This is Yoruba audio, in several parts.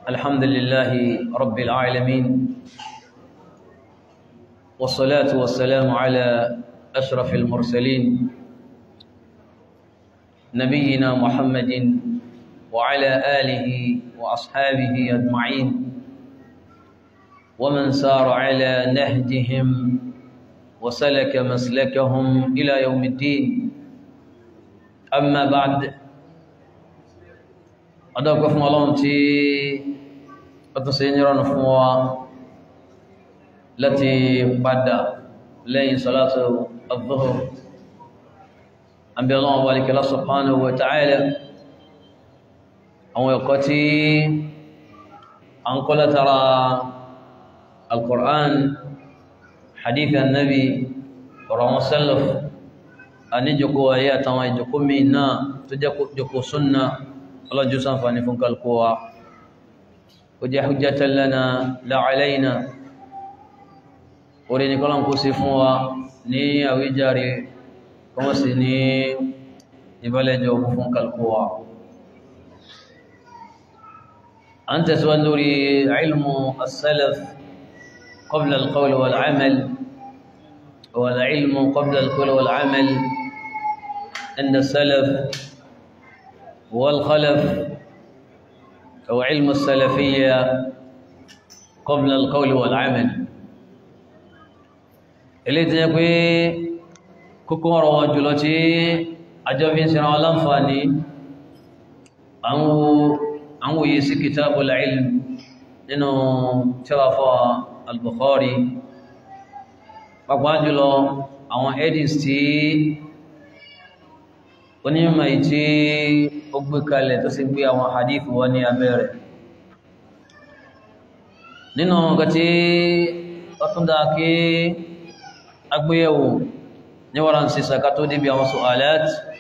الحمد لله رب العالمين والصلاة والسلام على أشرف المرسلين نبينا محمد وعلى آله وأصحابه أجمعين ومن سار على نهجهم وسلك مسلكهم إلى يوم الدين أما بعد أدعوكم فún ọlọ́run tí ó tún ṣe nírọ̀nù fún wa láti padà lẹ́yìn salatu al-dhuhr àbí ọlọ́run wà líkẹ́lá subhanahu wa ta'ala àwọn ẹ̀kọ́ tí a ń kọ́ látara al-Qur'an hadith annabi ọ̀rọ̀ wọn salaf a ní jòkó ayé àtàwọn ìjòkó mi náà tó jẹ́ jòkó súnnà ọlọ́jú sáǹfàní fún kalkowa ó jẹ́ hujjatan lana la alayna orí ní kọ́lọ̀ kó sí fún wa ní àwíjàre kuma sí ní ìbálẹ̀jọ fún kalkowa an tẹ̀síwá lórí ilmu as-salaf qabla al-qawl wal-amal wal-ilmu qabla al-qawl wal-amal inda as-salaf والخلف أو علم السلفية قبل القول والعمل eléyìí tí yẹ pé kókó ọ̀rọ̀ wọn jùlọ tí àjọ fi ń sinra wọn láǹfààní àwọn òye sí kitabul ilm nínú tíwàfọ́ al-Bukhari pàpàá jùlọ àwọn edis tí onímọ̀ ìtí ó gbé kalẹ̀ tó sì gbé àwọn hadith wọ́n ní abẹ́rẹ̀ nínú nǹkan tí ó tún dáa kí agbéyẹ̀wò ní wọ́n sí sàkà tó débi àwọn su'alat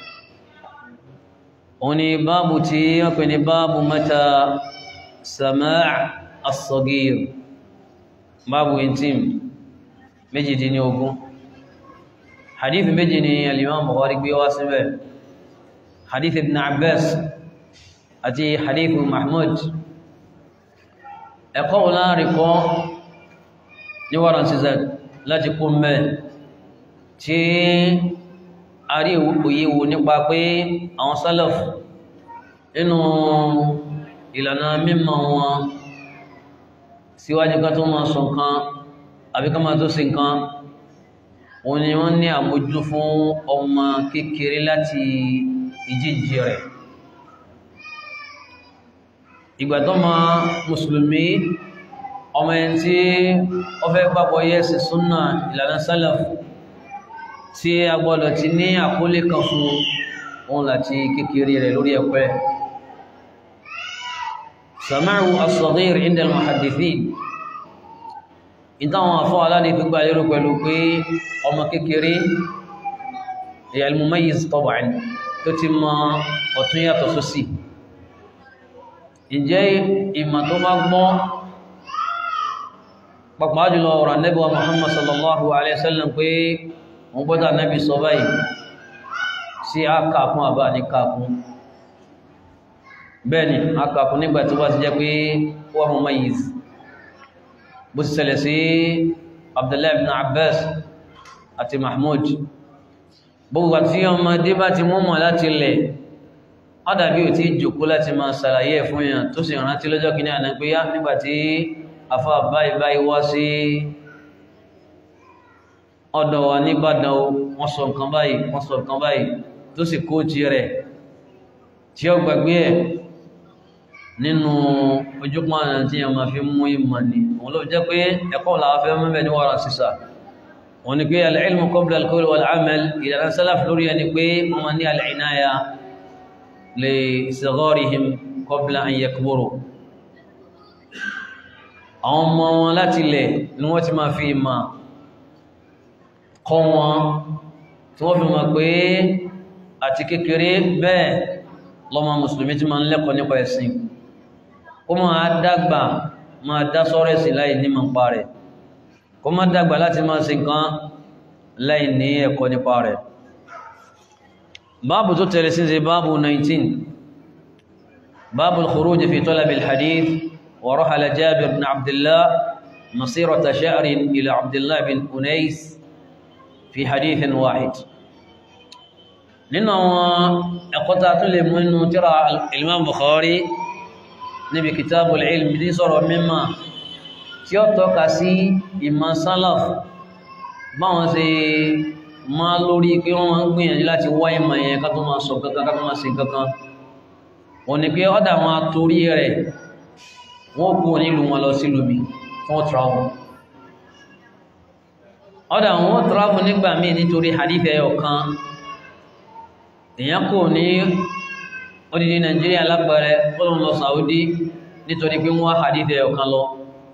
òun ni báàbù tí wọ́n pè ní báàbù mata sama' as-saghir báàbù intim méjìdínlógún hadith méjì ni al-Imam Bukhari gbé wá síbẹ̀ حديث ابن عباس àti حديث محمود ẹ̀kọ́ láàrínkọ́ ní wọ́n síza láti kún mẹ́ tí a rí òyíwò nípa pé àwọn salaf nínú ìlànà mímọ̀ wọn síwájú ká tó máa sọ nǹkan àbí ká máa tó sí nǹkan òun ni wọ́n ní àmójú fún ọmọ kékeré láti ìjíjì rẹ̀ ìgbà tó ma mùsùlùmí ọmọ ẹni tí ó fẹ́ gbàgbọ́ yẹ́sì súnnà ìlànà sálàf tí a gbọ́dọ̀ ti ní àkólé kan fún òun láti kékeré rẹ̀ lórí ẹ̀pẹ́ samaru as-saghir inda al-muhaddithin ìtàwọn àfọ́ aláàdì gbígbà lérò pẹ̀lú pé ọmọ kékeré al-mumayyiz tab'an tó ti mọ ọ̀tún yàtọ̀ sósì ìjẹ́ ìmọ̀ tó bá gbọ́ pàpàá jùlọ ọ̀rọ̀ Ànábì wa Muhammad sallallahu alaihi wasallam pé wọ́n gbọ́dọ̀ Ànábì sọ báyìí sí àkàkún àbá ní kàkún bẹ́ẹ̀ni àkàkún nígbà tó bá ti jẹ́ pé wọ́n mọ̀ mayiz bó ti ṣẹlẹ̀ sí Abdullahi ibn Abbas àti Mahmud gbogbo àti ọmọdé bá ti mọ́mọ̀ láti lẹ̀ ọ́dàbí ò tí jòkó láti máa ṣàlàyé ẹ̀ fún èèyàn tó sì rántí lọ́jọ́ kìíní àná pé yá nígbàtí afá báyìí báyìí wá sí ọ̀dọ̀ wa nìbàdàn wọ́n sọ nǹkan báyìí wọ́n sọ nǹkan báyìí tó sì kó ti rẹ̀ tí ó gbàgbé ẹ̀ nínú ojúpọ̀ àná tí a máa fi mú ìmọ̀ ni òun ló jẹ́ pé ẹ̀kọ́ làwọn fẹ́ mẹ́bẹ̀ ní wàrà sísà wọ́n ní pé al-ilmu qabla al-qawl wal-amal ìlànà salaf lórí ẹni pé wọ́n ní al-inaya li sigharihim qabla an yakburu àwọn ọmọ wọn láti lẹ̀ ni wọ́n ti máa fi ma kọ́ wọn tí wọ́n fi mọ̀ pé àti kékeré bẹ́ẹ̀ lọ́mọ mùsùlùmí ti máa ń lẹ́kọ̀ọ́ nípa ẹ̀sìn kó máa dàgbà máa dá sọ́rẹ̀sì láì ní mọ̀ pa rẹ̀ kó má dàgbà láti máa ṣe nǹkan láì ní ẹ̀kọ́ nípa rẹ̀ báàbù tó tẹ̀lé sí ṣe báàbù 19 báàbù al-khuruj fi talab al-hadith ورحل جابر بن عبد الله مسيرة شهر إلى عبد الله بن أنيس في حديث واحد nínú àwọn ẹ̀kọ́ta tó lè mú inú tíra Imam Bukhari níbi kitabul ilm ní sọ̀rọ̀ mímọ̀ tí ó tọ́ka sí ìmọ̀ salaf báwọn ṣe máa lórí pé wọ́n máa ń gbìyànjú láti wá ìmọ̀ yẹn ká tó máa sọ kankan ká tó máa ṣe kankan wọ́n ní pé ọ́dà wọn torí rẹ̀ wọ́n kú nílùú wọn lọ sí lómi fún travel ọ́dà wọn travel nígbà míì nítorí hadith ẹyọ kan èèyàn kò ní odidi Nàìjíríà lápẹẹrẹ ó lọ lọ Saudi nítorí pé wọ́n hadith ẹyọ kan lọ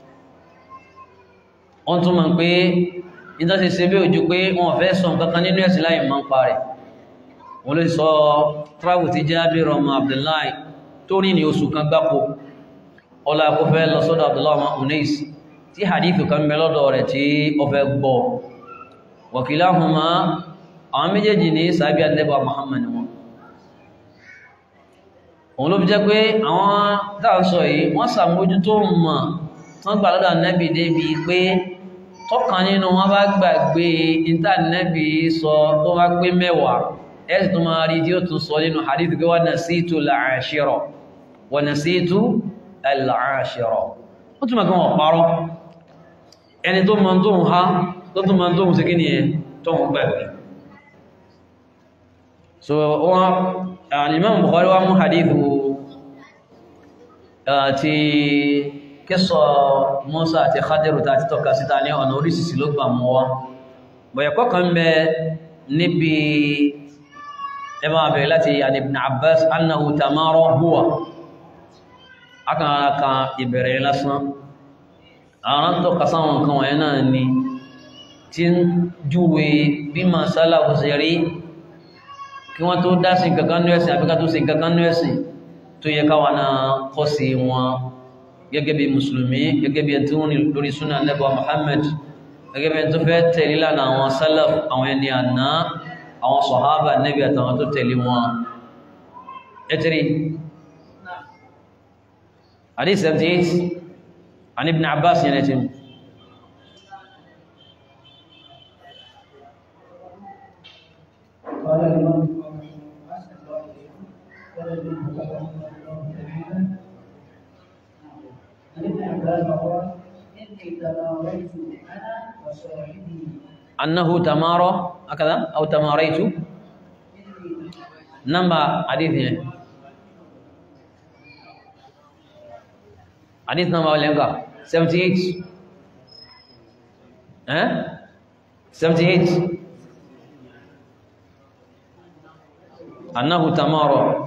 wọ́n tún mọ̀ pé nítorí ṣe bí ojú pé wọ́n fẹ́ sọ nǹkan kan nínú ẹ̀sìn láì máa ń parẹ̀ wọ́n lè sọ travel ti Jabir ọmọ Abdullahi tó rí ní oṣù kan gbáko ọlá kó fẹ́ lọ sọ́dọ̀ Abdullahi ọmọ Unais tí hadithu kan bẹ lọ́dọ̀ rẹ̀ tí ó fẹ́ gbọ́ wakilahuma àwọn méjèèjì ní sàbí àdẹ́bà Muhammad wọn òun ló fi jẹ́ pé àwọn dáàsọ yìí wọ́n sàmójútó mọ̀ tán gbà lọ́dọ̀ Ànábì débi pé tọ́kàn nínú wọn bá gbàgbé ìntànẹ́bì sọ tó bá pé mẹ́wàá ẹ̀sì tó máa rí tí ó tún sọ nínú hadith pé wa nasitu al-ashira wa nasitu al-ashira ó túnmọ̀ kí wọ́n parọ́ ẹni tó máa tó ń ha tó tún máa tó ń sí kí ni ẹ tó ń gbàgbé so wọ́n al-Imam Bukhari wá mú hadithu ti kíso Musa àti Khadiru ta ti tọ́ka síta ní ọ̀nà orísìsì ló gbà mọ́ wá bọ̀yẹ̀kọ́ kan bẹ níbi ẹmà bẹ̀rẹ̀ láti àni Ibn Abbas annahu tamara huwa aka kan ìbẹ̀rẹ̀ lásán àwọn tó kasáwọn kan wọ̀nyẹ́ náà ni tí ń júwe bí ma sálà kò sí rí kí wọ́n tó dá sí kankan ní ẹ̀sìn àbíká tó sí kankan ní ẹ̀sìn tó yẹ káwa náà kọ́ sí wọn gẹ́gẹ́ bí mùsùlùmí gẹ́gẹ́ bí ẹni tí wọ́n ní lórí súnà nẹ́bà Muhammad gẹ́gẹ́ bí ẹni tó fẹ́ tẹ̀lé lánàá àwọn sálàf àwọn ẹni àná àwọn sọ̀hábà nẹ́bí àtàwọn tó tẹ̀lé wọn ẹ̀tìrí hadith 78 عن ابن عباس ينتم قال الإمام أسأل الله قال ابن عباس عن ابن عباس قال إني تماريت أنا وصاحبي أنه تمارى هكذا أو تماريت إني نمبر حديث يعني حديث نمبر ولا 78 ها 78 أنه تمارى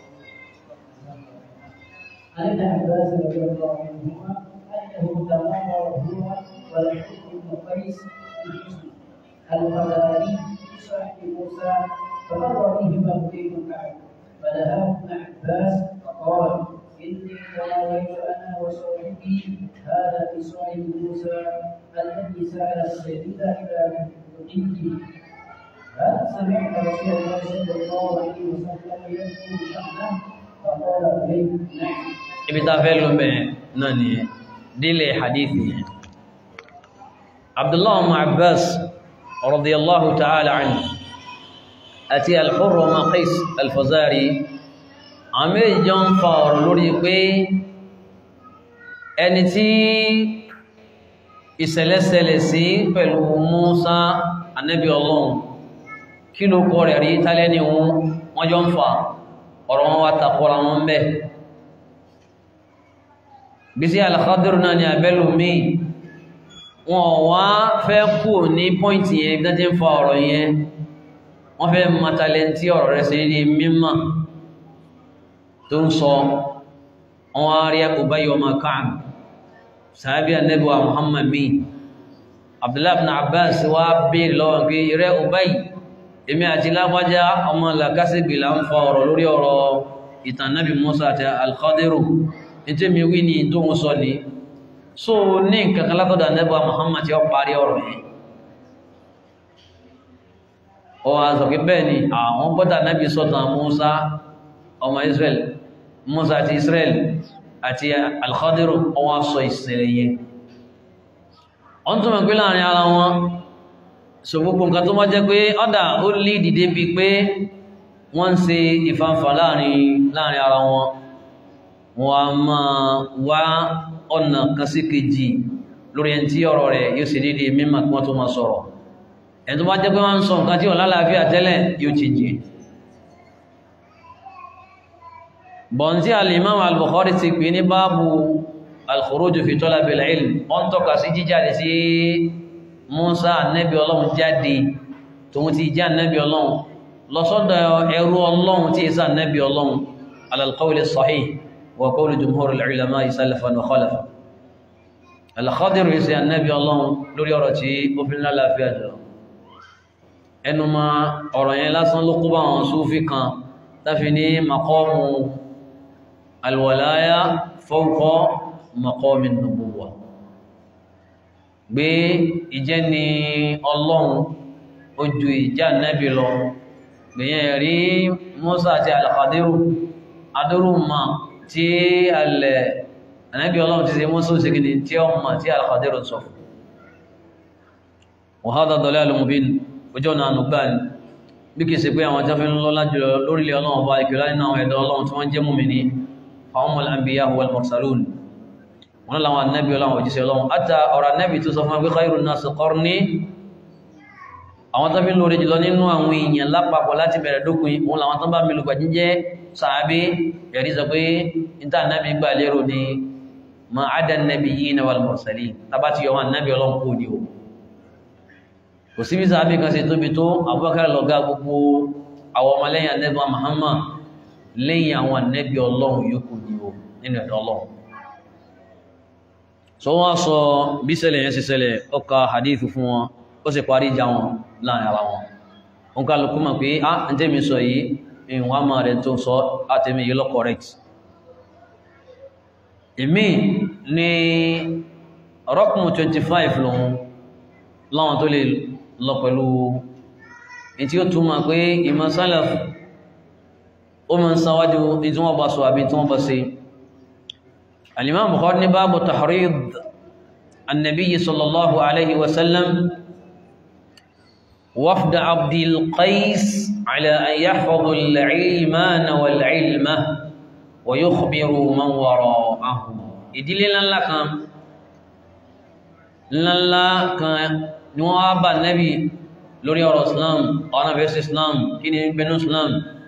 عن ابن عباس رضي الله عنهما انه تمارى هو والحسن بن قيس بن حسن القذاري بصاحب موسى فمر بهما ابي بن كعب فنهاه ابن عباس فقال اني تراويت انا وصاحبي هذا بصاحب موسى الذي سال السبيل الى مدته هل سمعت رسول الله صلى الله عليه وسلم يذكر شأنه فقال إليه نعم ibi tá a fẹ́ lọ bẹ́ẹ̀ náà nìyẹn délé hadithi yẹn abdullahi ọmọ abbas radiyallahu ta'ala anhu àti al-Hurr ọmọ qais al-Fazari àwọn méjì jọ ń fa ọ̀rọ̀ lórí pé ẹni tí ìṣẹ̀lẹ̀ṣẹlẹ̀ sí pẹ̀lú Musa anabi ọlọ́run kí ló kọ́ rẹ̀ rí tálẹ́ ni wọ́n jọ ń fa ọ̀rọ̀ wọn wá takọ́ra wọn bẹ́ẹ̀ bísí al-Khadir náà ni abẹ́lù míì wọn wá fẹ́ kú ní pọ́ìntì yẹn bí dájẹ́ ń fa ọ̀rọ̀ yẹn wọ́n fẹ́ matalẹ́ntí ọ̀rọ̀ rẹ̀ sí ní mímọ̀ tó ń sọ wọn wá rí Ubay ọmọ Ka'b sàábí Ànábì wa Muhammad mi Abdullahi ibn Abbas wá bèèrè lọ́wọ́ pé rẹ̀ Ubay èmi àti lágbájá ọmọ làkásìgbì là ń fa ọ̀rọ̀ lórí ọ̀rọ̀ ìtàn Nábì Musa àti al-Khadiru ètò mi wí ní tó ń sọ ní so ní nǹkan kan látọ̀dọ̀ Ànábì Muhammad tí ó parí ọ̀rọ̀ yìí ó wá sọ pé bẹ́ẹ̀ ni àwọn gbọ́dọ̀ Ànábì sọ̀tàn Musa ọmọ Israel Musa àti Israel àti alkhadiru ọwọ́ sọ ìṣẹ̀lẹ̀ yẹn wọ́n tún mọ̀ pé láàrin ara wọn so gbogbo nǹkan tó wọ́n jẹ́ pé ọ́dà ó lè dìde bí pé wọ́n ń ṣe ìfàǹfà láàrin láàrin ara wọn wọ́n a máa wá ọ̀nà kan sí kejì lórí ẹni tí ọ̀rọ̀ rẹ̀ yóò ṣe déédéé mímọ̀ kí wọ́n tó máa sọ̀rọ̀ ẹni tó bá jẹ́ pé wọ́n ń sọ nǹkan tí ò lálàáfíà tẹ́lẹ̀ yóò ti jẹ́ bọ̀n tí al-Imam al-Bukhari ti pè ní báàbù al-khuruj fi talab al-ilm wọ́n tọ́ka sí jíjáde sí Musa annabi ọlọ́run jáde tóun ti jẹ́ annabi ọlọ́run lọ́sọ́dọ̀ ẹrú ọlọ́run tí ìsá annabi ọlọ́run ala al-qawl as-sahih wa qawl jumhur al-ulama salafan wa khalafan al-Khadir ìsí annabi ọlọ́run lórí ọ̀rọ̀ tí ó fi ńlá láàfíà jọ ẹnu ma ọ̀rọ̀ yẹn lásán ló kó bá àwọn Súfí kan táfi ní maqamu alwalaya fawqa maqami nubuwa gbé ìjẹ́ ni ọlọ́run ojú ìjà nẹ́bí lọ gbìyàn rí Musa àti alkhadiru adúrú ma tí alẹ́ nẹ́bí ọlọ́run ti ṣe Musa òsìkìní tí ó ma tí alkhadiru sọ wa hadha dalalun mubin ojú ọ̀nà ànúgbà ni bí kìí ṣe pé àwọn jáfẹ́ ńlọ́lá jùlọ lórílẹ̀ ọlọ́run ọba ìkìlá nínú àwọn ẹ̀dọ́ ọlọ́run tí wọ́n jẹ́ mùmínì fáwọn al-anbiya wal mursalun wọn láwọn annabi ọlọ́run òjíṣẹ́ ọlọ́run àtà ọ̀rọ̀ annabi tó sọ fún pé khairun nasi qarni àwọn tó fi ń lórí jùlọ nínú àwọn èèyàn lápapọ̀ láti bẹ̀rẹ̀ dókun wọn làwọn tó bá mi lùgbà jíjẹ́ sàábé ẹ̀rí sọ pé níta annabi gbà lérò ni ma ada an-nabiyyina wal mursalin tábà ti yọ wọn annabi ọlọ́run kò ní o kò sí bí sàábé kan ṣe tóbi tó Abubakar lọ́gá gbogbo àwọn ọmọlẹ́yìn annabi Muhammad lẹ́yìn àwọn annabi ọlọ́run yòókù ní o nínú ẹ̀dọ́ ọlọ́run so wọ́n sọ bí ṣẹlẹ̀ yẹn ṣe ṣẹlẹ̀ ó ka hadithu fún wọn ó sì parí ìjà wọn láàrin ara wọn wọn ká lókún mọ̀ pé á ń tẹ́mi sọ yìí ìwọ̀n àmà rẹ̀ tó sọ àtẹ́mi yìí lọ correct èmi ní rọ́kùnmù 25 lòun láwọn tó lè lọ pẹ̀lú ìtí ó túnmọ̀ pé ìmọ̀ salaf ó mọ̀ ń sáwájú ìtí wọ́n bá sọ àbí tí wọ́n bá ṣe الإمام بخاري باب تحريض النبي صلى الله عليه وسلم وفد عبد القيس على أن يحفظوا العلمان والعلم ويخبروا من وراءهم ìdílé ńlá kan ńlá kan ni wọ́n bá nẹ́bí lórí ọ̀rọ̀ islam ọ̀nà bẹ̀rẹ̀ islam kí ni bẹ̀rẹ̀ islam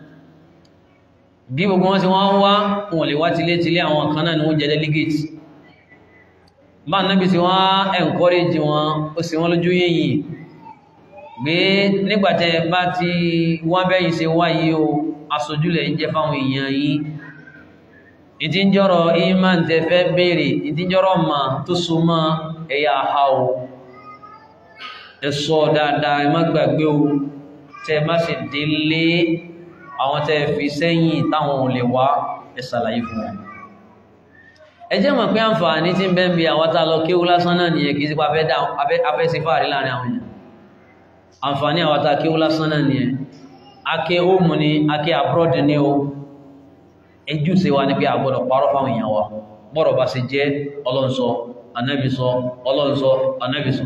bí gbogbo wọn ti wọ́n wá wọn lè wá tilé tilé àwọn kan náà ni wọ́n jẹ́ delegate bá nábi tí wọ́n encourage wọn ó sì wọ́n lójú yìnyìn gbé nígbàtẹ́ bá ti wọ́n bẹ́yìn ṣe wáyé o aṣojúlẹ̀ ń jẹ́ fáwọn èèyàn yìí ìdíjọ́rọ̀ iman tẹ fẹ́ béèrè ìdíjọ́rọ̀ ma tó súnmọ́ ẹ̀yà ha o ẹ̀sọ́ dáadáa ẹ má gbàgbé o tẹ má sì délé àwọn tẹ́ fi sẹ́yìn táwọn ò lè wá ẹ̀sàlàyé fún wọn ẹjẹ́ mọ̀ pé àǹfààní tí ń bẹ́ ń bí àwátá lọ kí ó lásán náà nìyẹn kìí sí pa afẹ́ sí fàárí láàrin àwọn èèyàn àǹfààní àwátá kí ó lásán náà nìyẹn ake home ni ake abroad ni o ẹjú sí wa ní pé àgbọ̀dọ̀ parọ́ fáwọn èèyàn wa bọ́rọ̀ bá ṣe jẹ́ ọlọ́nsọ anábìsọ ọlọ́nsọ anábìsọ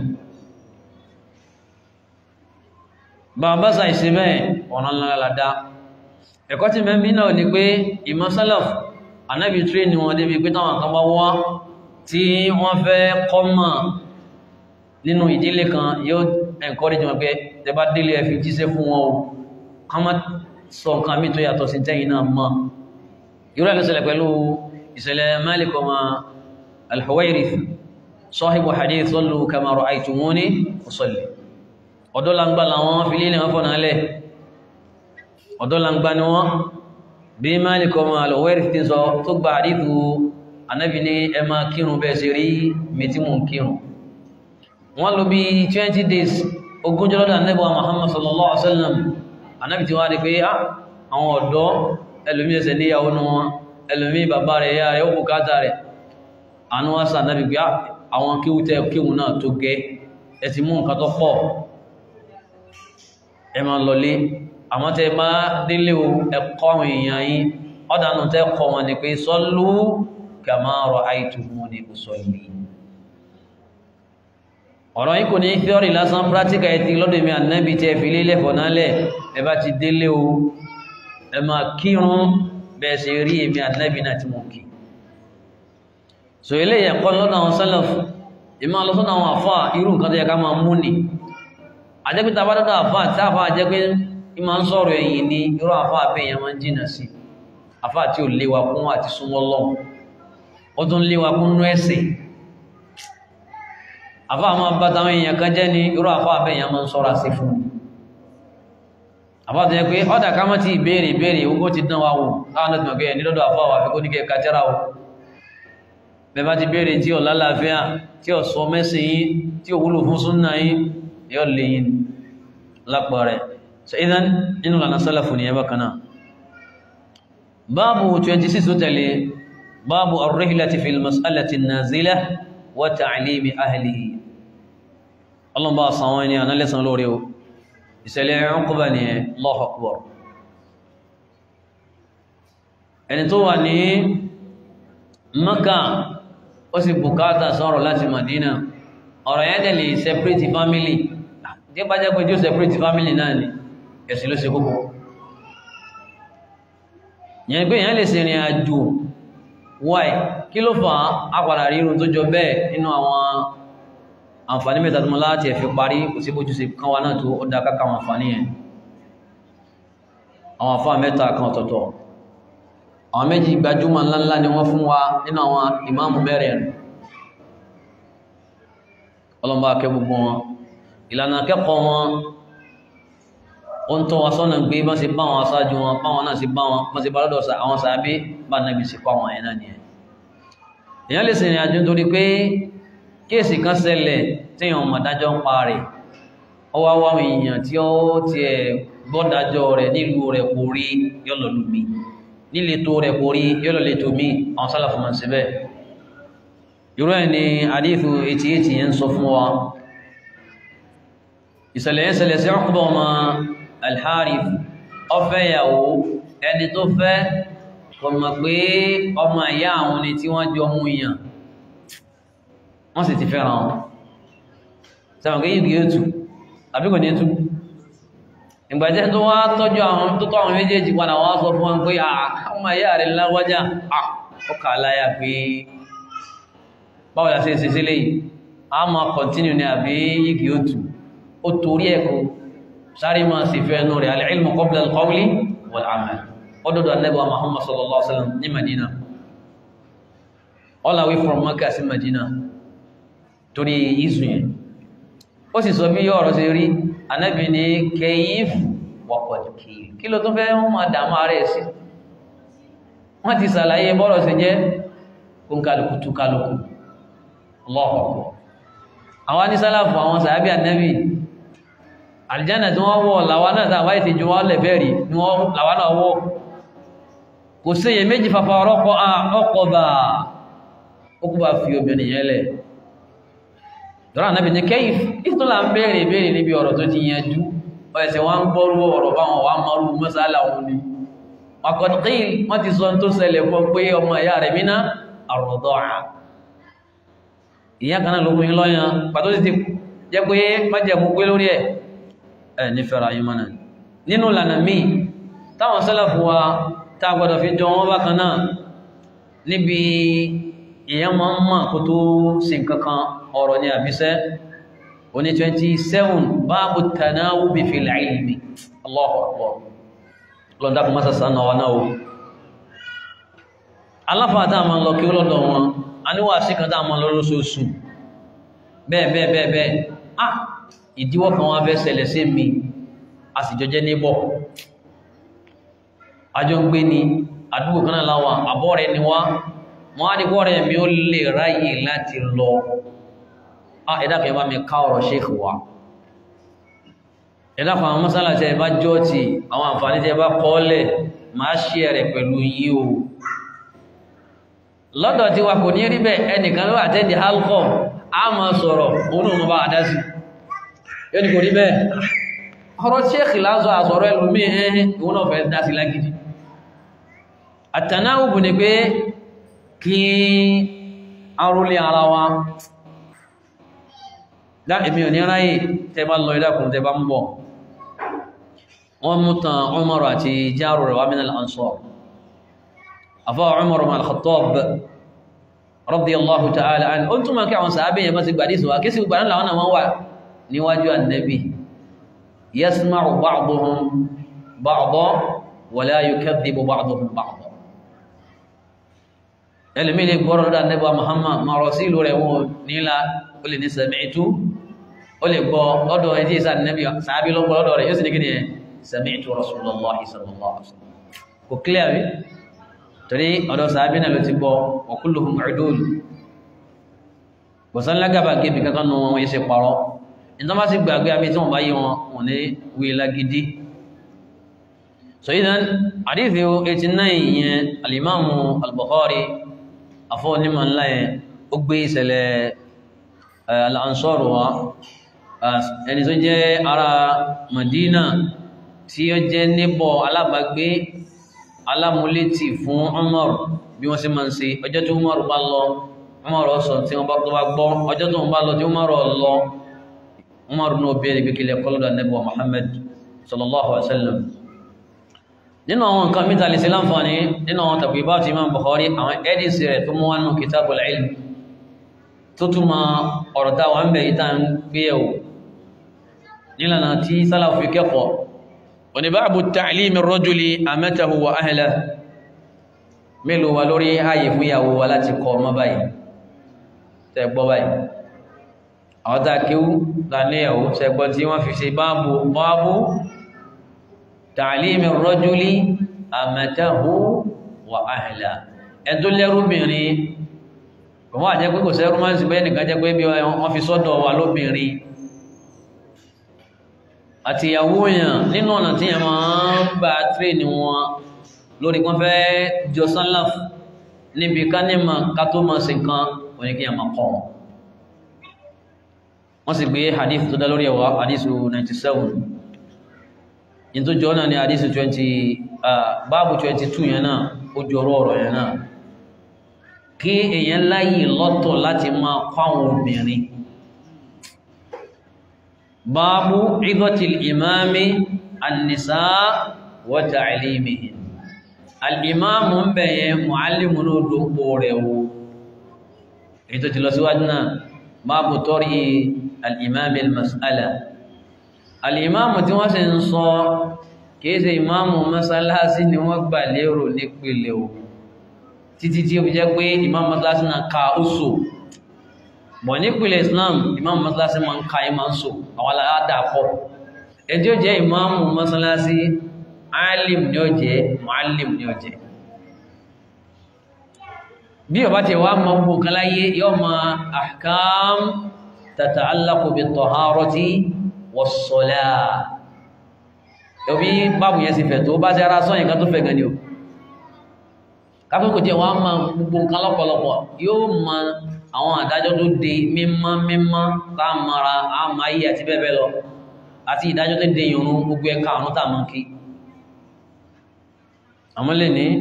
bàbá sàìsí bẹ́ẹ̀ ọ̀nà ńlá ládá ẹ̀kọ́ tí mẹ́bí náà ni pé ìmọ̀ sálàf anábì tí ní wọn débi pé táwọn kan bá wá tí wọ́n fẹ́ kọ́mọ̀ nínú ìdílé kan yóò encourage wọn pé tẹbá délé ẹ fi jíṣẹ́ fún wọn o ká má sọ nǹkan mí tó yàtọ̀ sí tẹ́yìn náà mọ́ irú ẹ̀ ló ṣẹlẹ̀ pẹ̀lú ìṣẹ̀lẹ̀ Malik ọmọ al-Huwayrith sahibu hadith sallu kama ra'aytumuni usalli ọ̀dọ́ langba làwọn fi lílẹ̀ wọn fọ́nà alẹ́ ọ̀dọ́ langba ni wọ́n bí Malik ọmọ al-Huwayrith ti sọ tó gba àdífù anábi ní ẹ máa kírun bẹ́ẹ̀ sí rí mẹ́tímù kírun wọ́n lò bí 20 days ogúnjọ́ lọ́dọ̀ anábi wa Muhammad sallallahu alaihi wasallam anábi ti wá rí pé àwọn ọ̀dọ́ ẹlòmí ẹsẹ̀ níyàwó ní wọn ẹlòmí bàbá rẹ̀ yá rẹ̀ ó bùkátà rẹ̀ àánú wá sáà nábi pé àwọn kíwútẹ́ kíwù náà tó gẹ́ ẹ ti mú nǹkan tó pọ̀ ẹ máa lọlé àmọ́ tẹ bá délé o ẹ̀kọ́ àwọn èèyàn yìí ọ̀dánù tẹ́ kọ wọn ni pé sọ́lú kama ra'aytumuni usalli ọ̀rọ̀ yìí kò ní theory lásán practical ẹ̀tì lọ́dọ̀ mi ànábì tí ẹ fi lélẹ̀ fọ̀nálẹ̀ ẹ bá ti délé o ẹ máa kírun bẹ́ẹ̀ ṣe rí èmi ànábì náà tí mo kí so ilé ẹ̀kọ́ lọ́dọ̀ àwọn sálàfù ìmọ̀ lọ́sọ́dọ̀ àwọn àfà irú nǹkan tó yẹ ká máa mú ni àjẹ́pẹ́ tá a bá dọ́dọ̀ àfà tí àfà àjẹ́pẹ́ ìmọ̀ ń sọ̀rọ̀ ẹ̀yìn ni irú àfà àbẹ́ yẹn máa ń jìnà sí àfà tí ò léwa kún àti súnmọ́ lọ́hùn ó tún léwa kún nú ẹ̀sìn àfá àmọ́ bá táwọn èèyàn kan jẹ́ ní irú àfá àbẹ̀yàn máa ń sọ́ra sí fún àfá tó yẹ pé ọ́dà ká mọ́ tí ìbéèrè ìbéèrè ogó ti dán wa wò láwọn ọdún ọgbẹ́ ní lọ́dọ̀ àfá wà fi kó ní kẹ́ kàtẹ́rà o bẹ bá ti béèrè tí ò lálàáfíà tí ò sọ mẹ́sìn yín tí ò wúlò fún súnnà yín yóò lè yín lápọ̀ rẹ̀ so idan nínú lànà sálàfù ní ẹbá kanáà báàbù 26 tó tẹ̀lé báàbù ar-rihlati fil mas'alati an-nazila wa ta'limi ahlihi ọlọ́run bá san wọn ní ànálẹ́sàn lórí o ìṣẹ̀lẹ̀ Uqba ní Allahu Akbar ẹni tó wà ní Maka ó sì bùkátà sọ̀rọ̀ láti Madina ọ̀rọ̀ yẹn dẹ̀ lè separate family tí bá jẹ́ pé jú separate family náà ni ẹ̀sìn ló ṣe kókó yẹn pé èèyàn lè ṣe ìrìn àjò why kí ló fà á padà rí irun tó jọ bẹ́ẹ̀ nínú àwọn àǹfààní mẹ́ta tó mọ́ láti ẹ̀fẹ́ parí kò sí bójú sí kan wá náà tó ó dá káka àwọn àǹfààní yẹn àwọn àǹfààní mẹ́ta kan ọ̀tọ̀ọ̀tọ̀ àwọn méjì gbajúmọ̀ ńláńlá ni wọ́n fún wa nínú àwọn ìmáàmù mẹ́rin ọlọ́mbà akẹ́ gbogbo wọn ìlànà akẹ́kọ̀ọ́ wọn ó ń tọ́ wa sọ́nà gbé bá ṣe bá wọn aṣáájú wọn báwọn náà ṣe bá wọn bá ṣe bá lọ́dọ̀ àwọn sàábé bá nàbì sí pa wọn ẹ̀ náà nìyẹn èèyàn lè sìnrìn àjò nítorí pé kéèsì kan ṣẹlẹ̀ tí èèyàn mọ̀ dájọ́ ń pa rẹ̀ ó wá wá àwọn èèyàn tí ó tiẹ̀ gbọ́dájọ́ rẹ̀ nílùú rẹ̀ kò rí yọ́lọ̀ lù mí níletò rẹ̀ kò rí yọ́lọ̀ lè tò mí àwọn sálàfù máa ń ṣe bẹ́ẹ̀ irú ẹ̀ ni àdífù 88 yẹn ń sọ fún wa ìṣẹ̀lẹ̀ yẹn ṣẹlẹ̀ sí Uqba ọmọ Al-Harith ọfẹ́ ìyàwó ẹni tó fẹ́ kò mọ̀ pé ọmọ ìyá àwọn ni tí wọ́n jọ mú yàn wọ́n sì ti fẹ́ràn wọn sẹ́wọ̀n kí yìí yóò tù àbí kò ní tú ìgbàjẹ́ tó wá tọ́jú àwọn tó tọ́ àwọn méjèèjì padà wọ́n sọ fún wọn pé àwọn ìyá rẹ̀ láwájá ọkà aláyà pé báwo la ṣe ṣe sílé yìí a máa kọ̀ntínú ní àbí yìí yóò tù ó torí ẹ̀kọ́ sáré máa sì fẹ́ ẹnu rẹ̀ al-ilmu qabla al-qawli wal-amal ọdọ́dọ̀ anẹ́bọ̀ Muhammad sallallahu alaihi wasallam ní Madina all the way from Makkah sí Madina torí ìzù yẹn ó sì sọ bí ọ̀rọ̀ ṣe rí anẹ́bì ní kayif wọ́pọ̀dùkì kí ló tún fẹ́ wọ́n máa dàmú ààrẹ sí wọ́n ti sàlàyé bọ́rọ̀ sí jẹ́ kúnkálùkù túkálùkù Allahu Akbar àwọn anísálàfù àwọn sàábì anẹ́bì àlìjánà tí wọ́n wọ́ làwa náà tàbí ti jù wọ́n lẹ̀bẹ̀rì ní wọ́n làwa náà wọ́ kò sí èyẹ méjì fafa ọ̀rọ̀kọ́ ọkọ̀ bá ó kú bá fi obìnrin yẹn lẹ̀ dọ́rọ̀ ànábì ní kẹ́yìn ìtúnlá ń bèèrè bèèrè níbi ọ̀rọ̀ tó ti yanjú ọ̀ẹ̀sẹ̀ wọ́n ń gbọ́rú ọ̀rọ̀ báwọn wà mọ́rú mọ́sálà wọn ni ọkọ̀dùkí wọ́n ti sọ tó ṣẹlẹ̀ fún pé ọmọ ìyá rẹ̀ mí náà àrọ̀dọ́à ìyá kan náà ló fún yín lọ́yàn pàtó ti jẹ́ pé májẹ̀mú pé lórí ẹ̀ ẹ̀ nífẹ̀ẹ́ra yín mọ́nà nínú ìlànà míì táwọn sálàfù wa tá a gbọ́dọ̀ fi jọ wọ́n bákan náà níbi èèyàn máa ń mọ̀ kó tó sí nǹkankan ọ̀rọ̀ ní àbíṣẹ́ oní 27 báàbù tanawubi fil ilmi Allahu Akbar lọ́dákùn mọ́sá sánà wa náà aláfàá tá a máa lọ kí ó lọ́dọ̀ wọn a níwà sí kan tá a máa lọ lóṣooṣù bẹ́ẹ̀ bẹ́ẹ̀ bẹ́ẹ̀ bẹ́ẹ̀ ah ìdíwọ́ kan wá fẹ́ ṣẹlẹ̀ sí mi a sì jọjẹ́ níbọ̀ àjọ ń gbé ní àdúgbò kan náà láwà àbọ́ rẹ̀ ni wá wọ́n á dípọ́ rẹ̀ mi ó lè ráyè láti lọ á ẹ̀dàkẹ́ bá mi ká ọ̀rọ̀ ṣéèkì wá ẹ̀dàkọ̀ àwọn mọ́sálà tẹ́ bá jọ́ọ̀tì àwọn àǹfààní tẹ́ bá kọ́ọ́lẹ̀ máa ṣe rẹ̀ pẹ̀lú yí o lọ́dọ̀ tí wa kò ní rí bẹ́ẹ̀ ẹnìkan ló àtẹ́ndì alcohol a máa sọ̀rọ̀ òun náà bá adásí yóò ní kò rí bẹ́ẹ̀ ọ̀rọ̀ ṣéèkì lásọ àsọ̀rọ̀ ẹlòmí ẹ̀hìn ìwọ́n náà fẹ́ dásí lágidi àtànáwùbù ni pé kí arúlé ara wa dá èmi ò ní ráyè tẹ bá lọ ìdákùn tẹ bá ń bọ̀ wọ́n mú tàn Umar àti jáàrù rẹ̀ wá min al-Ansar afọ́ Umar ibn al-Khattab radiyallahu ta'ala anhu ó túnmọ̀ kí àwọn sàábẹ̀ yẹn bá ti gbàdí ìsìnwá kí sí gbàdán làwọn náà wọ́n wà níwájú annabi yasma'u ba'duhum ba'da wa la yukadhibu ba'duhum ba'da ẹlùmí lè gbọ́rọ̀ lọ́dọ̀ annabi wa Muhammad ma rasilu rẹ̀ wọ́n nílá ó lè ní sami'tu ó lè gbọ́ lọ́dọ̀ ẹjí ìsá annabi sàábí lọ́gbọ́ lọ́dọ̀ rẹ̀ yóò sì ní kí ni sami'tu rasulullahi sallallahu alaihi wasallam kò clear rí torí ọ̀dọ̀ sàábí náà ló ti gbọ́ wa kulluhum udul bọ̀sán lágàbà gẹ́bì kankan nù wọn yẹ́ ṣe parọ́ ìtàn bá sì gbàgbé àbí tí wọ́n bá yí wọn wọn ní wí lágídí so idan àdífẹ́ 89 yẹn alimamu al-Bukhari afọ́ onímọ̀ ńlá yẹn ó gbé ìṣẹ̀lẹ̀ al-Ansar wa ẹni tó jẹ́ ara Madina tí ó jẹ́ níbọ̀ alábàgbé alámúlétì fún Umar bí wọ́n sì máa ń ṣe ọjọ́ tí Umar bá lọ Umar sọ tí wọ́n bá tó bá gbọ́ ọjọ́ tó ń bá lọ tí Umar lọ Umar náà bẹ̀rẹ̀ pé kílẹ̀ kọlọ́dọ̀ Ànábì wa Muhammad sallallahu alaihi wasallam nínú àwọn nǹkan mítà lè sí láǹfààní nínú àwọn tàbí bá ti Imam Bukhari àwọn ẹ́dìsì rẹ̀ tó mú wá nù Kitabul Ilm tó túnmọ̀ ọ̀rọ̀ táwà ń bẹ̀ ìta ń gbé ẹ̀wò nílànà tí sálàfí kẹ́kọ̀ọ́ òní báàbù ta'limi ar-rajuli amatahu wa ahlahu mélòó wa lórí ààyè fún ìyàwó wa láti kọ ọmọ báyìí tẹ́ gbọ́ báyìí àwọn tá kíw láníyàwó tẹ́gbọ́ tí wọ́n fi ṣe báàbù báàbù ta'limi ar-rajuli amatahu wa ahlahu ẹ̀dọ́ lẹ́rúbìnrin wọ́n àjẹ́ pé kò sẹ́rú máa ń sì bẹ́ẹ̀ nìkan jẹ́ pé bí wọ́n fi sọ́dọ̀ wa lóbìnrin àti ìyàwó èèyàn nínú ọ̀nà tí yẹn máa ń bá tírèèni wọn lórí kan fẹ́ jọ sánláf níbi ká ní ma ká tó máa ṣe nǹkan òní kí yẹn máa kọ́ wọn wọ́n sì gbé hadith tó dá lórí ẹ̀wà hadith 97 in tó jọ náà ni hadith 20 báàbù 22 yẹn náà ó jọ ọ̀rọ̀ yẹn náà kí èèyàn láyè lọ́tọ̀ láti máa kọ́ àwọn obìnrin báàbù ìdọ́tìl ìmáàmì annisa wa ta'limihin al'imáàmù ń bẹ̀yẹ mọ̀álìmù ní olóòpó rẹ̀ wo èyí tó ti lọ síwájú náà báàbù tọ́rí al'imáàmì mas'ala al'imáàmù tí wọ́n sì ń sọ kìí ṣe ìmáàmù masalasi ni wọ́n gbà lérò nípìnlẹ̀ o títí tí ó fi jẹ́ pé ìmáàmù masalasi náà ka ó so bọ̀ nípìnlẹ̀ Islam ìmáàmù masalasi máa ń ka ìmá ń so àwọn aláàdà pọ̀ ẹjọ́ jẹ́ ìmáàmù masalasi alim ni ó jẹ́ muallim ni ó jẹ́ bí ọba tí wá mọ́ gbogbo kan láyé yóò ma ahkam tata'allaqu bit-taharati was-salah ẹbí bábù yẹn sì fẹ̀ tó bá sí ara sọ́yìn kan tó fẹ̀ gan ni o kápẹ́kò jẹ́ wọ́n ma gbogbo nǹkan lọ́pọ̀lọpọ̀ yóò ma àwọn àdájọ́ tó de mímọ́ mímọ́ tá a mara a ma yí àti bẹ́ẹ̀ bẹ́ẹ̀ lọ àti ìdájọ́ tó de ìrun gbogbo ẹ̀ka àrùn tá a mọ̀ kí àmọ́ lè ní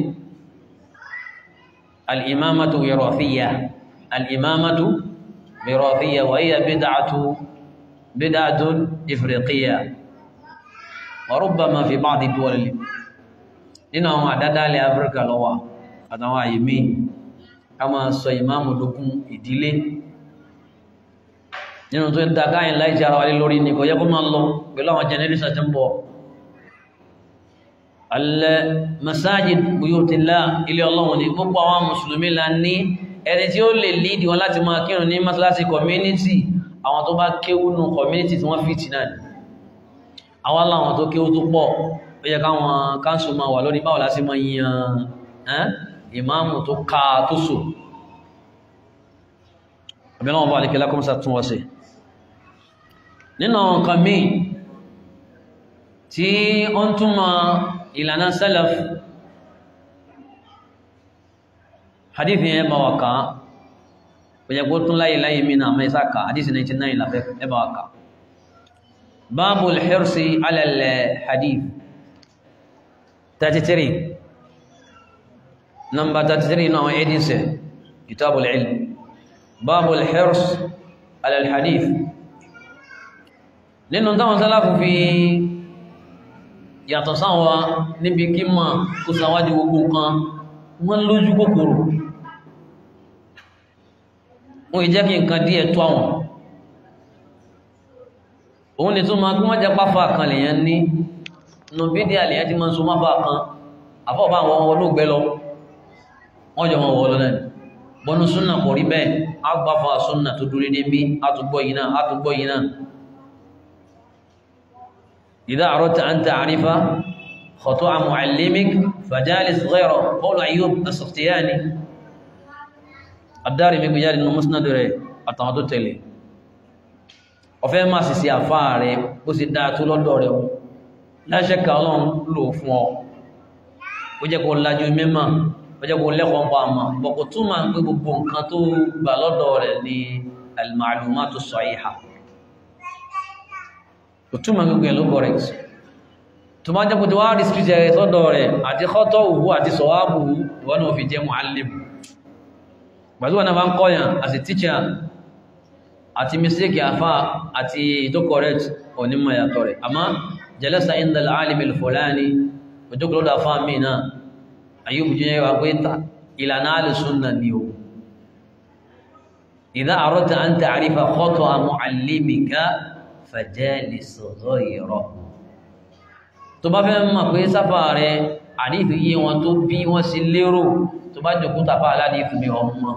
al'imamatu wirathiyya al'imamatu wirathiyya wa hiya bid'atu bid'atun ifriqiyya wa rubbama fi ba'di duwal nínú àwọn àdádálẹ̀ Áfíríkà lọ́wọ́ àtàwọn àyèmí ká máa sọ ìmáàmù lókun ìdílé nínú tó ń ta káyìn láì jẹ́ ara wálé lórí ní kò yẹ kó máa lọ pẹ̀lú àwọn generation tí ń bọ̀ al-masajid buyutillah ilé ọlọ́run ní gbogbo àwọn mùsùlùmí la ní ẹni tí ó lè lídì wọn láti máa kírun ní masalasi community àwọn tó bá kéwú nù community tí wọ́n fìtì náà àwọn aláwọn tó kéwú tó pọ̀ ó yẹ káwọn káńsù máa wà lórí báwo lásì máa yan ìmáàmù tó ká tó sò ọ̀bẹ̀lọ́wọ̀n bá alìkẹ́lá kọ́mọ́sá tún wọ́sí nínú nǹkan míì tí ó ń túnmọ̀ ìlànà salaf hadith yẹn bá wà ká òyẹ̀kó tún láyé láyé mí náà mẹ́sà ká hadith 99 láfẹ́ ẹbá wà ká báàbù al-hirsi ala al-hadith 33 number 33 náà ẹdínsẹ̀ kitabul ilm babul hirs ala al-hadith nínú táwọn sálàfù fi yàtọ̀ sáwọn níbi kí mọ̀ kó sáwájú gbogbo nǹkan wọ́n lójú kòkòrò wọ́n ìjẹ́ kí nǹkan díẹ̀ tó àwọn òun ni tó máa kí wọ́n jẹ́ pápá kan lèyàn ní nù bídíà lèyàn ti máa ń so mápá kan àfọ́bá àwọn ọmọ olóògbé lọ wọ́n jọ wọn wọ́ lọ náà bọ́nú súnà kò rí bẹ́ẹ̀ á gbá fún àsúnà tó dúró níbi àtúgbọ́ yìí náà àtúgbọ́ yìí náà إذا أردت أن تعرف خطأ معلمك فجالس غيره قول أيوب السختياني الدارمي بجال إنه مسند رẹ̀ àtàwọn tó tẹ̀lé ọ̀fẹ́ máa sì sí àfáà rẹ̀ bó sì dáa tó lọ́dọ̀ rẹ̀ láṣẹ́kà ọlọ́run lò fún ọ ó jẹ́ kó lájú mímọ̀ ó jẹ́ kó lẹ́kọ̀ọ́ pa àmà bọ̀kọ̀ tún máa ń pé gbogbo nǹkan tó gbà lọ́dọ̀ rẹ̀ ní al-ma'lumatu as-sahiha òtúmọ̀ gbogbo ẹ̀ ló correct tó máa jẹ́kù tí wá rí street ẹ̀ sọ́dọ̀ rẹ̀ àti kọ́tọ̀ òwú àti sọ̀wábù ìwọ́n náà fi jẹ́ mu'allim gbàtíwọ̀n náà bá ń kọ́yàn as a teacher àti mistake àfá àti tó correct onímọ̀ yàtọ̀ rẹ̀ àmá jalasa inda al-alim al-fulani ojókòlódà fá mi náà ayúbù jẹ́ wà pé ìlànà alìsúnnà ni o idha aradta an ta'rifa khata'a mu'allimika fajalis ghayra tó bá fẹ́ mọ̀ pé sáfà rẹ̀ àdífì yí wọn tó bí wọ́n sí lérò tó bá jòkú tàbá aládìfì mi ọmọ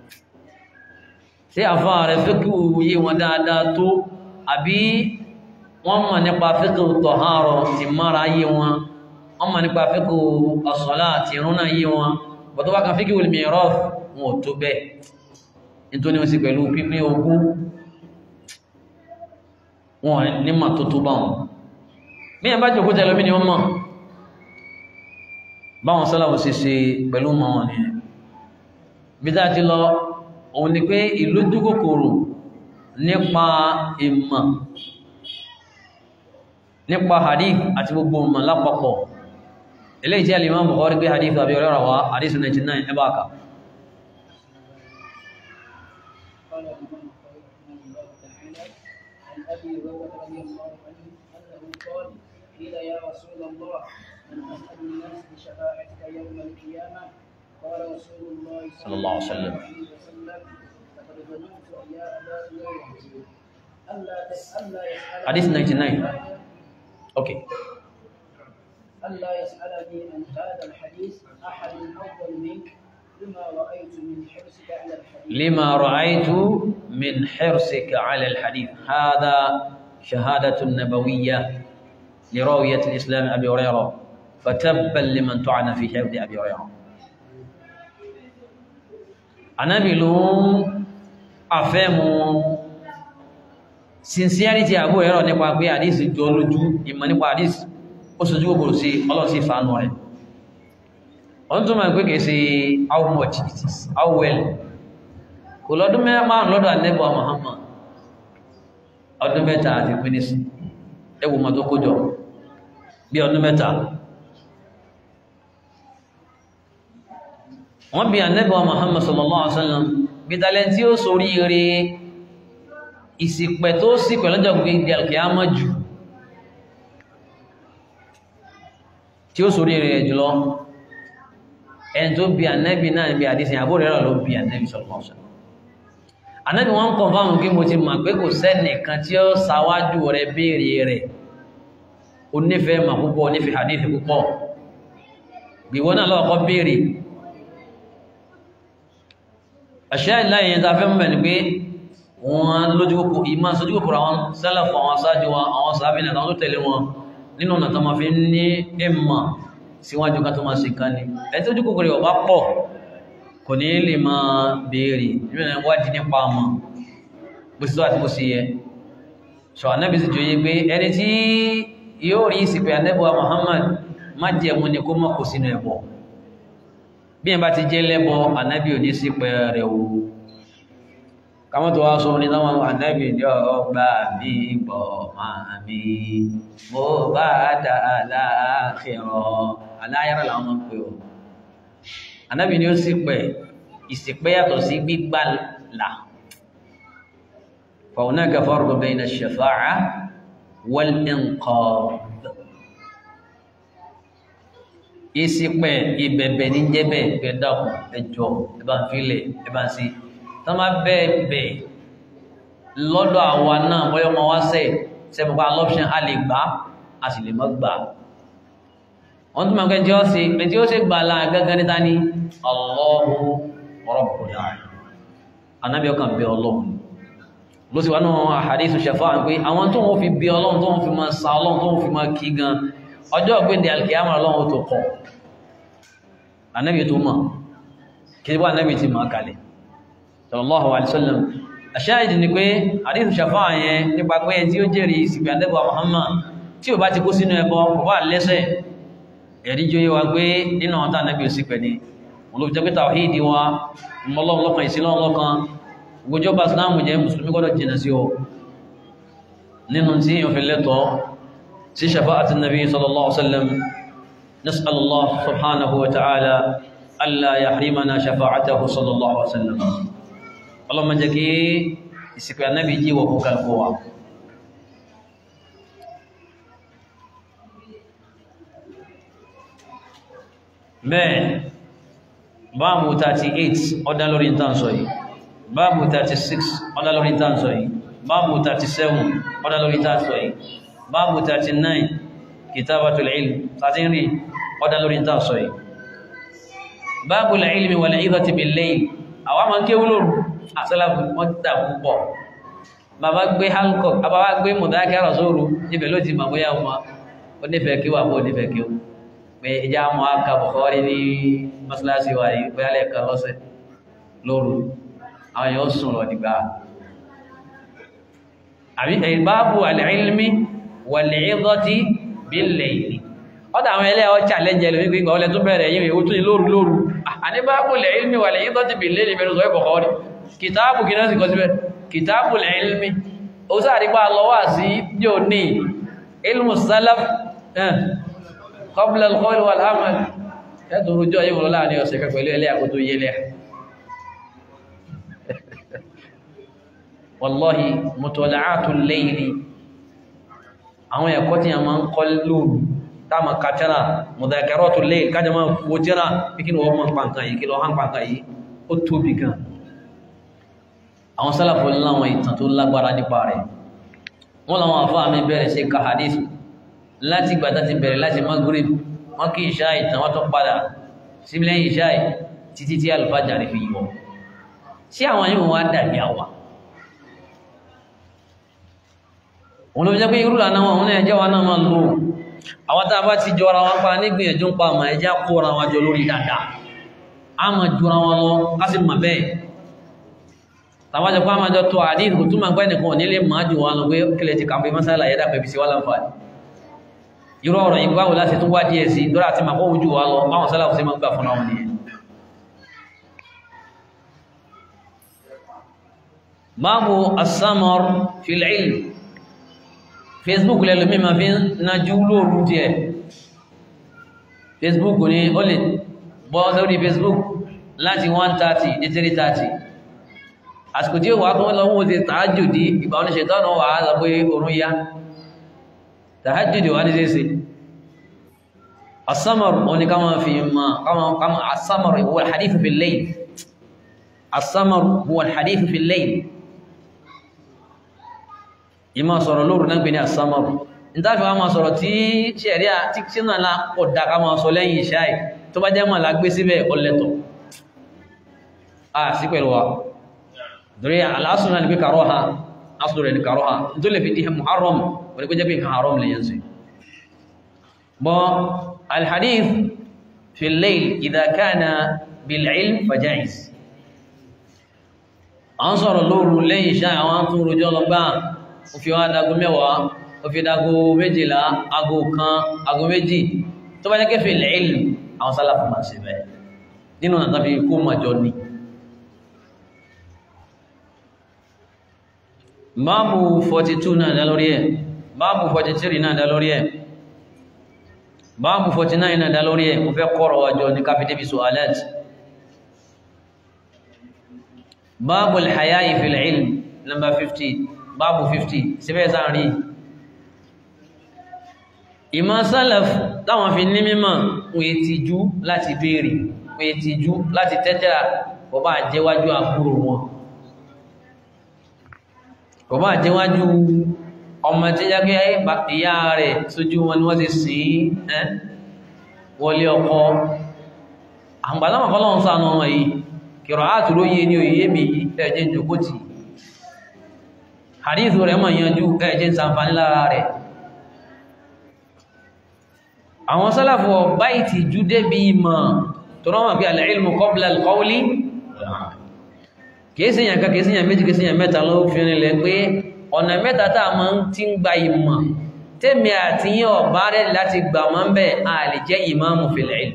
tí àfá rẹ̀ fíkì yí wọn dáadáa tó àbí wọ́n mọ̀ nípa fíkì tọ̀hárọ̀ ti mara yí wọn wọ́n mọ̀ nípa fíkì as-salat ti rúnà yí wọn bọ̀ tó bá kan fíkì al-miraf wọn ò tó bẹ́ẹ̀ nítorí wọ́n sì pẹ̀lú pípín ogún wọn ní mà tó tó bá wọn bí ẹ bá jòkó tẹ́lọ mí ni wọ́n mọ̀ báwọn sọ́láwọ̀ sí ṣe pẹ̀lú mọ́ wọn ni bí dá ti lọ òun ni pé ìlú dúkòkòrò nípa ìmọ̀ nípa hadith àti gbogbo ìmọ̀ lápapọ̀ eléyìí tí Al-Imam Bukhari gbé hadith àbí ọ̀rẹ́ra wa hadith 99 ẹbá ka قال الإمام الطويل رحمه الله تعالى عن أبي هريرة رضي الله عنه أنه قال قيل يا رسول الله من أسأل الناس بشفاعتك يوم القيامة قال رسول الله صلى الله عليه وسلم. وسلم لقد ظننت يا أبا هريرة ألا تسأل ألا يسأل hadith 99 okay ألا يسألني عن هذا الحديث أحد أفضل منك لما رأيت من حرصك على الحديث لما رأيت من حرصك على الحديث هذا شهادة نبوية لراوية الإسلام أبي هريرة فتبا لمن طعن في حفظ أبي هريرة Ànábì ló ń àfẹ́mù sincerity Abu Hurairah nípa pé àdísì jọ lójú ìmọ̀ nípa àdísì ó sojú gbogbo sí ọlọ́sí ìfàánú rẹ̀ wọ́n tún máa ń pé kìí sí how much it is how well kò lọ́dún márùn lọ́dọ̀ ànẹ́bọ̀ Muhammad ọdún mẹ́ta àti pínísì ẹwù mọ́ tó kójọ bí ọdún mẹ́ta wọ́n bí ànẹ́bọ̀ Muhammad sallallahu alaihi wasallam bí dalẹ̀ tí ó sórí rí ìsìpẹ̀ tó sì pẹ̀lọ́jọ́ gbogbo alkiyama jù tí ó sórí rí jùlọ ẹni tó bí ànẹ́bì náà bí àdísìn àbúrò rẹ̀ ló bí ànẹ́bì sallallahu alaihi wasallam ànẹ́bì wọ́n kọ̀ fáwọn kí mo ti mọ̀ pé kò sẹ́nìkan tí ó sáwájú rẹ̀ béèrè rẹ̀ ó nífẹ̀ẹ́ mà púpọ̀ ó nífẹ̀ẹ́ hadith púpọ̀ gbìwọ́n náà lọ́ọ̀kọ́ béèrè àṣẹ ìláyìn yẹn ta fẹ́ mọ̀ ní pé wọ́n lójú kòkò ìmá sójú kòkòrò àwọn sálàfù àwọn aṣáájú wọn àwọn sàábìnà àwọn tó tẹ̀lé wọn nínú ọ̀nà tó ma fi ní ìmọ̀ síwájú ká tó máa ṣe kan ní ẹ̀ tó jùkú kòrò ọba pọ̀ kò ní lè máa béèrè nínú wádìí nípa ọmọ bó sì tó àti bó sì yẹ ṣọ anábì sì jòyè pé ẹni tí yóò rí ìsìnkú anábìwa Muhammad má jẹ́ mú ni kó mọ́ kò sínú ẹ̀bọ bí ẹ bá ti jẹ́ lẹ́bọ anábì ò ní sí pẹ́ rẹ̀ o káwọn tó wá sọ ní táwọn anábì ní ọgbà mi bọ̀ máa mi mo bá dà láàkìrọ̀ aláyára làwọn máa ń pè ọ́ anábì ni ó sì pẹ̀ ìsìpẹ́ yàtọ̀ sí gbígbà là fa hunaka farqun bayna ash-shafa'a wal-inqadh ìsìpẹ́ ìbẹ̀bẹ̀ ní jẹ́bẹ̀ pẹ̀dàkùn ẹjọ́ ẹbá ń fílẹ̀ ẹbá ń sí tán bá bẹ́ẹ̀bẹ̀ lọ́dọ̀ àwa náà bọ́yọ́ ma wá sẹ́ sẹ́mọ̀pá lọ́pṣẹ́ a lè gbá a sì lè mọ́ gbà wọ́n tún máa kẹjọ́ sí pé tí ó sì gbà láà gẹ́gẹ́ níta ní Allahu Rabbul Alamin anábí ọkàn bí ọlọ́run ló sì wá náà àhàdísù ṣẹfà pé àwọn tó wọ́n fi bí ọlọ́run tó wọ́n fi máa sa ọlọ́run tó wọ́n fi máa kí gan ọjọ́ ọ̀gbẹ́ndẹ̀ alkiyama ọlọ́run tó kọ̀ anábí tó mọ̀ kí wá anábí ti máa kalẹ̀ sallallahu alaihi wasallam àṣáàdì ni pé àdíṣù ṣàfá yẹn nípa pé tí ó jẹ́rìí ìsìnkú àdẹ́bà Muhammad tí ò bá ti kó sínú ẹbọ kò bá lẹ́sẹ̀ ẹ̀rí jó yé wa pé nínú ọ̀tá anábí ò sí pẹ̀ ni wọn ló fi jẹ́ pé tàwíìdì wa mọ́lọ́lọ́kan ìsìnlọ́lọ́kan gbogbo islamu jẹ́ mùsùlùmí gbọ́dọ̀ jìnà sí ọ nínú tí yóò fi lẹ́tọ̀ sí shafa'ati nabi sallallahu alaihi wasallam nas'alullah subhanahu wa ta'ala alla yahrimana shafa'atahu sallallahu alaihi wasallam ọlọ́mọ jẹ́ kí ìsìnkú anábi jí wọ fún kalkó wa bẹ́ẹ̀ báàmù 38 ọdá lórí ìtànsọ yìí báàmù 36 ọdá lórí ìtànsọ yìí báàmù 37 ọdá lórí ìtànsọ yìí báàmù 39 kitabatul ilm tàtínrí ọdá lórí ìtànsọ yìí báàbul ilmi wal idhati bil layl àwọn ma ń ké wúlòrù àṣálàfù wọ́n tà púpọ̀ bàbá gbé hancock àbábá gbé mọ̀dákẹ́rọ̀ sóòrù níbẹ̀ ló ti mọ̀ bóyá ọmọ onífẹ́ kí wà bó onífẹ́ kí ó pé ìjà mọ́ aka Bukhari ní mọ́sálásí wa yìí bóyá lẹ́ẹ̀kan lọ́sẹ̀ lóru àwọn yóò sùn lọ dìgbà àbí báàbù al-ilmi wal-idhati bil-layl ọ̀dà àwọn ẹlẹ́ ọ challenge lórí gbígbà ọlẹ́ tó bẹ̀rẹ̀ yìí ó tún ní lóru lóru àní báàbù al-ilmi wal-idhati bil-layl mẹ́rin sọ Bukhari kìtàbù kí náà sì kọ́ síbẹ̀ kìtàbù al-ilmi ó sáàrí pa lọ́wọ́ sí yóò ní ilmu salaf qabla al-qawl wal-amal ẹ̀tù rújọ́ yíò lọ́la ní ọ̀sẹ̀ kẹ pẹ̀lú ẹlẹ́ àkótó yẹlẹ́ wallahi mutala'atul layli àwọn ẹ̀kọ́ tí a máa ń kọ́ lóòrù táàmà kàtẹ́rà mudhakaratul layl kájẹ máa wó jẹ́ra píkí ni wọ́n mọ́ pàǹkà yìí kí lọ hàn pàǹkà yìí ó tóbi gan àwọn sálàfò láwọn ìtàn tó lágbára nípa rẹ̀ wọ́n láwọn àfáà mi bẹ̀rẹ̀ sí ka hadith láti gbàtà ti bẹ̀rẹ̀ láti maghrib wọ́n kí ìṣá ìtàn wọ́n tó padà síbílẹ̀ ìṣá títí tí alùfájà rẹ̀ fi yíwọ́ sí àwọn yíò wá dàbí àwà wọn ló jẹ́ pé irú lànà wọn náà ẹjẹ́ wa náà máa lò àwọn tá a bá ti jọra wọn pa nígbìyànjú ń pa àmà ẹjẹ́ kóra wọn jọ lórí dáadáa a máa jọra wọn lọ ká sì mọ̀ bẹ́ẹ̀ tàbájọ pá máa jọ tó àdín kò túnmà pẹ́ nìkan nílé máa jù wọn lọ pé kílẹ̀ ti kàmpé mọ́sálà yẹ́dà pẹ̀bí sí wá láǹfààní irú ọ̀rọ̀ yìí báwo láti tún wá díẹ̀ sí dọ́rà tí màá kọ́ jù wá lọ báwọn sálà sí máa gbà fún àwọn nìyẹn báwo asámọ́r fil-ilm facebook lẹ́lùmí ma fi ń najú lóòrù díẹ̀ facebook ni ó lè bọ́ sórí facebook láti 130 dé 330 àsìkò tí ó wà kún lọ́wọ́ ti tàájùdí ìgbà oníṣẹ́ tọ́nà wà á lọ pé orún yá tàájùdí wà ní ṣeéṣe asámọ̀rù wọn ni ká máa fi ma kama asámọ̀rù huwa al-hadithu fil layl asámọ̀rù huwa al-hadithu fil layl ìmá sọ̀rọ̀ lóòrù náà gbé ní asámọ̀rù ní tàbí wá máa sọ̀rọ̀ tí ṣẹ̀ríà tí sínú àlá ọ̀dà ká máa sọ lẹ́yìn ìṣáì tó bá jẹ́ mọ̀ lágbé síbẹ̀ ọlẹ́tọ̀ a sí pẹ̀lú wa dore al'asun na nufi karoha asu rẹ̀ ni karoha tó lè fi di muharram wani kó jẹ́ bí nǹkan haram lè yanzu bọ́ alhadith fi layl idha kana bil ilm fajaiz an sọ̀rọ̀ lóòrù lẹ́yìn iṣẹ́ àwọn tún rojọ́ lọ gbá o fi wá dago mẹ́wàá o fi dago méjìlá ago kan ago méjì tó bá jẹ́ kẹfì ilm àwọn sálàfù máa ṣe bẹ́ẹ̀ nínú àtàfi kó màjọ ni báàbù 42 náà dá lórí ẹ̀ báàbù 43 náà dá lórí ẹ̀ báàbù 49 náà dá lórí ẹ̀ mo fẹ́ kọ́rọ̀ wájọ́ ní káfí débi so alert báàbù al-haya'i fil ilm number 50 báàbù 50 síbẹ̀ sáàrí ìmọ̀ sálàf táwọn fi ní mímọ̀ wọ́n ti jú láti béèrè wọ́n ti jú láti tẹ́tẹ́ra kò bá jẹ́wájú àbúrò wọn kò bá jẹ́wájú ọmọ tí yá gẹ́ ìyá rẹ̀ sójú wọn ni wọ́n ti sìn ẹ́ wọlé ọkọ àgbàláwọ̀ kọ́lọ́run ṣàánú ọmọ yìí kìrọ̀ àtúrò yé ní òye mi ẹ̀jẹ̀ jòkótì hadithu rẹ̀ mọ̀ yanjú ẹ̀jẹ̀ ṣàǹfàní lára rẹ̀ àwọn sálàfọ̀ báyìí ti jú débi ìmọ̀ tó rọ́mọ̀ bí al-ilmu qabla al-qawli kìí síyàn ká kìí síyàn méjì kìí síyàn mẹ́ta ló fi rinlẹ̀ pé ọ̀nà mẹ́ta tá a máa ń ti ń gba ìmọ̀ tèmi àti yín ọ̀bá rẹ̀ láti gbà mọ́ ń bẹ̀ a lè jẹ́ ìmáàmù fil ilm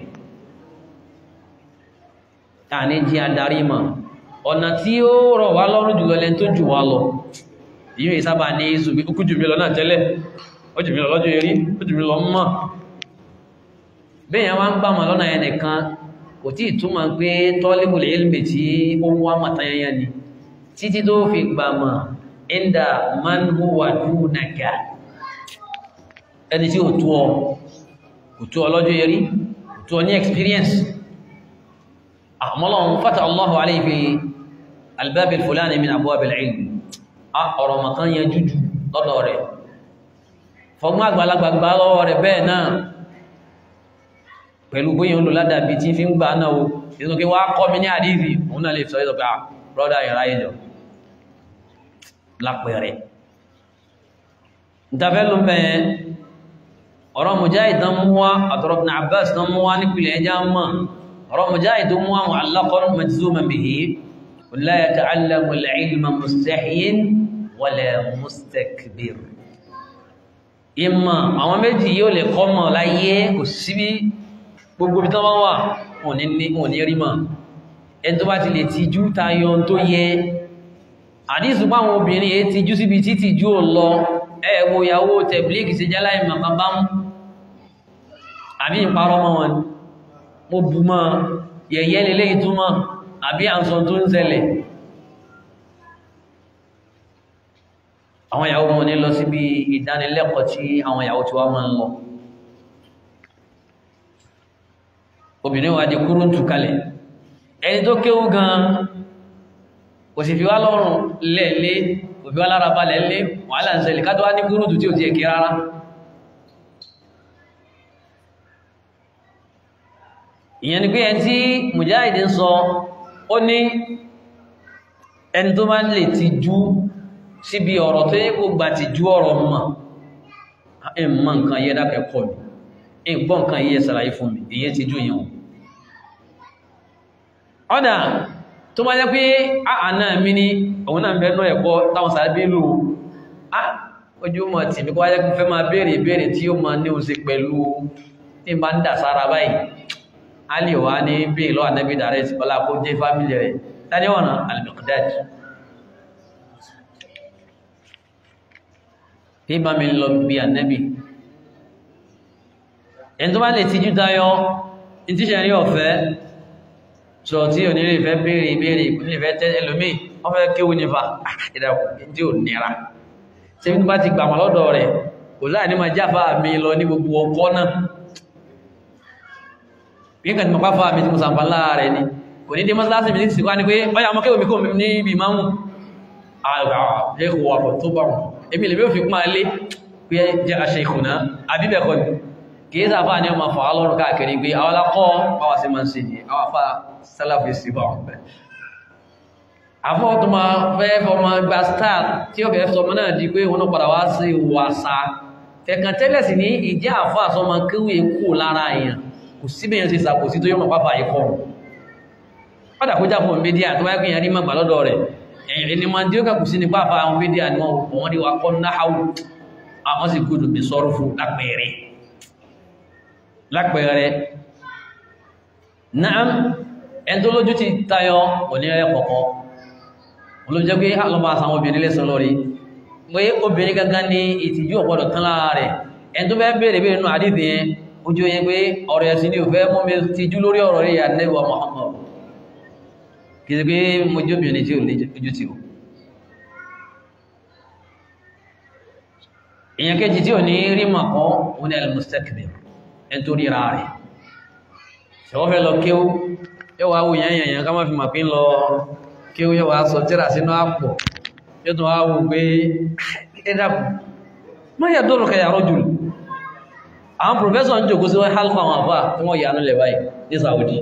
àní jí adarí mọ̀ ọ̀nà tí ó rọ̀ wá lọ́rùn jùlọ lẹ́n tó jù wá lọ yíò ìsábà ní ìsùgbé ó kú jù mí lọ náà tẹ́lẹ̀ ó jù mí lọ lọ́jọ́ erí ó jù mí lọ mọ́ bẹ́yàn wá ń gbà mọ̀ lọ́nà ẹnìkan kò tí ìtumọ̀ pé tọ́lébùl ilmi tí ó wá mọ̀tányányá ni títí tó fi gbà mọ̀ inda man huwa dunaka ẹni tí ó tó ọ kò tó ọ lọ́jọ́ erí kò tó ọ ní experience àmọ́lọ́run fata Allahu alayhi fi albabi fulani min abwab al-ilm a ọ̀rọ̀ makan yẹn jújù lọ́dọ̀ rẹ̀ fọgbọ́n àgbàlagbà gbá lọ́wọ́ rẹ̀ bẹ́ẹ̀ náà pẹ̀lú bóyá ń lò ládàbí tí fi ń gbà náà o ìsìnkú kí wá kọ́ mi ní àdíìsì òun náà lè sọ ìsọ pé brọ́dá ìrà ìjọ lápẹẹrẹ ìtafẹ́ ló bẹ̀ẹ́ ọ̀rọ̀ Mujahid tán mú wá àtọ̀rọ̀ Ibn Abbas tán mú wá nípìnlẹ̀ ẹjá mọ́ ọ̀rọ̀ Mujahid tó mú wá mu'allaqan majzuman bihi la yata'allamu al-ilma mustahyin wala mustakbir ìmọ̀ àwọn méjì yóò lè kọ́ mọ̀ láyé kò síbí gbogbo bí tán bá wà wọn ní rí mọ̀ ẹni tó bá ti lè tijú tayọ tó yẹ àdísù páwọn obìnrin èé tijú síbi tí tijú ò lọ ẹ̀wọ̀ ìyàwó tẹ̀blíkì sí jálá ìmọ̀ kan bá mú àbí ìparọ́ mọ́ wọn mo bù mọ́ yẹ̀yẹ́ lélé ìtumọ̀ àbí àǹsọ tó ń ṣẹlẹ̀ àwọn ìyàwó wọn ní lọ síbi ìdánilẹ́kọ̀ọ́ tí àwọn ìyàwó tí wá máa ń lọ obìnrin wa di kúrú tù kalẹ̀ ẹni tó kéwú gan kò sì fi wá lọ́rùn lẹ́ẹ̀lé kò fi wá lára balẹ̀ lé wàhálà ń ṣẹlẹ̀ ká tó wá ní kúrú tù tí ò ti ẹ̀kí rárá ìyẹn ni pé ẹni tí Mujahid ń sọ ó ní ẹni tó máa lè ti jú síbi ọ̀rọ̀ tó yẹ kó gbà ti jú ọ̀rọ̀ mọ̀ ẹ̀ mọ̀ nǹkan yẹ dákẹ́ kọ́ mi ìgbọ́n nǹkan yíyẹ sàlàyé fún mi èyí ti jú yẹn ọ̀dà tó bá jẹ́ pé àánà mi ní òun náà bẹ́ẹ̀ náà ẹ̀kọ́ táwọn sàábé lò á ojú mọ̀ tí mi kọ́ wáyé fẹ́ máa béèrè béèrè tí ó máa ní o sí pẹ̀lú tí bá ń dà sára báyìí a lè wá ní bí ìlú ànábì dàrẹ́ sí ọlá kó jẹ́ fámìlì rẹ̀ tani ọ̀nà al-Miqdad tí bá mi lọ bí ànábì ẹni tó bá lè tijú tayọ ní tíṣẹ́ rí ọ̀fẹ́ sọ tí ò nílé ìfẹ́ béèrè ìbéèrè ìpínlẹ̀ ìfẹ́ tẹ́ ẹlòmíì wọ́n fẹ́ kéwú nípa ìdàkùn tí ò nira ṣe bí bá ti gbà wọn lọ́dọ̀ rẹ̀ kò láì ní ma jáfà mi lọ ní gbogbo ọkọ́ náà bí n kà ti mọ̀ pàfà mi tí mo sàǹfà lára rẹ̀ ni kò ní dé mọ́sálásí mi ní ti wá ní pé ọya ọmọ kéwú mi kò ní ibi máa mú àgbà ẹ̀kọ́ wà tó bá wọn èmi lè bí ó fi pọ́n alé pé jẹ́ aṣẹ ìkùnà àbíbẹ̀kọ́ ni kìí sáfà ní ọmọ fàá lọ́rùn káàkiri pé àwọn alákọ́ báwa sí máa ń ṣe ní àwọn afá sálàfí sí bá wọn bẹ̀. àfọ́ tó máa fẹ́ fọmọ gba star tí ó fẹ́ sọmọ náà di pé wọn padà wá sí wàsá fẹ̀kàn tẹ́lẹ̀ sí ní ìjẹ́ àfọ́ àsọmọ kéwì kú lára èèyàn kò sí bẹ́yẹn ṣe ṣàkóso tó yọ mọ̀ pápá yìí kọ́ padà kó jáfọ́ mídíà tó wáyé kéèyàn rí má gbà lọ́dọ̀ rẹ̀ ẹni máa ń dí ó kà kù sí ní pápá àwọn mídíà ni wọ́n rí wa kọ́ náhàwù àwọn sì gbọdọ̀ bí sọ́rọ̀ fún lápẹ̀ẹ́rẹ́ lápẹẹrẹ náà ẹn tó lójú ti tayọ onírẹ́ kọ̀kọ́ olóòjẹ́ pé alọ́bá àsàwọn obìnrin lẹ́sàn lórí pé obìnrin gangan ní ìtìjú ọ̀pọ̀dọ̀ tán lára rẹ̀ ẹn tó fẹ́ bèèrè bèèrè nínú àdídì yẹn ojú yẹn pé ọ̀rọ̀ ẹ̀sìn ní òfẹ́ mọ́ mi ti jú lórí ọ̀rọ̀ rí ànẹ́wà Muhammad kì í ṣe pé mo jẹ́ obìnrin tí ò lè ojú tì ó èèyàn kejì tí ò ní rí màkọ́ òun ni al-mustakbir ẹni tó ríra rẹ̀ ṣọwọ́ fẹ́ lọ kéwú yóò wá wù yẹn yẹn ká má fi màpín lọ kéwú yóò wá sọ tíra sínú àpò yóò tún wá wù pé ẹ dàpọ̀ má yà dọ́rọ̀ kẹyà rọ́jù àwọn pòfẹ́sọ̀ ń jòkó sí wọ́n hálfà àwọn àfà tí wọ́n yà ní lẹ̀ báyìí ní Saudi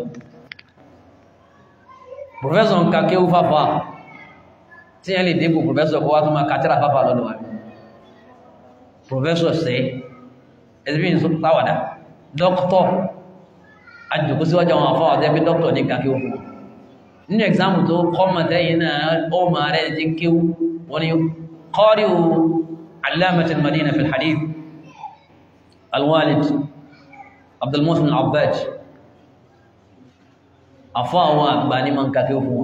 pòfẹ́sọ̀ ń ka kéwú fáfà tí yẹn lè débò pòfẹ́sọ̀ kó wá tó máa kàtírà fáfà lọ́dọ̀ wa pòfẹ́sọ̀ sẹ́ ẹ̀sìn bí n táwàdà dókítọ̀ àjòkó síwájú àwọn afọ́ àti ẹbí dókítọ̀ ní kàkí òkú nínú ẹ̀gzámù tó kọ́mọ̀ tẹ́yìn náà ó máa rẹ̀ ti kíw wọ́n ni qari علامة المدينة في الحديث الوالد عبد المحسن العباج أفاوى باني من كاكيوفوا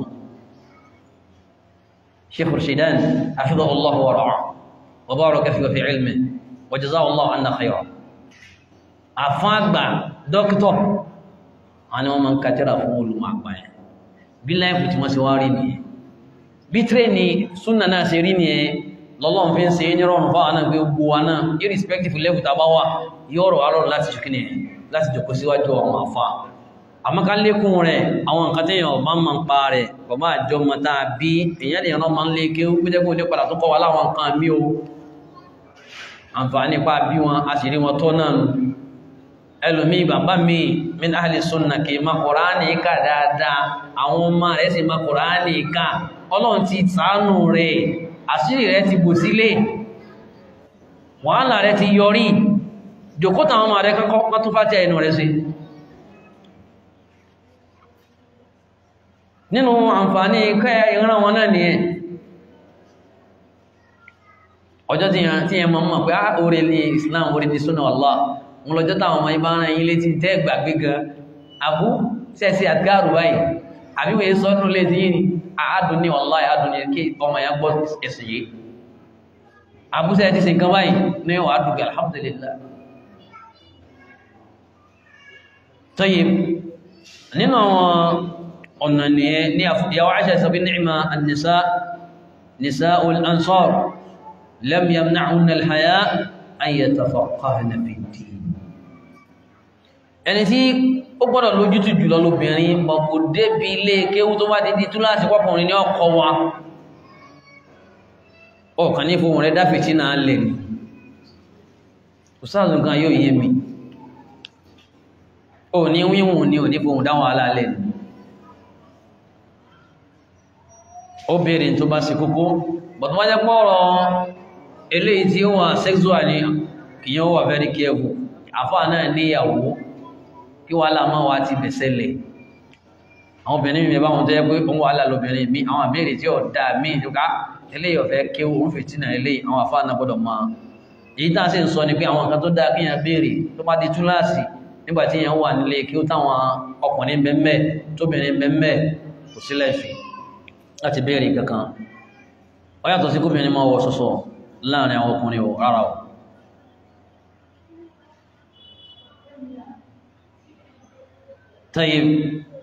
شيخ رشيدان حفظه الله ورعاه وبارك فيه في علمه وجزاه الله عنا خيرا أفاق دكتور أنا ومن كتر فول مع باين بالله فتما سواريني بتريني سنة ناسريني lọ́lọ́run fi ń ṣe ní rọrùn fáwọn náà pé gbogbo wa náà irrespective level tàbá wà yóò rọ̀ alọ́run láti ṣe kíni láti jòkó síwájú àwọn àfà àmọ́ká lékún rẹ̀ àwọn nǹkan tí èèyàn máa ń máa ń pa rẹ̀ bàbá àjọ ọmọ tá a bí èèyàn lè rán máa ń lé ké ó gbẹ́dẹ́gbẹ́ òde padà tó kọ́ wa láwọn nǹkan mí o àǹfààní pa bí wọn a sì rí wọn tọ́ náà nù ẹlòmíì bàbá mi min ahli sunna kì í ma Kùránì kà dáadáa àwọn ọmọ rẹ̀ sì ma Kùránì kà ọlọ́run ti ṣàánú rẹ̀ àṣírí rẹ̀ ti bò sílé wàhálà rẹ̀ ti yọrí jòkótà àwọn ọmọ rẹ̀ kọ́kọ́ tó fàtí ẹnu rẹ̀ sí nínú àǹfààní kẹ́ ìran wọn náà nìyẹn ọjọ́ tí yẹn mọ́ mọ̀ pé á orí ní Islam orí ní súnà Allah wọn lọ́jọ́ táwọn ọmọ ibá rán yín létí tẹ́ gbàgbé gan abú sẹ́sí àtgáàrù báyìí àbíwẹ̀ sọ́dún lè sí yìí ni àádùn ní wallahi àádùn ní kí ọmọ ya gbọ́ ẹ̀sìn yìí àbúsẹ̀ ti ṣe nǹkan báyìí ní wà á dùgbẹ̀ alhamdulillah tayyib nínú àwọn ọ̀nà nìyẹn ní àfihàn Aisha sọ́bí ni'ma an-nisa nisa'ul ansar lam yamna'unna al-haya an yatafaqqahna fi ad-din ẹni tí ó gbọ́dọ̀ lójútù jùlọ lóbìnrin bọ̀kù débi ilé kéwú tó bá ti di túláàsì pọ́kùnrin ní ọkọ̀ wa ọ̀kan ní fohùn rẹ̀ dáfẹ̀tí náà lè ní òsáàzù nǹkan yóò yé mi ò ní wíwùn ní ò ní fohùn dáwọn alálẹ̀ ní obìnrin tó bá sì kókó bọ̀tí wọ́n jẹ́ pọ́rọ̀ eléyìí tí ó wà sexual ní kìyàn wà very careful àfáà náà níyàwó kí wàhálà máa wá ti bẹ̀sẹ̀ lẹ̀ àwọn obìnrin mi bá wọn tẹ́ pé òun wàhálà lóbìnrin mi àwọn àbẹ́rẹ́ tí ó dá mí ìjọká eléyìí ọ̀fẹ́ kí òun fi tínà eléyìí àwọn àfáà náà gbọ́dọ̀ máa èyí tá à sì ń sọ ni pé àwọn nǹkan tó dáa kí yẹn béèrè tó bá di túláàsì nígbà tí yẹn wà nílé kí ó táwọn ọkùnrin bẹ́ẹ̀ tóbìnrin bẹ́ẹ̀ kò sílẹ̀ fi láti béèrè kankan ó yàtọ̀ sí kóbìnrin máa wọ sọ́sọ́ láàrin àwọn ọkùnrin ò rárá o طيب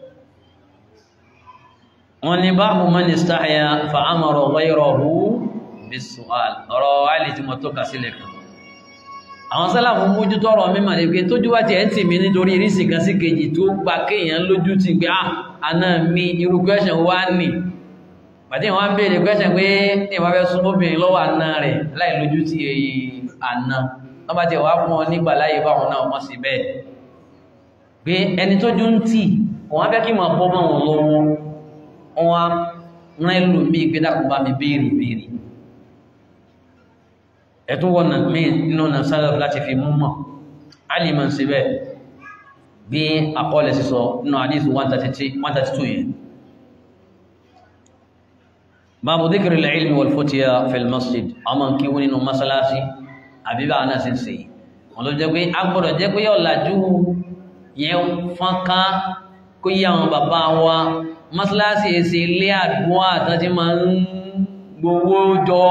wọ́n ní báàbù man istahya fa'amara ghayrahu bis-su'al ọ̀rọ̀ alì tí mo tó kà sílẹ̀ kan àwọn sálàfún mójú tọ́rọ mímọ̀ ní pé tójú wá ti ẹ̀ ń tì mí nítorí ìrísì kan sí kejì tó gba kéèyàn lójú ti pé àná mi irú question wá nì pàtí wọ́n bèèrè question pé ní ìwà fẹ́ súnmọ́ obìnrin lọ́wọ́ àná rẹ̀ láì lójú ti àná wọ́n bá ti wá fún ọ nígbà láyé báwọn náà wọ́n sì bẹ́ẹ̀ pé ẹni tó jú ń tì wọ́n fẹ́ kí mọ̀ bọ́ mọ́ wọn lọ́wọ́ wọ́n rán ìlú mí ìgbédàkùn bá mi béèrè béèrè ẹ̀tún wọ́n na mí nínú na sálẹ̀ láti fi mú mọ̀ alìmọ̀ sí bẹ́ bí àkọọ́lẹ̀ sísọ nínú àdísù 132 yẹn bábu dhikri al-ilmi wal futiya fil masjid ọmọ kí wọ́n nínú masalasi àbíbá náà sí sí wọn ló jẹ́ pé agbọ́dọ̀ jẹ́ pé yọ́ làjú yẹn fọ́nká kó yí àwọn bàbá wa mọ́sálásí èsì ilé àdúwà àtàtí ma ń gbowó jọ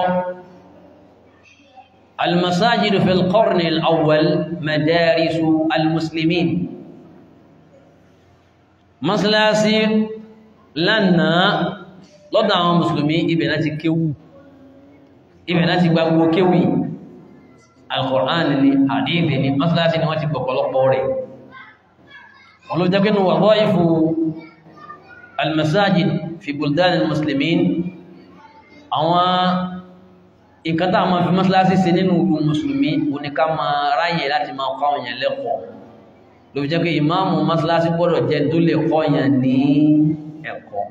المساجد في القرن الأول مدارس المسلمين mọ́sálásí lánàá lọ́dọ̀ àwọn mùsùlùmí ibẹ̀ láti kéwú ibẹ̀ láti gba gbogbo kéwú yìí al-Qur'an ni hadithi ni masalasi ni wọ́n ti gbọ̀pọ̀lọpọ̀ rẹ̀ wọ́n ló jẹ́ pé nù wadhaifu al-masajid fi buldan al-muslimin àwọn nǹkan tá a máa fi masalasi ṣe nínú ìlú mùsùlùmí òní ká máa ráyè láti máa kọ́ àwọn èèyàn lẹ́kọ̀ọ́ ló fi jẹ́ pé ìmáàmù masalasi gbọ́dọ̀ jẹ́ tó lè kọ́ èèyàn ní ẹ̀kọ́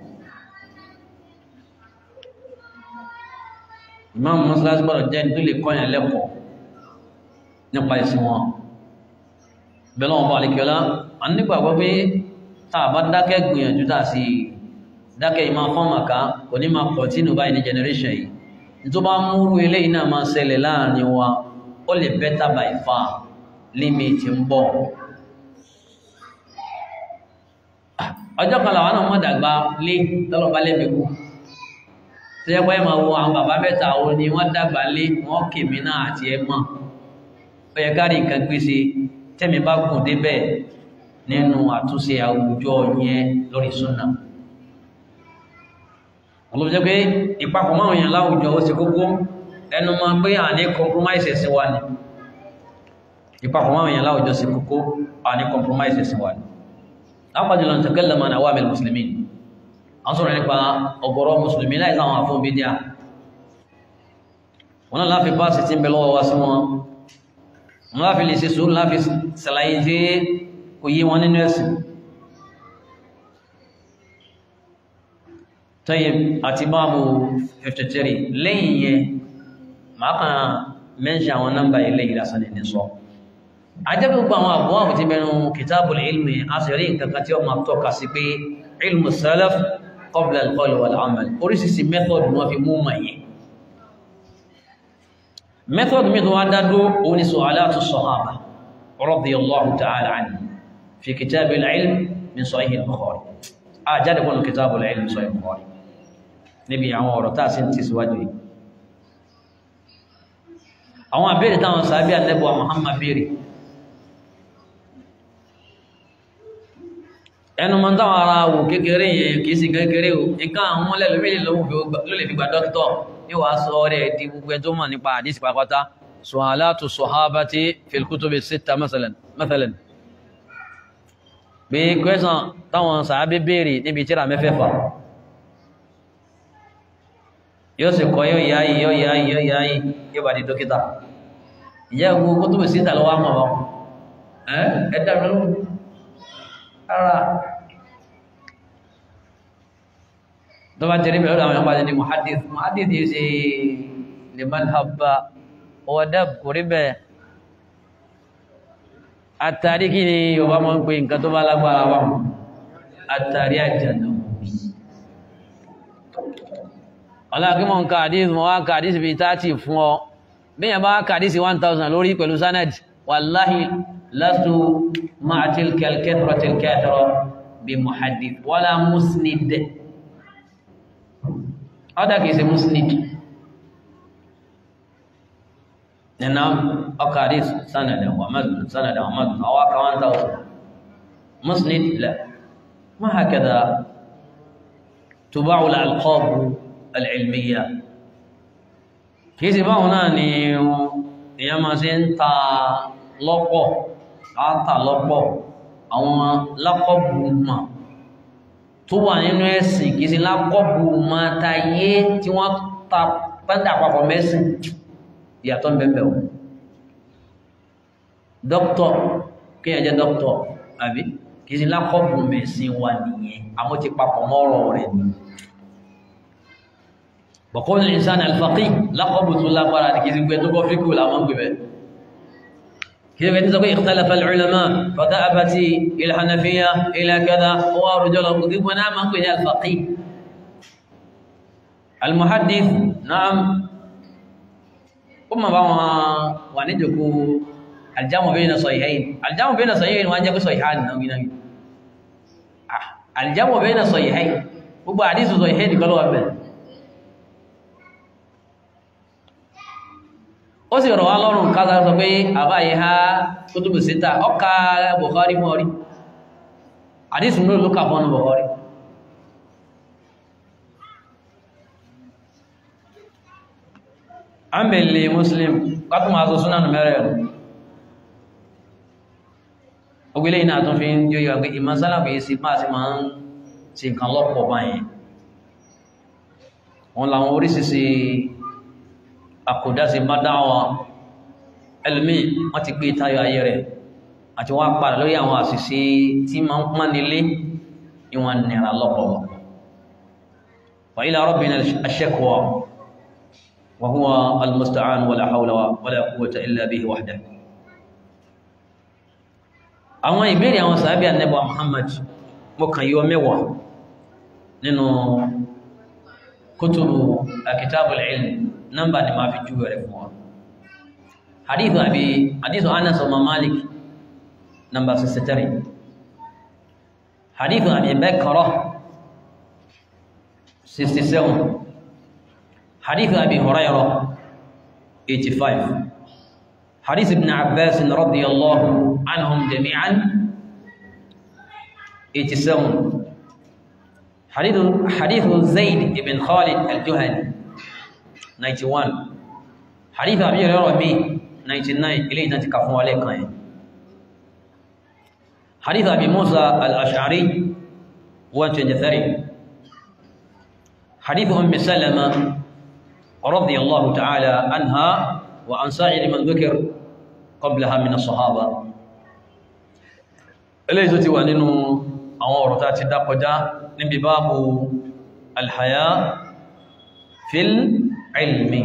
ìmáàmù masalasi gbọ́dọ̀ jẹ́ tó lè kọ́ èèyàn lẹ́kọ̀ọ́ nípa ìsìn wọn bẹ́lá wọn bá alìkẹ́lá a nígbàgbọ́ pé tàà bá dákẹ́ gbìyànjú tàà sí dákẹ́ ìmá fọ́nmàká kò ní máa pọ̀ tínú báyìí ní generation yìí tó bá múrú ilé iná máa ṣẹlẹ̀ láàrin wa ó lè better by far limit ń bọ̀ ọjọ́ kan làwọn náà mọ̀ dàgbà lé tọ́lọ́ba lẹ́mẹ̀kú tó yẹ pé máa wo àwọn bàbá mẹ́ta wo ni wọ́n dàgbà lé wọ́n kèmí náà àti ẹ̀ mọ̀ ó yẹ ká rí nǹkan gbèsè tẹ́mi bá gùn débẹ̀ nínú àtúnṣe àwùjọ yẹn lórí súnà olùjẹ́ pé ìpapọ̀ máa yàn láwùjọ ó ṣe kókó ẹnu máa pé à ní compromise ẹ̀sìn wa ni ìpapọ̀ máa yàn láwùjọ ṣe kókó à ní compromise ẹ̀sìn wa ni lápàjùlọ takallama an awamil muslimin a sọ̀rọ̀ nípa ọ̀gọ̀rọ̀ mùsùlùmí láì sáwọn àfún bídíà wọn náà láfi báàsì tí ń bẹ lọ́wọ́ wa sí wọn wọn láfi lè ṣe sùúrù láfi ṣàlàyé tí kò yé wọn nínú ẹ̀sìn tọ́yẹ àti báàbù 53 lẹ́yìn yẹn máa kàn mẹ́ṣì àwọn nọ́mbà ilẹ̀ ìlàsàn ní sọ ajẹ́bí gbogbo àwọn àbúwà àbú ti bẹ̀rù kitabul ilmi a sì rí nǹkan kan tí ó máa tọ́ka sí pé ilmu salaf qabla al-qawl wal-amal oríṣiríṣi method wọn fi mú mà yẹn method mi tó wá dádó òun ni su'alatu sahaba radiyallahu ta'ala anhu fi kitabil ilm min sahih al-bukhari a jáde kọ́nà kitabul ilm sahih al-bukhari níbi àwọn ọ̀rọ̀ tá a sì ń ti síwájú yìí àwọn àbẹ́rẹ̀ táwọn sàábí ànẹ́bùwa Muhammad bèèrè ẹnu mọ́ táwọn ara wò kékeré yẹn kìí sí kékeré o nǹkan àwọn mọ́lẹ̀ lórí ló lè fi gba dókítọ̀ ní wàá sọ rẹ̀ di gbogbo ẹjọ́ mọ̀ nípa àdísì pàpátá su'alatu sahabati fil kutubi sitta masalan mathalan bí kwẹ́sàn táwọn sàábí bèèrè níbi tíra mẹ́fẹ́fà yóò sì kọ́ yóò yáyí yóò yáyí yóò yáyí yóò bá di dókítà ìyá gbogbo kutubi sitta lọ́wọ́ mọ̀ ọ́ ẹ́ ẹ̀dá lọ́wọ́ ara tó bá tẹ̀lé mẹ́rin àwọn ọmọdé ní muhaddith muhaddith yìí sí liman habba ọwọ́dá kò rí bẹ́ẹ̀ àtàrí kí ni Yorùbá mọ́ ń pè nǹkan tó bá lágbára wà àtàrí àjànà ọláàkímọ̀ ń ka hadith mọ́ wá ka hadith bí 30 fún ọ bí yàn bá ka hadith 1000 lórí pẹ̀lú sanad wallahi لست مع تلك الكثرة الكاثرة بمحدث ولا مسند هذا كيس مسند نعم أقاريس سند ومزن سند ومزن أو كمان توصل مسند لا ما هكذا تباع الألقاب العلمية كيس باونا ني يا ما سنتا lọ́pọ̀ káàtà lọ́pọ̀ àwọn lákọ̀bù mà tó wà nínú ẹ̀sìn kìí sí lákọ̀bù mà tayé tí wọ́n ta pẹ́ndà papọ̀ mẹ́sìn ìyàtọ̀ bẹ̀bẹ̀ o dókítọ̀ kí ẹ jẹ́ dókítọ̀ àbí kìí sí lákọ̀bù mẹ́sìn wà nìyẹn àwọn ti papọ̀ mọ́rọ̀ rẹ̀ ni bọ̀kọ́ ní ìsàn alfaqih lákọ̀bù tó lágbára ní kìí sí pé tó kọ́ fíkù làwọn gbé bẹ́ẹ̀ كيف يتسوي اختلف العلماء فذهبت إلى الحنفية إلى كذا ورجل قضيب ونعم أنقذ الفقيه المحدث نعم ثم بما ونجك الجمع بين صحيحين الجمع بين صحيحين وأنجك صحيحان نوين الجمع بين صحيحين gbogbo àdísù sọ ìhẹ́ nìkan ló wà bẹ̀rẹ̀ ó sì rọ̀ wá lọ́rùn kásá sọ pé àbáyé ha kútùbù síta ọkà Bukhari mọ́ rí àdísù mú lókà fọ́nà Bukhari àmìlì muslim kátùmọ̀ aṣọ súnánù mẹ́rẹ̀ ogbélé iná tún fi ń yóò yọ pé ìmọ̀ sálàfù yìí sí máa sí máa ń ṣe nǹkan lọ́pọ̀ báyìí wọn làwọn oríṣiríṣi àkòdásí bá dáwà ẹlòmí wọ́n ti gbé tayọ ayé rẹ̀ àti wọ́n padà lórí àwọn àṣìṣe tí ma ń pọ́n nílé ìwọ̀n nìra lọ́pọ̀lọpọ̀ wa ila rabbina ash-shakwa wa huwa al-musta'an wala hawla wala quwwata illa bihi wahdahu àwọn ìbéèrè àwọn sàábí ànẹ́bà Muhammad mo kàn yíò mẹ́wàá nínú kútùbù kitabul ilm nọ́mbà ni ma fi júwẹ̀ rẹ̀ fún wa hadithu abi hadithu Anas wa Malik number 63 hadithu abi Bakra 67 hadithu abi Hurairah 85 حديث ابن عباس رضي الله عنهم جميعا 87 حديث حديث زيد بن خالد الجهني 91 حديث ابي هريره 99 اليه نتكفوا عليك حديث ابي موسى الاشعري 123 حديث ام سلمة رضي الله تعالى عنها وعن سائر من ذكر قبلها من الصحابة eléyìí tó ti wà nínú àwọn ọ̀rọ̀ tá ti dákọjá níbi báàbù alhaya fil ilmi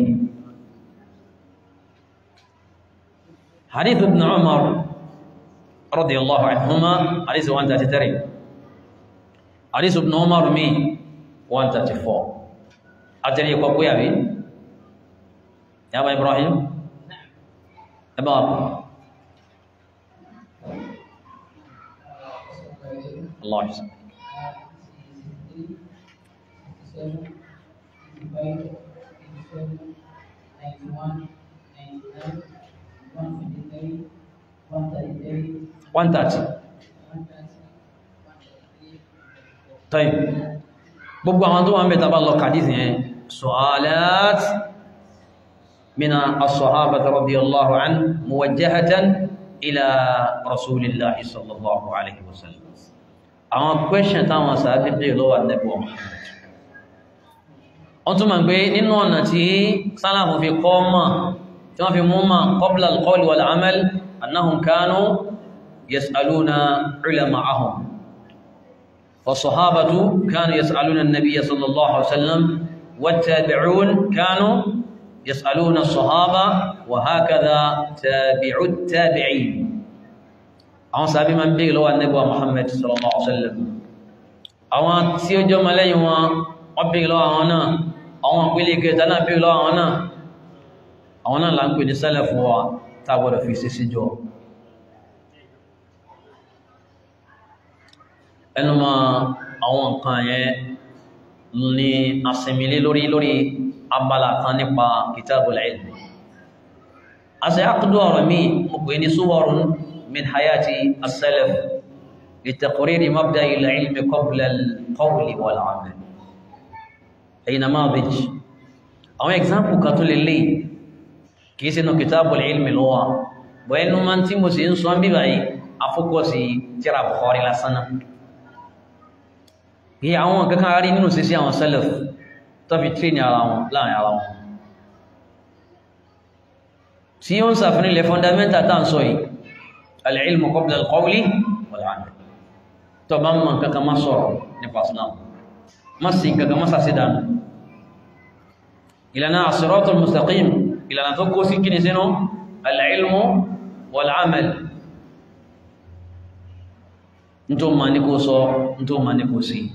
hadith ibn umar radiyallahu anhuma hadith 133 hadith ibn umar mi 134 àtẹ́rí ẹ̀kọ́ pé àbí yàbá ibrahim ẹbá Allah ìsìn one thirty tọ́yì gbogbo àwọn tó wà ń bẹ tàbá lọ kàdísì yẹn سؤالات من الصحابة رضي الله عنه موجهة إلى رسول الله صلى الله عليه وسلم àwọn question táwọn sàábí pé lọ́wọ́ Ànábì Muhammad wọ́n tún ma gbé nínú ọ̀nà tí sálàmù fi kọ́ mọ̀ tí wọ́n fi mú mọ̀ qabla al-qawl wal-amal annahum kanu yas'aluna ulama'ahum فالصحابة كانوا يسألون النبي صلى الله عليه وسلم والتابعون كانوا يسألون الصحابة وهكذا تابع التابعين àwọn sàbí ma ń bí lọ́wọ́ annabuwa Muhammad sallallahu alaihi wasallam àwọn tí ó jọ mọ́lẹ́yìn wọn wọ́n bí lọ́wọ́ àwọn náà àwọn àpílẹ̀ kẹta náà bí lọ́wọ́ àwọn náà àwọn náà là ń pè ní sálàfù wa tàbọ̀dọ̀ fi sí síjọ ẹnu ma àwọn nǹkan yẹn ní asinmilé lórí lórí abala kan nípa kitabul ilm a sì ákùdó ọ̀rọ̀ mi mo pè ní suwarun min hayati as-salaf litaqriri mabda'i al-ilmi qabla al-qawli wal-amal ẹ̀yìn namadij àwọn example kan tó lè lè kìí sínú kitabul ilmi lọ́wọ́ bọ̀ ẹnu ma tí mo sì ń sọ bí báyìí afókọ́sí tíra Bukhari lásánà bí àwọn kankan rí nínú sí sí àwọn salaf tó fi tí ní ara wọn láàrin ara wọn tí ó ń sàfihàn ilẹ̀ fundamental tá ń sọ yìí al-ilmu qabla al-qawli wal-amal tó bá mọ̀ kankan má sọ̀rọ̀ nípa Islam má sí kankan má sàsí dánù ìlànà as-siratul mustaqim ìlànà tó kó sí kíni sínú al-ilmu wal-amal tó ma ní kó sọ tó ma ní kó sí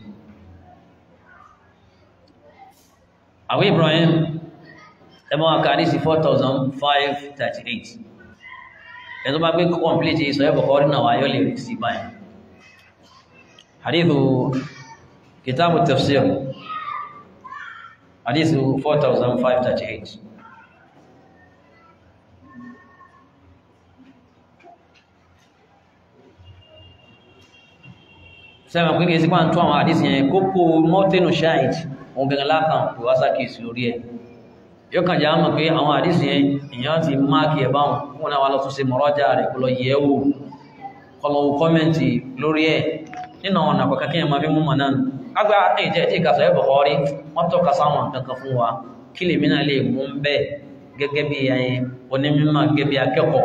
àwọn Ibrahim ẹmọ́ àkàrí sí 4538 ẹ̀tọ́ bá gbé complete ìsọ̀ ẹ̀bọ̀ kọ́ rínà wáyọ́ lè rí sí báyìí hadithu kitabu tafsir hadithu 4538 sẹ́wọ̀n pín kìí sí pàá tó àwọn àdísì yẹn kókó mọ́tínú ṣáìd ohun gẹ̀gẹ̀ lákan pè wá sákìsì lórí ẹ̀ yóò kàn já mọ̀ pé àwọn àdísì yẹn èèyàn ti máàkì ẹ̀ báwọn fún náà wà lọ tún ṣe mọ̀rọ́jà rẹ̀ kó lọ yẹ̀ wò kó lọ wo kọ́mẹ́ǹtì lórí ẹ̀ nínú àwọn ọ̀nà àpẹẹkẹ kí ẹ máa fi mú mọ̀ náà agbá ẹ̀jẹ̀ tí ìkàsọ̀ ẹ̀bọ̀ ọrí wọ́n tọ́ka sáwọn kankan fún wa kí lèmi náà lè mú bẹ́ẹ̀ gẹ́gẹ́ bí ẹyin onímọ̀ gẹ́gẹ́ bí akẹ́kọ̀ọ́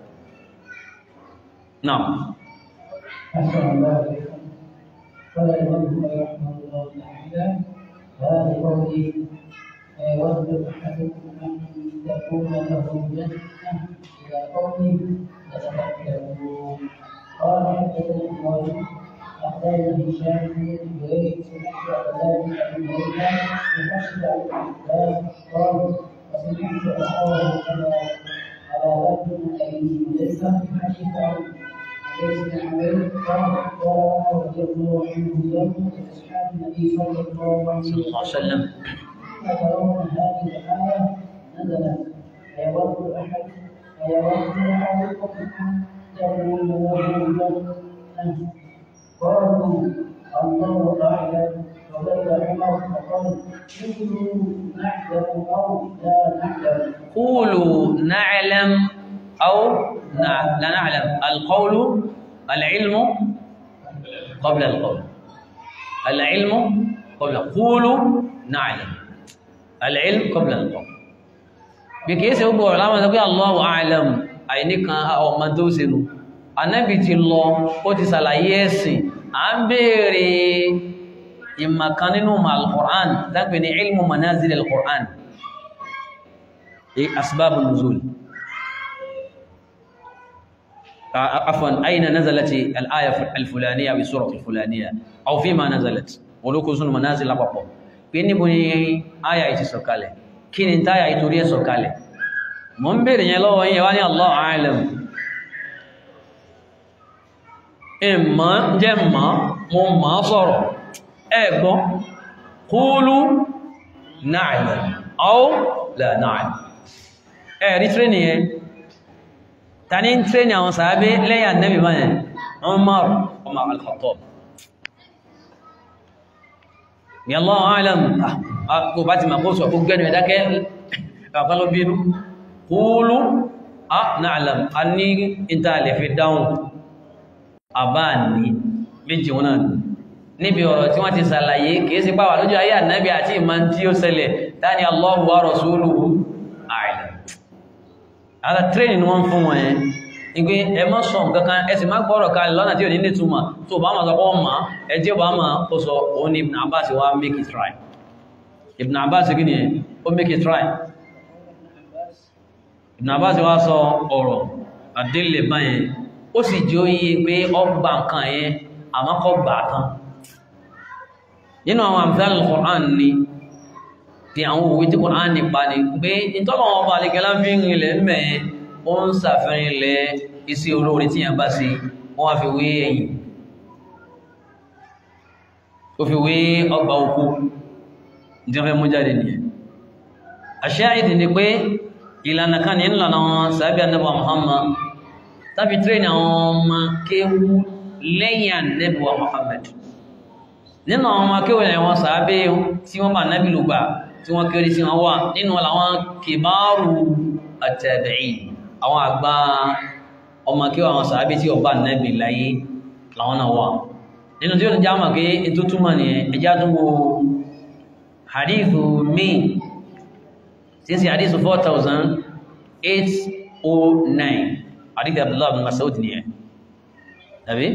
náà أحسن الله إليكم قال الإمام البخاري رحمه الله تعالى هذا قولي يود أحدكم أن تكون له جنة إلى قوله يتفكرون قال حدثنا إبراهيم أخبرنا هشام بن جرير سمعت عبد بن ليلى بحسب العباس قال وسمعت أخاه على على رجل أبي مليكة حديث عن ليس عليه قال قال رضي الله عنه يوم أصحاب النبي صلى الله عليه صلى الله عليه وسلم ترون هذه الآية نزلت أيود أحد أيود أحدكم أن تكون له جنة قالوا الله أعلم وبين عمر فقال كلوا نعلم أو لا نعلم قولوا نعلم أو نع- لا نعلم القول العلم قبل القول العلم قبل قولوا نعلم العلم قبل القول bí kìí ṣe gbogbo ọ̀rọ̀ láwọn ẹgbẹ́ Allahu a'lam àìníkan ọmọ tó ṣe nù anábì ti lọ ó ti ṣàlàyé ẹ̀sìn à ń béèrè ìmọ̀kan nínú al-Qur'an dápẹ́ ní ilmu manazil al-Qur'an asbab nuzul عفوا أين نزلت الآية الفلانية بسورة الفلانية أو فيما نزلت ولوكو سن منازل أبقى بيني بني آية يتسوكالي كين انت آية يتوري سوكالي منبر يلو يواني الله أعلم إما جمع مما صار إيكو قولوا نعلم أو لا نعلم إيه ريتريني tani ń tẹ́ ni àwọn sàábé lẹ́yìn annabi báyẹn Umar ọmọ al-Khattab ni Allahu a'lam kò bá ti ma kó sọ kó gẹ́nu ẹ̀dákẹ́ ọ̀kọ́lọ́ bínú qulu a na'lam a ní ìta lè fi dáhùn àbá ní méjì wọn náà níbi ọ̀rọ̀ tí wọ́n ti sàlàyé kìí sí pàwà lójú ayé annabi àti ìmọ̀ tí ó ṣẹlẹ̀ tani Allahu wa rasuluhu a'lam ara training ni wọ́n fún wọn yẹn ìgbé ẹ má sọ nǹkankan ẹ sì má gbọ́rọ̀ kalẹ̀ lọ́nà tí ò ní ní túmọ̀ tó bá máa sọpọ̀ ma ẹ jẹ́ bá máa ó sọ òun ni Ibn Abbas wá make it try Ibn Abbas kí ni ó make it try Ibn Abbas wá sọ ọ̀rọ̀ àdélé báyẹn ó sì jẹ́ oyé pé ọgbà nǹkan yẹn àmọ́ kọ́ gbà tán nínú àwọn amthal al-Qur'an ni tí àwọn òwe tí Kùránì nípa ni pé ìtọ́lọ̀ wọn bá alẹ́gẹ́lá fi ń rìnlẹ̀ mẹ́ ó ń sàfihàn ilẹ̀ iṣẹ́ olóore tí yẹn bá sí wọ́n wá fi wé ẹ̀yìn ó fi wé ọgbà oko tí wọ́n fẹ́ mú jáde nìyẹn àṣáìdì ni pé ìlànà kan ní ìlànà wọn sàbí anábà Muhammad tàbí tírẹ̀nì àwọn ọmọ kéwú lẹ́yìn anábà Muhammad nínú àwọn ọmọ kéwú lẹ́yìn wọn sàbí tí wọ́n bá nábì lùgbà tí wọ́n kéré sí wọn wà nínú àwọn kìbáàrù at-tabi'in àwọn àgbà ọmọ kí àwọn sàábí tí ọba nẹ́bì láyé láwọn náà wà nínú tí ó já mọ̀ pé ètò túnmọ̀ ní ẹjá tún wo hadithu mi tí sí hadithu 4809 hadithu Abdullah bin Mas'ud ni ẹ tàbí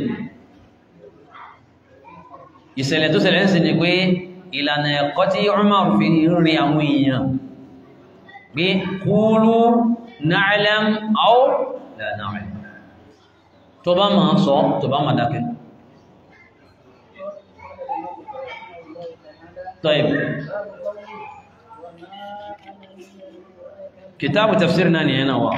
ìṣẹ̀lẹ̀ tó ṣẹlẹ̀ ń sì ni pé ìlànà ẹ̀kọ́ tí Umar fi rí àwọn èèyàn bí kúlú na'lam aw la na'lam tó bá máa sọ tó bá máa dákẹ́ طيب كتاب تفسيرنا هنا هو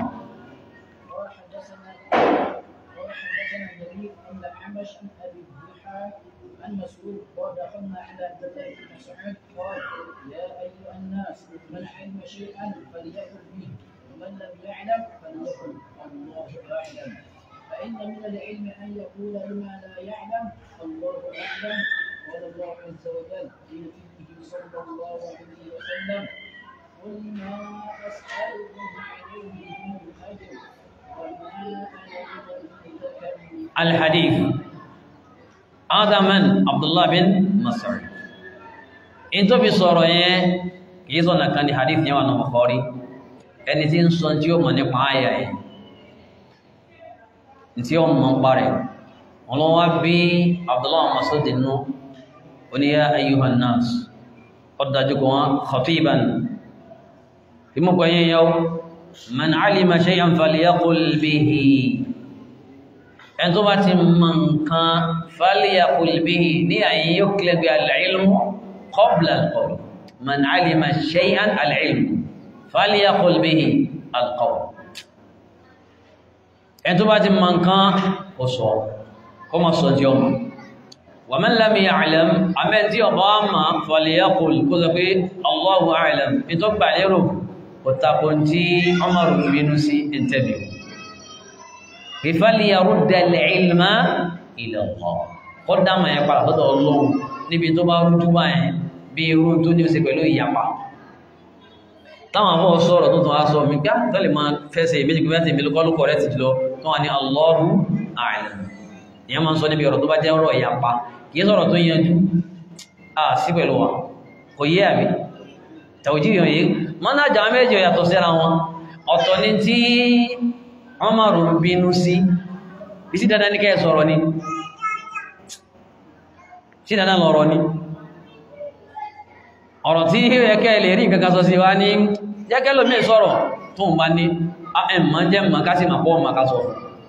عن مسعود قال دخلنا على عبد الله بن مسعود قال يا ايها الناس من علم شيئا فليقل به ومن لم يعلم فليقل الله اعلم فان من العلم ان يقول بما لا يعلم الله اعلم قال الله عز وجل في نبيه صلى الله عليه وسلم قل ما أسألكم عليه من أجر وما أنا بمتكلم الحديث هذا من عبد الله بن مسعود in tó fi sọ̀rọ̀ yẹn kìí sọ̀nà kan ní hadith yẹn wà ní Bukhari ẹni tí ń sọ tí ó mọ̀ nípa àyà ẹ̀ tí ó mọ̀ ń parẹ̀ ọlọ́wọ́ bí Abdullah Mas'ud nù oníyà ayyuhan nas ọdájú kò wọn khatiban tí mo gbọ́yẹn yau man alima shay'an falyaqul bihi ẹni tó bá ti mọ̀ nǹkan falyaqul bihi ní àyè yóò kílẹ̀ bí al-ilmu qabla al-qawl man alima shay'an al-ilmu falyaqul bihi al-qawl ẹni tó bá ti mọ̀ nǹkan kò sọ kó má sọ tí ó mọ̀ wa man lam ya'lam àmẹ́ tí ọba ma falyaqul kó sọ pé Allahu a'lam ní tó gbà lérò kò tako tí Umar bínú sí interview فليرد العلم إلى الله قدام يا para sọ́dọ̀ Ọlọ́hun níbi tó bá rújú báyẹn bí irú tó ní ṣe pẹ̀lú ìyapa táwọn afọ́ sọ̀rọ̀ tó tún á sọ mi gbá tó lè máa fẹ́sẹ̀ méjì pé mẹ́tì mílùkọ́ ló kọ̀rẹ́ ti jùlọ tó wà ní Allahu a'lam ìyẹn máa ń sọ níbi ọ̀rọ̀ tó bá jẹ́ ọ̀rọ̀ ìyapa kìí sọ̀rọ̀ tó yanjú à sí pẹ̀lú wa kò yé àbí tàwùjí yàn yìí mọ́nà àjà méjì yàtọ̀ síra wọn ọ̀tọ̀ ni tí wọ́n máa rò bínú sí isi dandan ní kẹ́ sọ̀rọ̀ ni sí dandan lọ́rọ̀ ni ọ̀rọ̀ tí ẹkẹ́ lè rí nǹkan sọ sí wá ní jẹ́kẹ́ lómi sọ̀rọ̀ tó ń bá ní ẹ̀mọ́ jẹ́ mọ́ ká sí ma pọ́ ma ká sọ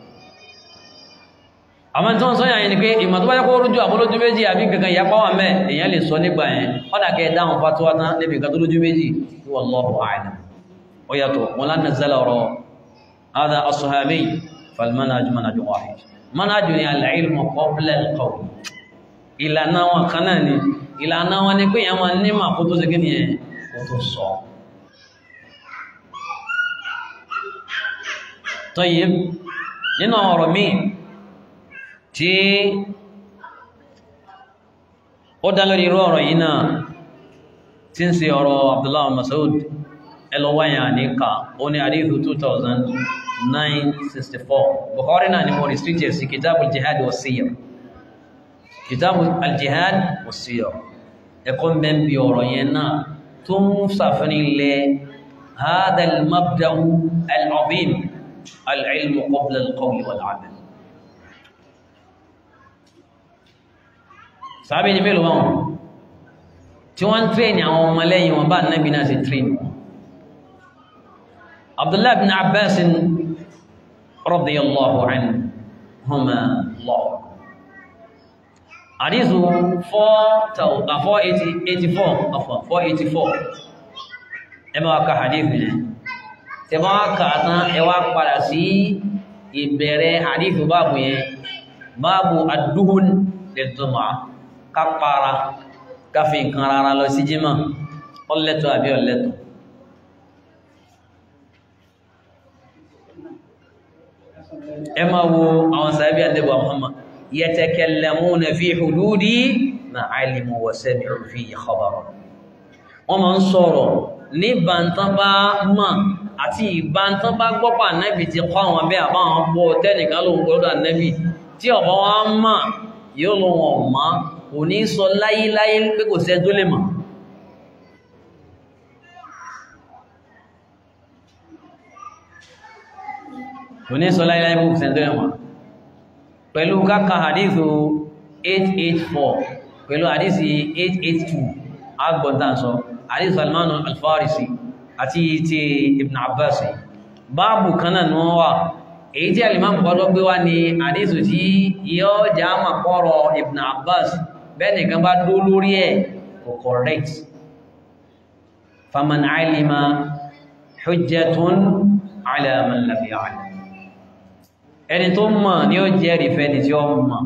àwọn tí wọ́n sọ yàyìn ni pé ìmọ̀ tó bá yẹ kó rújú àbólójú méjì àbí kankan ìyapa wà mẹ́ èèyàn lè sọ nígbà yẹn ọ̀dà kẹ́ dáhùn fatuwa tán níbi nǹkan tó lójú méjì wallahu a'lam ó yàtọ̀ wọn lánà zẹ́lẹ̀ ọ̀rọ̀ هذا الصحابي فالمنهج منهج واحد منهج العلم قبل القول ìlànà wọn kan náà ni ìlànà wọn ni pé èèyàn máa ní mà kó tó ṣe kíni ẹ kó tó sọ tọ́yẹ nínú ọ̀rọ̀ míì tí ó dá lórí irú ọ̀rọ̀ yìí náà tí ń ṣe ọ̀rọ̀ Abdullah Mas'ud ẹlọ́wáyà ní ká ó ní àdífù 2964 Bukhari náà ni mo restricted sí kitabul jihad wa siyar kitabul aljihad wa siyar ẹkọ́ mẹ́bí ọ̀rọ̀ yẹn náà tó ń sàfẹ́ni ilẹ̀ هذا المبدأ العظيم العلم قبل القول والعمل sábẹ́ ní mélòó wọn tí wọ́n ń tírẹ̀nì àwọn ọmọlẹ́yìn wọn bá nábi náà sí tírẹ̀nì عبد الله بن عباس رضي الله عنهما الله حديث 484 عفوا 484 ẹ máa ka hadith yẹn tẹ́ bá kà tán ẹ wá padà sí ìbẹ̀rẹ̀ hadith báàbù yẹn báàbù ad-duhun lil-jumu'ah ká para ká fi nǹkan rárá lọ sí jímọ̀ ọlẹ́tọ̀ àbí ọlẹ́tọ̀ ẹ máa wo àwọn sàábí àdébà Muhammad yatakallamuna fi hududi ma alimu wa sami'u fi khabara wọ́n máa ń sọ̀rọ̀ ní bàntán bá mọ̀ àti ìbàntán bá gbọ́pà nẹ́bì ti kọ́ àwọn abẹ́ àbáwọn bọ́ tẹ́nìkan ló ń gbọ́dọ̀ nẹ́bì tí ọ̀bá wá mọ̀ yóò lọ wọn mọ́ kò ní sọ láyéláyé pé kò sẹ́ tó lè mọ̀ kò ní sọ láyéláyé pé kò sẹ́ tó lè mọ̀ pẹ̀lú káka hadithu 884 pẹ̀lú hadithu 882 agbọ̀ntánsọ hadith salmanu alfarisi àti ti ibn abbas báàbù kanáà ní wọ́n wà èyí tí alimam kọ́dọ̀ gbé wá ní hadith tí yóò já mà kọ́rọ̀ ibn abbas bẹ́ẹ̀ni kan bá dó lórí ẹ̀ kò correct faman alima hujjatun ala man lam ya'lam ẹni tó mọ̀ ní ó jẹ́ rìfẹ́ ni tí ó mọ̀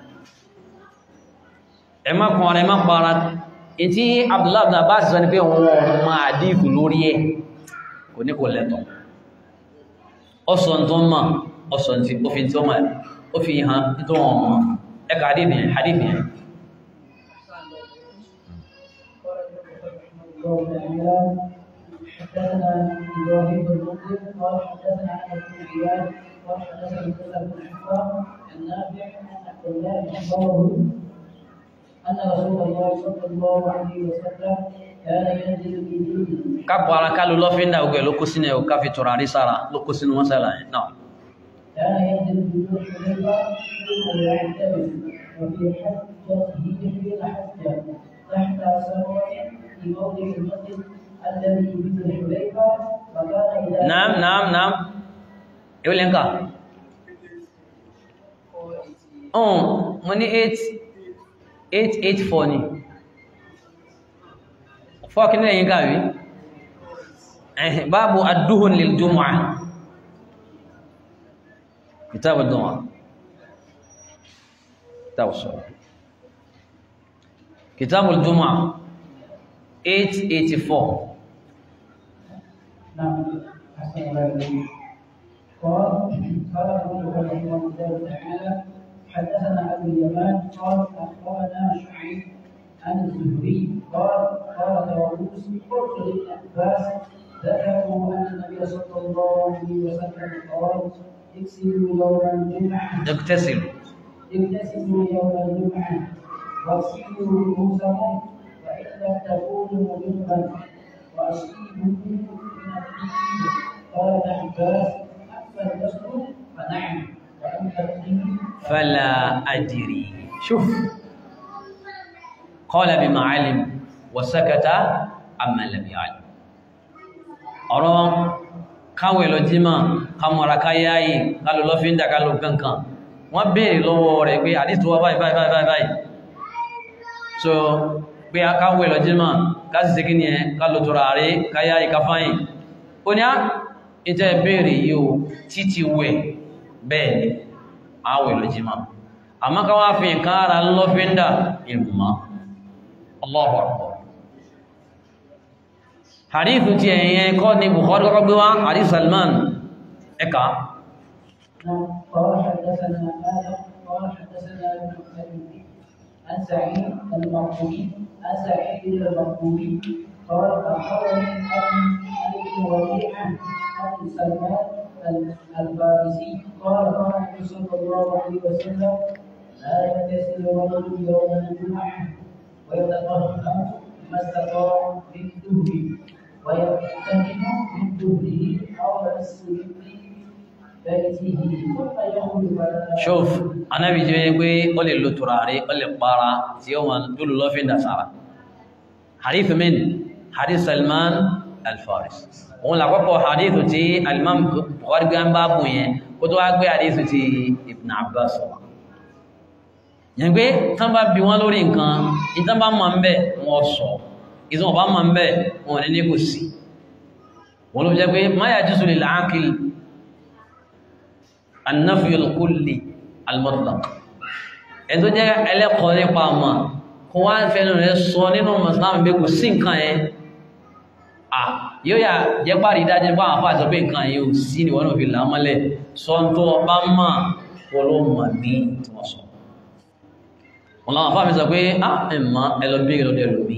ẹ má kan ara ẹ má para ìtí Abdullahi ibn Abbas sọ ní pé wọn ma àdífù lórí ẹ̀ kò ní kò lẹ́tọ̀ ọsọ tó mọ̀ ọsọ tí ó fi tí ó mọ̀ ó fi hàn tó wọn mọ̀ ẹka àdífù yẹn àdífù yẹn قال ابن رحمه الله تعالى حدثنا ابراهيم بن مسلم قال حدثنا احمد بن عياد قال حدثنا موسى بن حفاظ النافع عن عبد الله اخبره ان رسول الله صلى الله عليه وسلم كان ينزل في دينه kápọ̀ ara ká ló lọ́fíńdà ogun ẹ̀ ló kó sínú ẹ̀ ò ká fi tùràrí sára ló kó sínú mọ́sálà yẹn náà كان ينزل في ذو الحليفه ثم يعتمد وفي حجته حين حجه تحت سمره في موضع المسجد الذي بذو الحليفه فكان اذا naam naam naam ewu lè ń kà ọ̀hún mo ní 884 ni fọ́ọ̀kí ní ẹ̀yìn kàwí ẹ̀hìn báàbù adúhùn lè dùnmọ̀ kìtàbù dùnmọ̀ kìtàbù sọ̀rọ̀ kìtàbù dùnmọ̀ 884 نعم أحسن الله إليك قال قال ابن رحمه الله تعالى حدثنا أبو اليمان قال أخبرنا شعيب عن الزهري قال قال طاووس قلت لابن عباس ذكروا أن النبي صلى الله عليه وسلم قال اغسلوا يوم الجمعة اغتسلوا اغتسلوا يوم الجمعة واغسلوا رؤوسكم وإن لم تكونوا جنبا وأصيبوا من الدين قال ابن عباس أما الغسل فنعم وأما الدين فلا أدري شوف قال بما علم وسكت عما لم يعلم ọ̀rọ̀ káwẹ̀ lọ jímọ̀ kàmọ̀ra káyáyì kálò lọ fi ń dàkálò kankan wọ́n béèrè lọ́wọ́ rẹ̀ pé àdítọ́wọ́ báyìí báyìí báyìí báyìí so pé a káwẹ̀ lọ jímọ̀ káàsì sí kí ni ẹ kálò tọ́ra rí káyáyì káfáyìn ó ní á ìtẹ́ béèrè yìí o títí wẹ̀ bẹ́ẹ̀ ni àwẹ̀ lọ jímọ̀ àmọ́ ká wá fi nǹkan ara lọ fi ń dà ìmọ̀ Allahu Akbar hadithu ti ẹ̀yẹn kọ́ ni Bukhari kọ́kọ́ gbé wá hadith Salman ẹka نعم قال حدثنا آدم قال حدثنا ابن أبي عن سعيد المقبولي عن سعيد المقبولي قال أخبرني أبي عن ابن ربيعة عن سلمان الفارسي قال قال النبي صلى الله عليه وسلم لا يغتسل الرجل يوم الجمعة ويتطهر ما استطاع من دهره ويغتنم من دهره أو يغسل بيته ثم يخرج فلا shuf anábi jẹ́ pé ó lè lo tùràrí ó lè para tí ó ma dúlù lọ́fín dà sára hadith min hadith Salman al-Faris òun làkọ́kọ́ hadith tí alimam Bukhari gbé ń bá bùn yẹn ó tó wá gbé hadith tí Ibn Abbas wà yẹn pé tán bá bí wọ́n lórí nǹkan ìtàn bá mọ̀ ń bẹ̀ wọ́n sọ ìtàn bá mọ̀ ń bẹ̀ wọ́n ní ní kò sí wọ́n ló fi jẹ́ pé ma yajuzu lil aqil an-nafyu al-kulli al-mutlaq ẹni tó jẹ́ ẹlẹ́kọ̀ọ́ nípa ọmọ kó wá fẹ́nu rẹ̀ sọ nínú mọ̀sánàmù pé kò sí nǹkan yẹn à yóò yà jẹ́ pàrí dájú pé àwọn afáà sọ pé nǹkan yẹn ò sí ni wọ́n náà fi là á mọ́lẹ̀ sọ ń tó ọba mọ̀ wọ́n ló mọ̀ ní tí wọ́n sọ wọn làwọn afáà mi sọ pé á ẹ̀ mọ́ ẹ lọ bí ìrọ̀lẹ́ lómi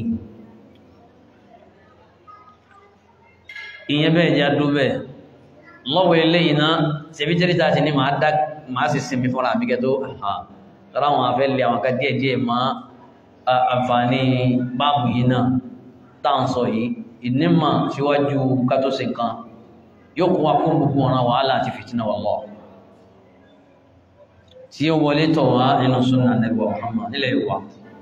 ìyẹn bẹ́ẹ̀ jẹ́ adó bẹ́ẹ̀ lọ́wọ́ eléyìí náà ṣebí jẹ́rìí ti ní màá dá màá sì sinmi fúnra mi kẹ́ tó tọ́ra àwọn afẹ́ lé àwọn kan díẹ̀ díẹ̀ mọ́ àǹfààní báàbù yìí náà tá à ń sọ yìí ìnímọ̀ síwájú ká tó ṣe nǹkan yóò kó wa fún gbogbo ọ̀ràn wàhálà àti fìtínà wallah tí ó wọlé tọ̀ wá nínú súnà nẹ́gbọ̀ Muhammad nílẹ̀ ìwà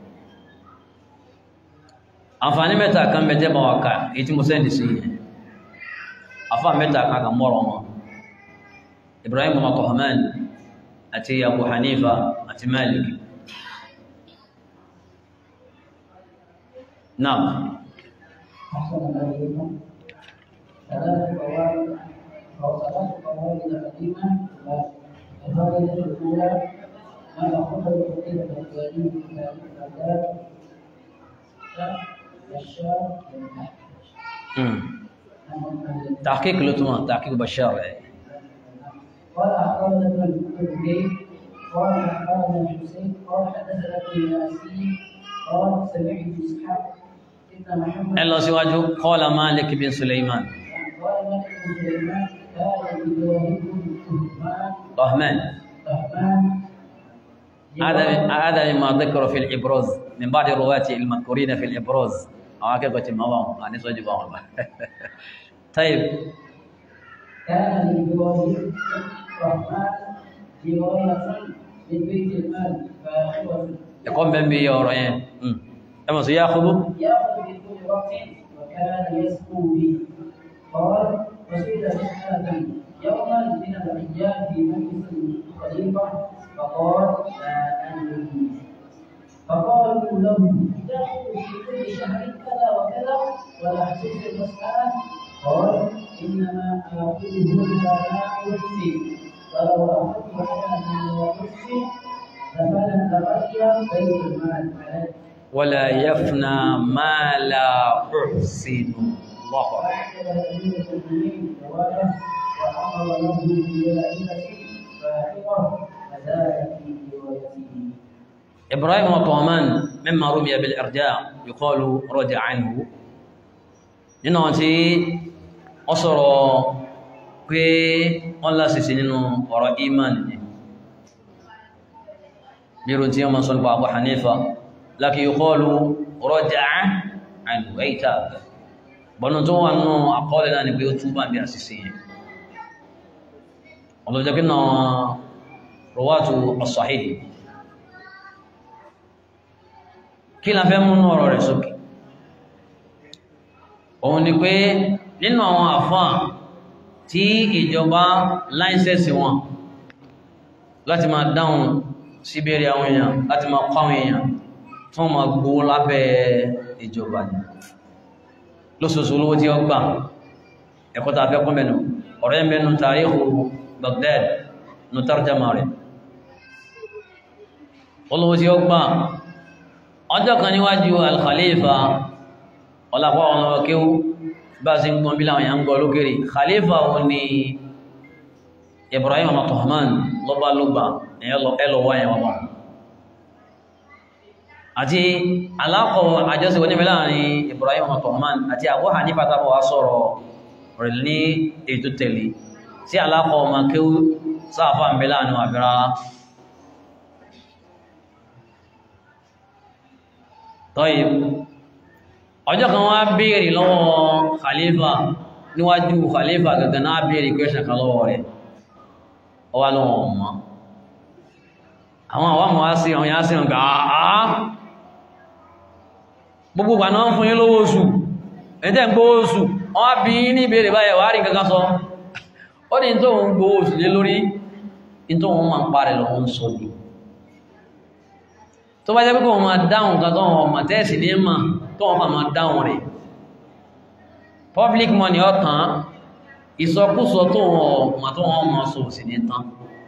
àǹfààní mẹ́ta kan bẹ jẹ́ bá wa kà èyí tí mo sẹ́ndì sí yẹn àfà mẹ́ta kan kà mọ́rọ̀ wọn Ibrahim Makohaman àti Abu Hanifa àti Malik náà أحسن عليكم ثلاث قواعد أو ثلاث قواعد قديمة القاعدة الأولى ما يأخذ العقيدة الإسلامية في تاريخ الآداب والشام والنحو تحقيق لطمان تحقيق بشار قال أخبرنا ابن الزبير قال أخبرنا الحسين قال حدثنا ابن ياسين قال سمعت إسحاق ابن أن محمد ẹ lọ síwájú qala Malik bin Sulaiman قال مالك بن سليمان كان إبراهيم بن عثمان Rahman رحمن هذا هذا مما ذكر في الإبراز من بعض الرواة المذكورين في الإبراز أو كيف ما هو أنا سوى جبان طيب كان لإبراهيم رحمن جواية من بيت المال فاخرة يقوم بين بي يورين أما سيأخذ يأخذ في كل وقت وكان يسكو بي قال وسئل مسألة يوما من الأيام في مجلس الخليفة فقال لا أدري فقالوا له تأخذ في كل شهر كذا وكذا ولا تحسب المسألة قال إنما آخذه إذا لا أحسن ولو أخذت على ما لا أحسن لفلن تبقي بيت المال عليه ولا يفنى ما لا أحسن الله أكبر وأعجب أمير المؤمنين جواله وأمر له بجائزة فاحقة فزاد في روايته إبراهيم وطومان مما رمي بالإرجاع يقال رجع عنه nínú àwọn tí wọ́n sọ̀rọ̀ pé wọ́n lásìsì nínú ọ̀rọ̀ iman ni bírò tí wọ́n mọ́ sọ nípa Abu Hanifa lákì yuqalu raja'a anhu ẹ̀yíta bọ́nà tó wà nínú àkọọ́lẹ̀ náà ni pé ó túbà bí àṣìṣe yẹn ọlọ́jọ́ kí náà rọwátù as-sahih kí la fẹ́ múnú ọ̀rọ̀ rẹ̀ sókè òun ni pé nínú àwọn àfáà tí ìjọba láìsẹ̀sì wọn láti máa dáhùn síbèrè àwọn èèyàn láti máa kọ́ àwọn èèyàn tí wọ́n máa gbówó lábẹ́ ìjọba ni lóṣooṣù olówó tí ó gbà ẹ̀kọ́ tàà fẹ́ kún mẹ́nu ọ̀rẹ́ mẹ́nu tàríhù Baghdad nù tarjama rẹ̀ olówó tí ó gbà ọjọ́ kan níwájú al-Khalifa ọlápọ̀ ọ̀nà ọkéwú bá sí gbọ́n bí láwọn èèyàn gbọ́ lókèrè khalifa wọn ni Ibrahim ọmọ Tuhman lọ́bá lọ́gbà ẹlọ́wọ́ ẹ̀wọ̀ wọn àti alákọ̀ àjọsí wọ́n níbi láàrin Ibrahim ọmọ Tuhman àti Abu Hanifa tàbí wá sọ̀rọ̀ rẹ̀ ní ètò tẹ̀lé sí alákọ̀ ọmọ kéwú sáàfà ń bẹ láàrin àbíra tọ́yìí ọjọ́ kan wá béèrè lọ́wọ́ khalifa níwájú khalifa gangan náà béèrè question kan lọ́wọ́ rẹ̀ ó wá lọ́wọ́ ọmọ àwọn àwọn àwọn wá sí àwọn yá sí ọ̀gá àá gbogbo ìgbà náà ń fún yín lówó oṣù ẹ̀tẹ́ ń gbówó oṣù wọ́n wá bí ní ìbéèrè báyẹ̀ wá rí kankan sọ ó ní tó ń gbówó oṣù lé lórí ní tó wọ́n máa ń parẹ̀ lọ́wọ́ ń sọ ní tó bá jẹ́ pé kò máa dáhùn kan tó wọ́n máa tẹ́ẹ̀sì ní mà tó wọ́n máa dáhùn rẹ̀ public money ọ̀tàn ìsọkúsọ tó wọ́n máa tó wọ́n máa sọ sí ní tán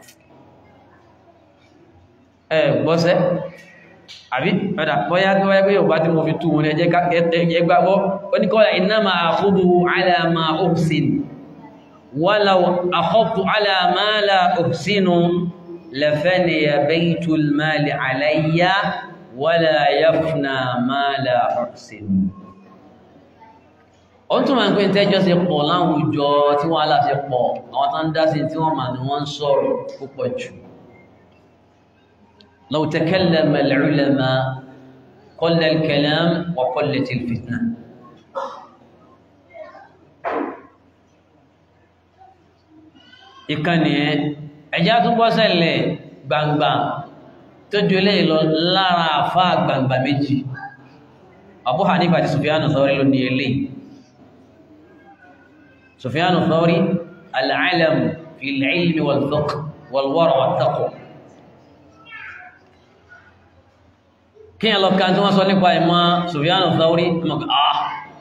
ẹ gbọ́sẹ́ àbí padà bọ́yá tó wáyé pé yorùbá tí mo fi tú wọn ẹjẹ́ ẹgbàgbọ́ ó ní kọ́lá innama akhudhu ala ma uhsin walau akhadtu ala ma la uhsinu lafaniya baytul mali alayya wala yafna ma la uhsinu ó tún máa ń pín tẹ́jọ́ sí pọ̀ láwùjọ tí wọ́n aláṣẹ pọ̀ àwọn tán dá sí tí wọ́n mà ní wọ́n ń sọ̀rọ̀ púpọ̀ jù لو تكلم العلماء قل الكلام وقلت الفتنة ìkànnì ẹ ẹjá tún bọ́ sẹ́lẹ̀ gbangba tó jù lè lọ lára àfá gbangba méjì Abu Hanifa àti Sufyanu Thawri ló ní ilé Sufyanu Thawri al-alam fi al-ilmi wal-fiqh wal-wara' wat-taqwa kí ẹ lọ ká tí wọ́n sọ nípa ìmọ̀ Sufyan Thawri mọ̀ká ah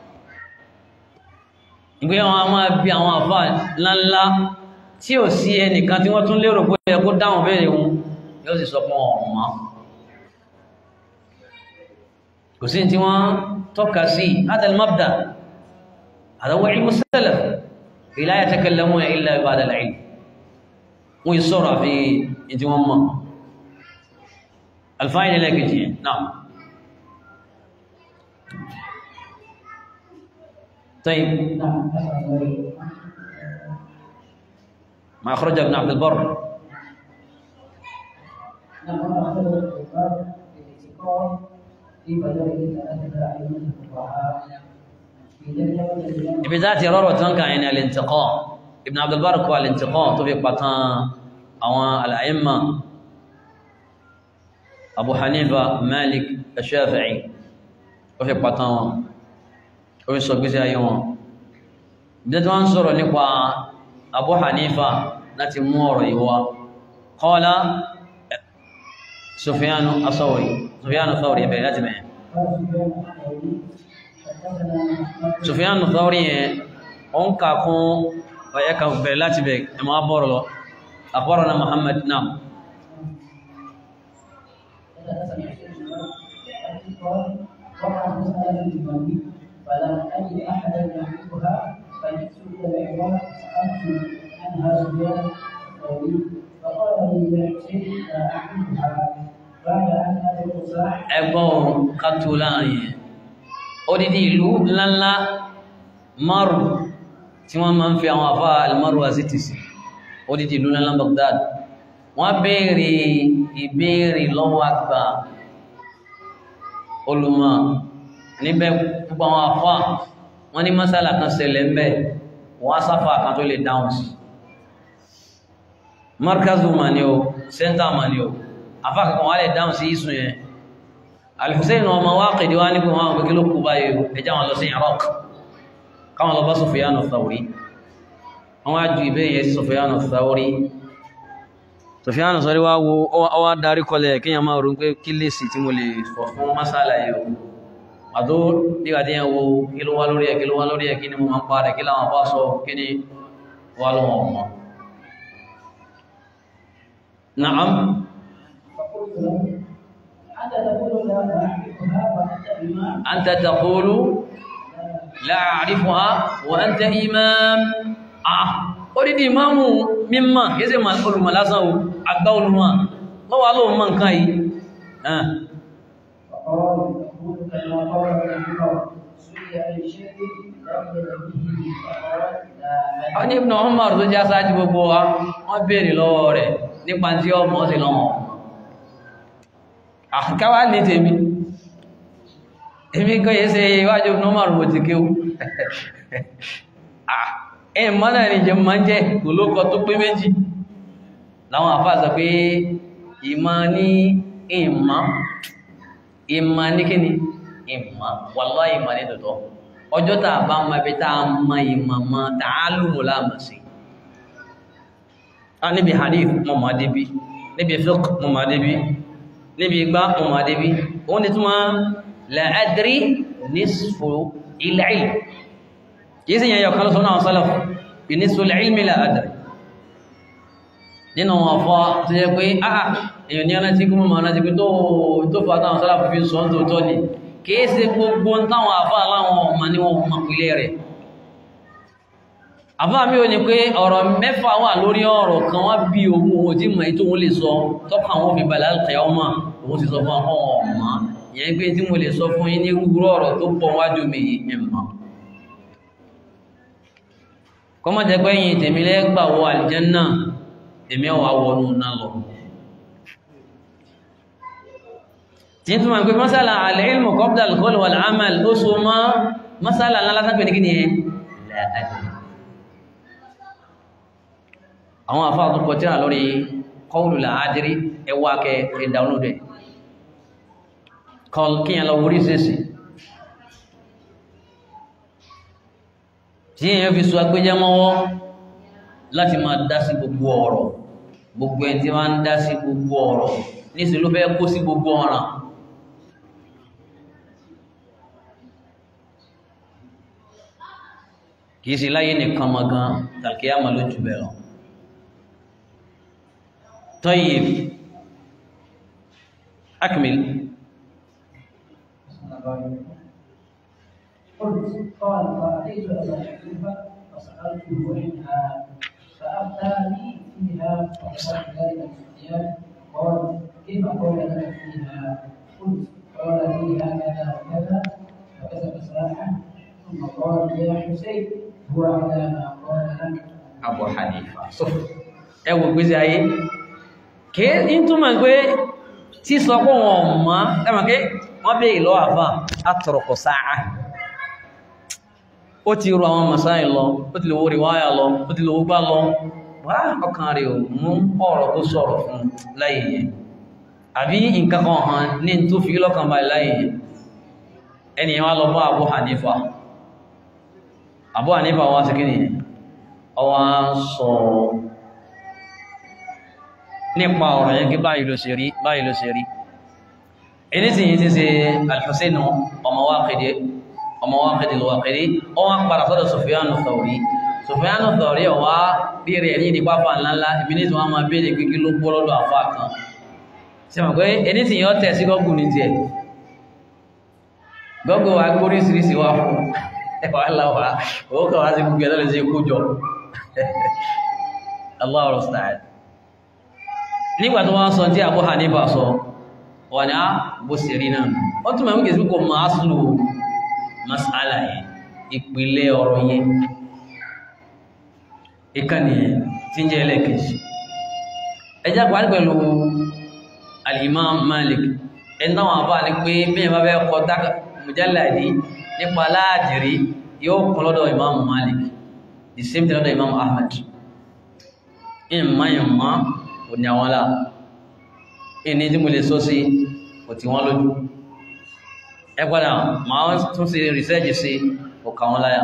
ìgbé wọn a máa bí àwọn àfà ńláńlá tí ò sí ẹnìkan tí wọ́n tún lérò pé ẹ kó dáhùn bẹ́ẹ̀ wọn yóò sì sọ fún ọmọ kò sí tí wọ́n tọ́ka sí hadha al-mabda hadha huwa ilmu salaf la yatakallamuna illa ba'da al-ilm wọ́n yìí sọ̀rọ̀ àfi ìdí wọn mọ̀ الفائدة لك نعم طيب نعم أسأل الله ما أخرج ابن عبد البر نعم أخذ الكفار بالاعتقاد في بدل ثلاثة أئمة الفقهاء في ذلك الذي ibi tá ti rọrọ̀ tán kàn yẹn ni al-intiqa ibn Abd al-Barr kọ al-intiqa tó fi pàtàn àwọn al-a'imma Abu Hanifa Malik Shafi'i ó fi pàtàn wọn ó fi sọ gbésí ayé wọn bí tí wọ́n ń sọ̀rọ̀ nípa Abu Hanifa láti mú ọ̀rọ̀ yìí wá qala Sufyanu as-Sawri Sufyanu as-Sawri ẹ̀bẹ̀ láti mẹ́rin قال سفيان الثوري حدثنا محمد Sufyan Thawri yẹn ó ń kà kún ọ̀yẹ́ kan bẹ̀rẹ̀ láti bẹ̀ ẹ̀ máa bọ̀rọ̀ lọ akhbarana Muhammad nam قال وقع مسألة المولد فلم أجد أحدا يعرفها فجئت إلى العراق فسألت عنها سفيان الثوري فقال لي يا حسين لا أعرفها بعد أن أدعو صاحب ẹgbọ́n kàtó láàrin yẹn odidi ìlú ńláńlá márùn tí wọ́n máa ń fi àwọn àfá almaru aziti sí odidi ìlú ńláńlá Baghdad wọ́n béèrè ìbéèrè lọ́wọ́ àgbà olùmọ̀ níbẹ̀ púpọ̀ àwọn àfá wọ́n ní masala kan ṣẹlẹ̀ ńbẹ̀ wọ́n á sáfà kan tó lè dáhùn sí markazu ma ni o sẹ́ńtà ma ni o àfá kankan wọ́n á lè dáhùn sí ìsùn yẹn Al-Hussein ọmọ Waqidi wá nígbà wọn gbogbo ló kú báyìí ẹjá wọn lọ sí Iraq káwọn lọ bá Sufyan al-Thawri wọn wá ju ìbéèrè yẹn sí Sufyan al-Thawri Sufyan al-Thawri wá wo ọwá darí kọlẹ̀ kí yẹn máa rò pé kí lè sì tí mo lè sọ fún masala yìí o àdó nígbà tí yẹn wo kí ló wá lórí ẹ kí ló wá lórí ẹ kí ni mo máa ń pa rẹ kí láwọn bá sọ kí ni wá lọ́wọ́ ọmọ Na'am فقلت له أنت تقول لا أعرفها وأنت إمام anta taqulu la a'rifuha wa anta imam ah odidi imamu mímọ̀ kéèsè ma olùmọ̀ lásán o àgbà olùmọ̀ lọ́wọ́ alóhun mọ̀ nǹkan yìí ah فقال يقول كما قال ابن عمر سئل عن شيء لم يدر به فقال لا a ní Ibn Umar tó já sáájú gbogbo wa wọ́n béèrè lọ́wọ́ rẹ̀ nípa tí ọmọ sí lọ́wọ́ àkáwà ní tèmi èmi kọ́ yẹ́ ṣe iwájú Ibn Umar mo ti kéwú ẹ̀ mọ́nà ní jẹ mọ́ jẹ́ kò ló kọ tó pé méjì láwọn àfáà sọ pé ìmọ̀ ní ìmọ̀ ìmọ̀ ní kíni ìmọ̀ wallahi ìmọ̀ ní tòótọ́ ọjọ́ tàà bá mọ ibi tàà mọ ìmọ̀ mọ́ ta'allumu láàmà sí a níbi hadith mọ́ mọ́ débi níbi fiqh mọ́ mọ́ débi níbi igbá mọ́ mọ́ débi ó ní túnmọ́ la adri nisfu il-ilm kìí sí yẹn yọ̀kan lọ́sọ́nà àwọn salaf bí nisfu il-ilmi la adri nínú wọn fọ́ tó yẹ pé áà èyàn ní ọ̀nà tí kúrò mọ̀ ọ̀nà tí pé tó tó fà táwọn salaf fi sọ tó tọ́ ni kìí ṣe gbogbo táwọn àfá aláwọn ọmọ ní wọn mọ̀ pìlẹ̀ rẹ̀ àfá mi ò ní pé ọ̀rọ̀ mẹ́fà wà lórí ọ̀rọ̀ kan wá bí ohun ohun tí mọ̀ ètò òun lè sọ tọ́kàn àwọn òfin balẹ̀ alùkẹ́ ọmọ òun ti sọ fún àwọn ọmọ ìyẹn pé tí mo lè sọ fún yín ní rúgbúrú ọ̀rọ̀ tó pọ̀ wájú mi yìí ẹ̀ mọ̀ kọ́mọ̀ jẹ́ pé yìí tèmi lẹ́gbà wọ àlìjẹ́nà tèmi ọ̀wà wọnú náà lọ tí tó máa ń pè masala al-ilmu qabla al-qawl wal-amal ó so mọ́ masala lálátàpẹ̀ ní kí ni ẹ láàájì àwọn àfáà tó kọ tíra lórí qawlu làádìrí ẹwà kẹ ẹ download ẹ kọl kíyàn lọ wórí sẹ́sì tí èyàn fi so agbéjá mọ́wọ́ láti máa dá sí gbogbo ọ̀rọ̀ gbogbo ẹni tí wọ́n ń dá sí gbogbo ọ̀rọ̀ níṣẹ́ ló fẹ́ kó sí gbogbo ọ̀ràn kìí sí láyé nìkan mọ̀ gan tàkíyàmà ló jù bẹ̀rọ tayyib akmil قلت قال فأتيت أبا حنيفة فسألته عنها فأفتاني فيها فقال ذلك سفيان قال كيف قال لك فيها؟ قلت قال فيها كذا وكذا فكتب سلاحا ثم فقال يا حسين هو على ما قال لك Abu Hanifa so ẹ wò gbèsè ayé kìí ń túmọ̀ pé tí sọ pé wọn mọ́ ẹmọ̀ pé wọ́n bèèrè lọ àfà àtọ̀rọ̀kọ̀ sáà ó ti rọ àwọn masáì lọ ó ti lè wo ríwáyà lọ ó ti lè wo gbá lọ wá ọkàn rẹ̀ ò mú ọ̀rọ̀ tó sọ̀rọ̀ fún láyé yẹn àbí nǹkan kan hàn ní tó fi lọ́kàn báyìí láyé yẹn ẹnìyàn wá lọ bá Abu Hanifa Abu Hanifa wá sí kí nìyẹn ọwá sọ nípa ọ̀rọ̀ yẹn kí báyìí ló ṣe rí báyìí ló ṣe rí ẹni tí yìí ti ṣe Al-Husayn ọmọ Waqidi ọmọ Waqidi al-Waqidi ó wá padà sọ́dọ̀ Sufyanu Thawri Sufyanu Thawri ọwá bèèrè ẹni ní pápá ńláńlá ibi ní tí wọ́n máa bèèrè pé kí ló gbọ́ lọ́dọ̀ àfá kan ṣe mọ̀ pé ẹni tí yọ́ tẹ̀ sí gọ́gùn ní tiẹ̀ gọ́gùn wa gbóríṣiríṣi wá fún ẹwà láwà owó kan wá sí gbogbo ẹ̀lọ́lẹ̀ sí ikú jọ Allah rọ̀stàd nígbà tó wọ́n sọ tí Abu Hanifa sọ wà ní á bó sì rí náà wọ́n tún mẹ́mú kìí kò máa sùlù masala yẹn ìpìlẹ̀ ọ̀rọ̀ yẹn ìkànnì yẹn tí ń jẹ́ ẹlẹ́kejì ẹjá pàdé pẹ̀lú al-Imam Malik ẹni táwọn àbá ní pé bí ẹ̀ bá fẹ́ kọ mujalladi nípa láàdìrí yóò kún lọ́dọ̀ Imam Malik the same thing lọ́dọ̀ Imam Ahmad ìmọ̀ ìmọ̀ kò ní àwọn láà ìní tí mo lè sọ sí kò tí wọ́n lójú ẹ padà máa tún sí rìsẹ́ẹ̀jì sí kò kà wọ́n láyà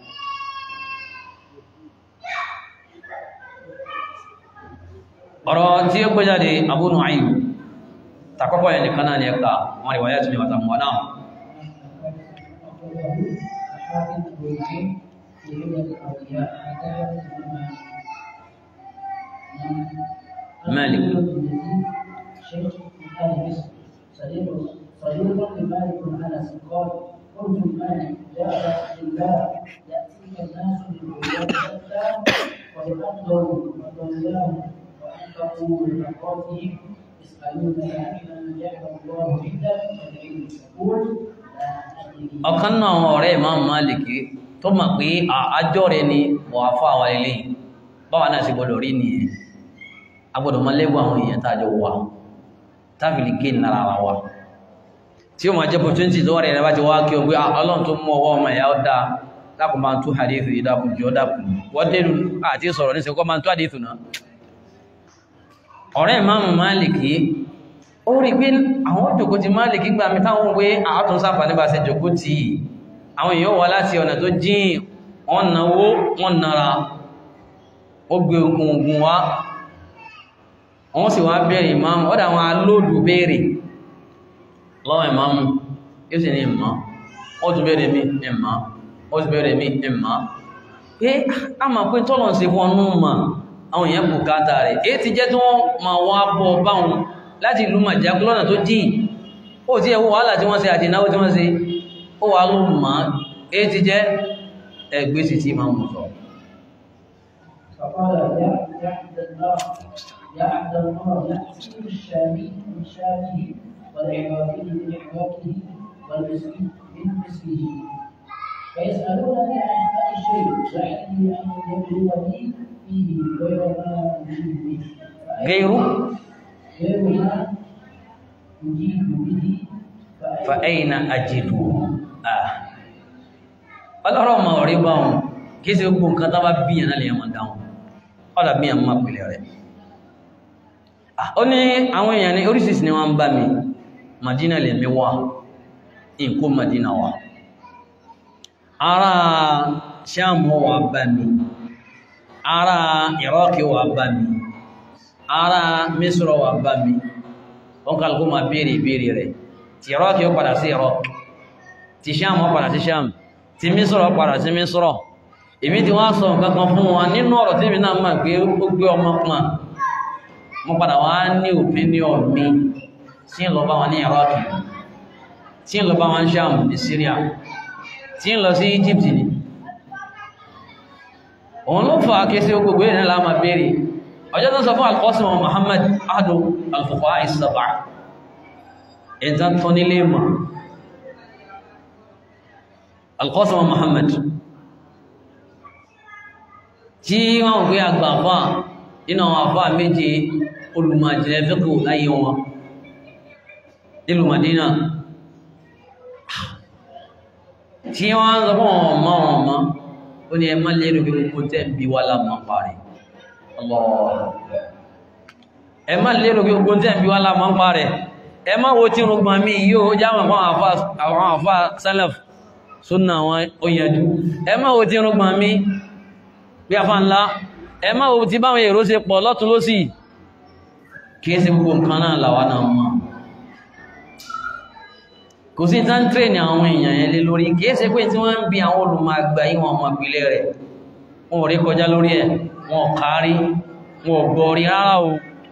ọ̀rọ̀ tí ó gbéjáde Abu Nu'aym takọ́kọ́ yẹn nìkan náà ni ẹ̀ka wọn rí wáyé tún ní wàtà mọ́ náà الحافظ الوجيه في علم الاولياء حكايه مالك. شيخ من ال مصر صديق صديق لمالك بن انس قال قلت لمالك يا ابا عبد الله ياتيك الناس بالبلدان شتى قد افضوا وضلاهم وانفقوا لنقاتهم يسالونك عمن جعل الله عندك فالعلم تقول لا ادري ọ̀kan náà àwọn ọ̀rẹ́ Imam Málìkì tó mọ̀ pé àjọ rẹ̀ ni wà fún àwọn ilé báwa náà sì gbọdọ̀ rí nìyẹn agbọ́dọ̀ mọ́ lẹ́gbọ́ àwọn èèyàn tàjọ wà tábìlì gé nára ara wa tí ó máa jẹ́ opportunity tó wà rẹ̀ bá ti wá kí o gbé ọlọ́run tó mú ọwọ́ ọmọ ẹ̀yà ọ̀dá lákùn máa tú hadith ìdákùn jọ dákùn wọ́n délù àti sọ̀rọ̀ ní sẹ́kọ́ máa tú hadith náà ọ̀rẹ́ Imam Málìkì ó rí pé àwọn òjòkó ti Málìkì gbà mí táwọn wé àátún sáfà nípa ṣe jòkó tí àwọn èèyàn wà láti ọ̀nà tó jíìn wọ́n náwó wọ́n nára ó gbé ogun ogun wá wọ́n sì wá bẹ̀rẹ̀ ìmáàmù ọ́dá wọn alóòdù bẹ̀rẹ̀ lọ́wọ́ ìmáàmù yóò sì ní ìmá ó tún bẹ̀rẹ̀ mi ìmá ó tún bẹ̀rẹ̀ mi ìmá pé a máa pín tọ́lọ̀ sí fún ọnú mà àwọn èèyàn bùkátà rẹ̀ èyí ti jẹ́ tí wọ́n ma wá bọ́ báwọn láti ìlú màjákú lọ́nà tó dì ó ti ẹwọ́ wàhálà tí wọ́n ṣe àti ìnáwó tí wọ́n ṣe ó wà ló mà èyí ti jẹ́ ẹgbẹ́sì tí máa mú sọ فقال يا يا عبد الله يا عبد الله يأتي الشامي من شامه والعراقي من عراقه والمسكين من مسكه فيسألونني عن هذا الشيء لعلي أن يبلغني فيه غير ما أجيب به غير غير ما أجيب به فأين أجده آه ọlọ́rọ̀ ọmọ ọ̀rí bá wọn kí sí gbogbo nǹkan tó bá bíyàn náà lè yàn dáhùn ọ̀dà bíyàn máa pèlè rẹ̀ ó ní àwọn èèyàn ní oríṣìíṣìí ni wọ́n ń bá mi Madina lè mi wá ìkó Madina wá ará Ṣáàmù wà bá mi ará Iraki wà bá mi ará Misra wà bá mi wọ́n kálukú máa béèrè ìbéèrè rẹ̀ tí Iraki ó padà sí Iraki tí Ṣáàmù ó padà sí Ṣáàmù tí Mísírọ̀ padà sí Mísírọ̀ èmi ti wá sọ nǹkan kan fún wọn nínú ọ̀rọ̀ tí mi náà máa gbé ó gbé ọmọ pọ̀n mo padà wá ní opinion mi tí ń lọ bá wọn ní Iraq tí ń lọ bá wọn Sham ní Syria tí ń lọ sí Egypt ni òun ló fà kí sí gbogbo ìrìn náà láàmà béèrè ọjọ́ tó sọ fún Al-Qasim wa Muhammad ahadu al-fuqaha as-sab'a ẹ̀dá tó nílé mọ̀ Al-Qasim Muhammad tí wọ́n wọ́n pé àgbà àfà nínú àwọn àfà méje olùmọ̀jìnlẹ̀ fíkù láyé wọn nílùú Madina tí wọ́n sọ fún wọn ọmọ wọn ọmọ ó ní ẹ má lérò pé gbogbo tẹ́ ń bí wá lámọ́ parí ẹ má lérò pé gbogbo tẹ́ ń bí wá lámọ́ parí ẹ má wo tí rúgbọ́n mi yóò jáwọn àwọn àfà salaf súnà wọn ó yẹjú ẹ má wo tí rúgbọ́n mi bí afá ńlá ẹ má wo tí báwọn èrò ṣe pọ̀ lọ́tún lósì kìí ṣe gbogbo nǹkan náà làwa náà mọ̀ kò sí tán tírẹ̀nì àwọn èèyàn yẹn lé lórí kìí ṣe pé tí wọ́n ń bi àwọn olùmọ̀ àgbà yìí wọn ọmọ ìpìlẹ̀ rẹ̀ wọn ò rí kọjá lórí ẹ̀ wọn ò kárí wọn ò gbọ́ rí rárá o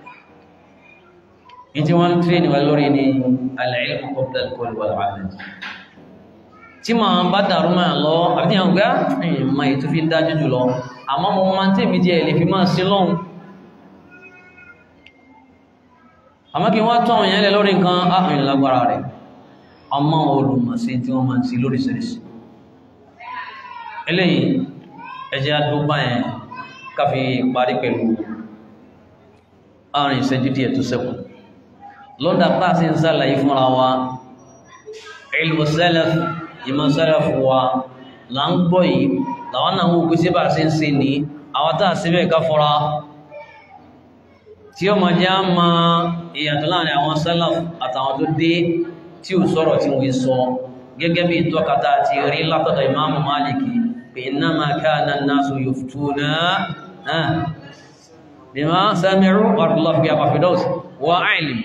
ní tí wọ́n ń tírẹ̀nì wa lórí ni al-ilmu qabla al-qawl wal-amal tí ma bá dàrú máa lọ àbí àwọn gbá ìmọ̀ ètò fi dájú jùlọ àmọ́ mo máa tí èmi díẹ̀ lè fi máa sí lọ́hun àmọ́ kí wọ́n tọ́ ìyẹn lẹ lórí nǹkan áhùn lágbára rẹ̀ ọmọ olùmọ̀ sí tí wọ́n máa sí lóríṣiríṣi eléyìí ẹjẹ́ àdúgbà yẹn káfí parí pẹ̀lú àárín ìṣẹ́jú díẹ̀ tó ṣẹ́kù lọ́dà pàṣẹ ń sàlàyé fúnra wa ilmu salaf ìmọ̀ sálàfù wa là ń gbọ́ yìí làwọn náà wò pé síbà sí ń se ní àwọn tàà síbẹ̀ ká fọ́ra tí ó mọ̀ jẹ́ á ma ìyàtọ̀ láàrin àwọn sálàfù àtàwọn tó dé tí ò sọ̀rọ̀ tí wọ́n sọ gẹ́gẹ́ bí ìtọ́kata ti rí látọ̀dọ̀ ìmáàmù Málìkì pé innama kana an-nasu yuftuna bima sami'u warullahu fi àpàfidọ́s wa ilm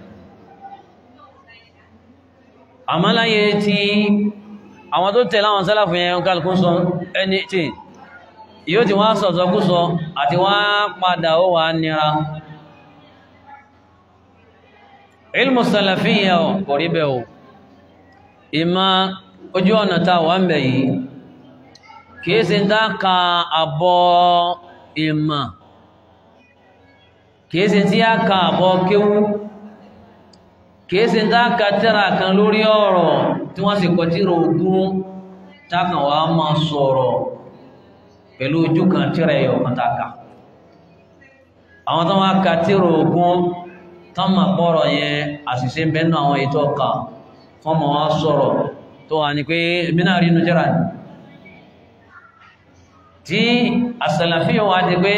àmàláyé tí àwọn tó tẹ̀lé àwọn sálàfù yẹn kálùkù sọ ẹni tí yóò ti wá sọ̀tọ̀ kú sọ àti wá padà ó wà nira ilmù sálàfíyà kò rí bẹ́ o ìmá ojú ọ̀nà tá wà ń bẹ̀ yìí kìí sí dáka àbọ̀ ìmà kìí sí tí a ka àbọ̀ kéwú kìí sí dáka tẹ́ra kan lórí ọ̀rọ̀ tí wọ́n sì kọtíra ogún tákàn wá máa sọ̀rọ̀ pẹ̀lú ojú kan tíra ẹ̀yọ̀ kan tákà àwọn tó wá ka tíra ogún tán máa pọ̀rọ̀ yẹn àṣìṣe bẹ́nu àwọn ètò ọkà wọ́n máa wá sọ̀rọ̀ tó wà ní pé mínà rí inú tíra ní tí àsàlàfíà wá di pé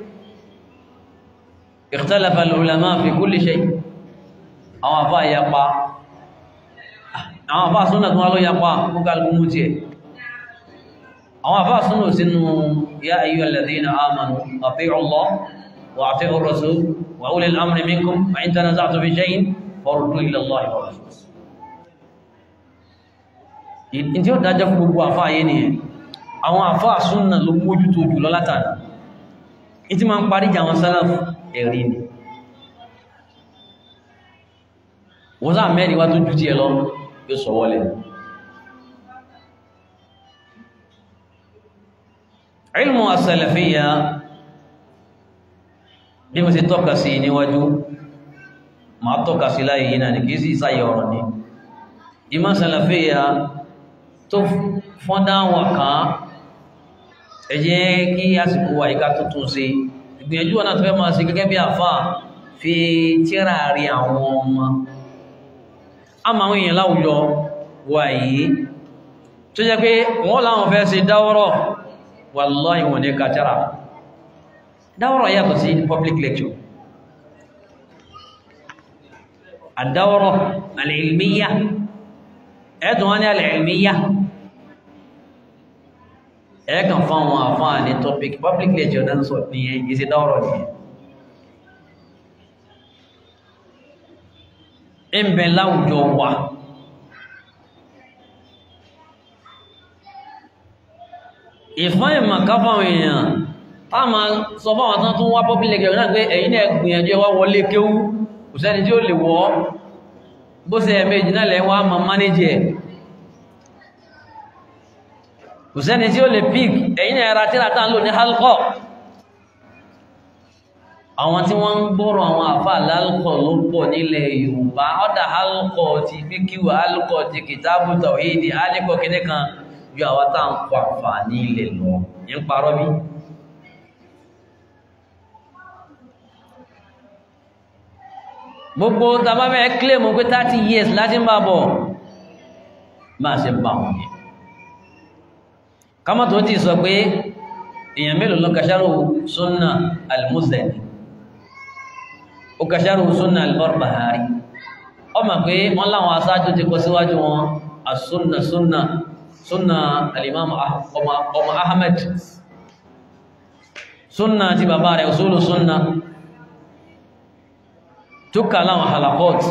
ikhtalafa al-ulama fi kulli shay àwọn àfá ìyapa àwọn àfá súnà tó wá ló yapa fún kálùkù mú tí ẹ̀ àwọn àfá súnà sínú ya ayyuhal ladhina amanu ati'u Allah wa ati'u ar-rasul wa ulil amri minkum wa in tanaza'tum fi shay'in faruddu ila Allah wa rasul in tí ó dájọ́ fún gbogbo àfá ayé nìyẹn àwọn àfá súnà ló mójú tó jù lọ látàrí in tí ma ń parí jà àwọn sálàfù ẹ̀rí ni wọ́n sáà mẹ́rin wá tó jú tí ẹ lọ yóò sọ wọlé ilmu as-salafiyya bí mo ti tọ́ka sí níwájú ma tọ́ka sí láyé yìí náà ní kìí sí ìsáyẹ̀ ọ̀rọ̀ ní ìmọ̀ salafiyya tó fọ́ndá wà kán ẹ jẹ́ kí àsìkò wà ìká tuntun sí ìgbìyànjú wọn náà tó fẹ́ máa sí gẹ́gẹ́ bí àfáà fi tíra rí àwọn ọmọ a ma àwọn èèyàn láwùjọ wà yìí tó jẹ́ pé wọ́n láwọn fẹ́ ṣe dáwọ́rọ̀ wallahi wọ́n ní kàtàrà dáwọ́rọ̀ yàtọ̀ sí public lecture àdáwọ́rọ̀ alìlmíyà ẹ̀tùn wọ́n ní alìlmíyà ẹ̀ẹ́kàn fún àwọn àfáà ní topic public lecture náà sọ ní ìsẹ́ dáwọ́rọ̀ nìyẹn ń bẹ láwùjọ wa ìfán ìmọ̀ káfàwọn èèyàn a ma sọ fáwọn tán tún wá public lecture náà pé ẹ̀yin náà gbìyànjú ẹwà wọlé kéwú kò sẹ́ni tí ó lè wọ́ bó ṣe ẹ̀mẹ́jì náà lẹ́wọ́ a ma manage ẹ̀ kò sẹ́ni tí ó lè pick ẹ̀yin náà ẹra tíra tán lò ní halkọ́ àwọn tí wọ́n ń gbọ́rọ̀ àwọn àfà lálùkọ̀ ló pọ̀ nílẹ̀ Yorùbá ọ́dà alùkọ̀ ti fíkíwà alùkọ̀ ti kìtàbù tàwíìdì alùkọ̀ kìíní kan ju àwa tá à ń kọ àǹfààní ilẹ̀ lọ ń parọ́ bí. gbogbo tàbá fẹ́ claim pé thirty years láti ń bá bọ̀ máa ṣe bá wọn yẹn kámọ́ tó ti sọ pé èèyàn mélòó ló kàṣàrò sunna al-Muzani ó kàṣàrò sunna al-Barbahari ó mọ̀ pé wọ́n láwọn aṣáájú ti kọ síwájú wọn as-sunna sunna sunna al-Imam ọmọ Ahmed sunna ti bàbá rẹ̀ usulu sunna tó kà láwọn halakot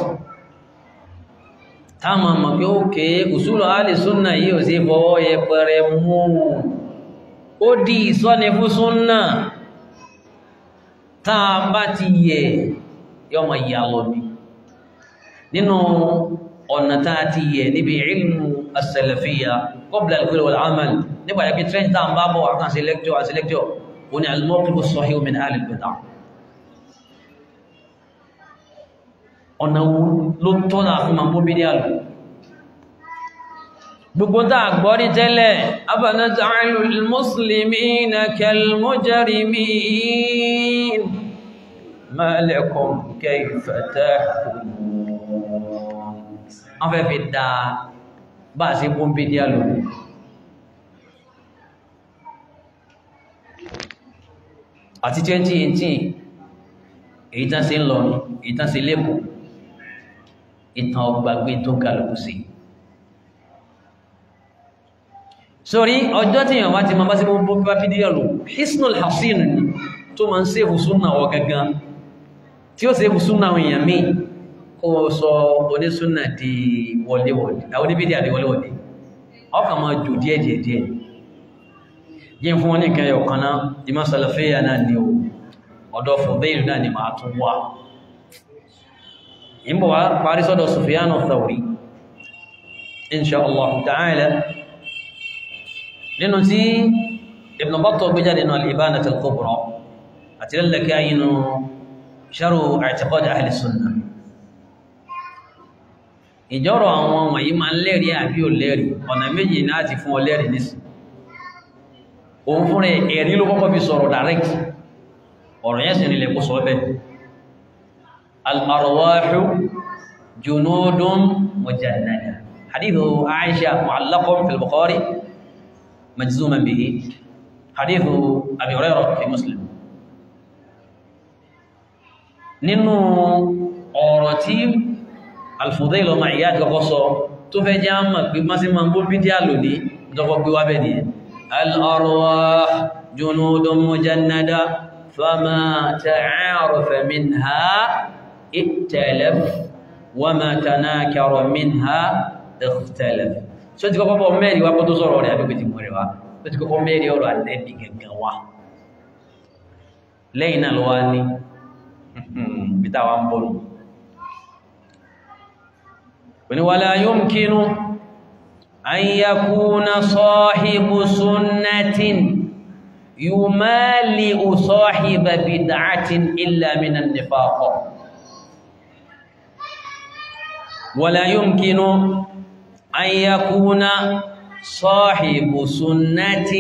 táàmà mọ̀ pé ó kéé usulu ahli sunna yìí ò sí fọwọ́ yẹpẹrẹ mú ó di ìsọ́ni fún súnnà táa bá ti yẹ yọmọ ìyàlọ́ bí nínú ọ̀nà táa ti yẹ níbi ilmu as-salafiyya qabla al-qawl wal-amal nígbà yẹ́ kí trend táa bá bọ̀ àkànṣe lẹ́kjọ́ àti lẹ́kjọ́ ó ní al-mawqif as-sahih min ahli al-bid'ah ọ̀nà ló tọ́nà fún ma mú bídí àlù gbogbo tá gbọ́ ní tẹ́lẹ̀ afanaj'alu al-muslimina kal-mujrimin ma lakum kayfa tahkumun wọ́n fẹ́ fi dá bá sí mú bídí àlù àti 2018 èyí tán sí ń lọ èyí tán sí lẹ́kọ̀ọ́ ìtàn ọgbàgbé tó kálukú sí sórí ọjọ́ tí èèyàn bá ti ma bá sí mọ́ bó bá fídíò lò hisnul hasin ni tó ma ń sèfù súnà wọ gangan tí ó sèfù súnà àwọn èèyàn míì kó sọ onísúnà di wọléwọlé àwọn oníbídí àti wọléwọlé ọkà máa jù díẹ̀ díẹ̀ díẹ̀ yí fún wọn ní kan yọ̀ kan náà ìmọ̀ sàlàfíà náà ni o ọ̀dọ̀ fọ̀bẹ́ìlú náà ni máa tún wà ìbò wá parí sọ́dọ̀ Sufyan Thawri insha Allah ta'ala nínú tí Ibn Battah gbé jáde nínú al-Ibanah al-Kubra àti lẹ́lẹ́kẹ́ ayinú Sharh i'tiqad ahli sunnah ìjọ́rọ̀ àwọn wọ̀nyí máa ń lẹ́rí àbí ò lẹ́rí ọ̀nà méjì náà ti fún ọ lẹ́rí nísì òun fún rẹ̀ ẹ̀rí ló kọ́kọ́ fi sọ̀rọ̀ direct ọ̀rọ̀ yẹn sì nílẹ̀ kó sọ bẹ́ẹ̀ al-arwahu junudun mujannada hadithu aisha mu'allaqun fil bukhari majzuman bihi hadithu abi hurairah fi muslim nínú ọ̀rọ̀ tí al-Fudayl ọmọ ìyá àti kọ́kọ́ sọ tó fẹ́ jẹ́ àmà pé má sí ma ń bó bídíà lónìí ìjọkọ̀ gbé wá bẹ́ẹ̀ nìyẹn al-arwah junudun mujannada فما تعارف منها ائتلف وما تناكر منها اختلف so ti kọ́kọ́ bọ́ mẹ́rin wá kó tó sọ̀rọ̀ rẹ̀ àbíkò ti mọ̀ rẹ̀ wá ó ti kọ́kọ́ mẹ́rin ọ̀rọ̀ àlẹ́bì gẹ̀gẹ̀ wá lẹ́yìn náà ló wá ní bíta wá ń bọ̀ nù wani wala yumkinu an yakuna sahibu sunnatin يمالئ صاحب بدعة إلا من النفاق ولا يمكن أن يكون صاحب سنة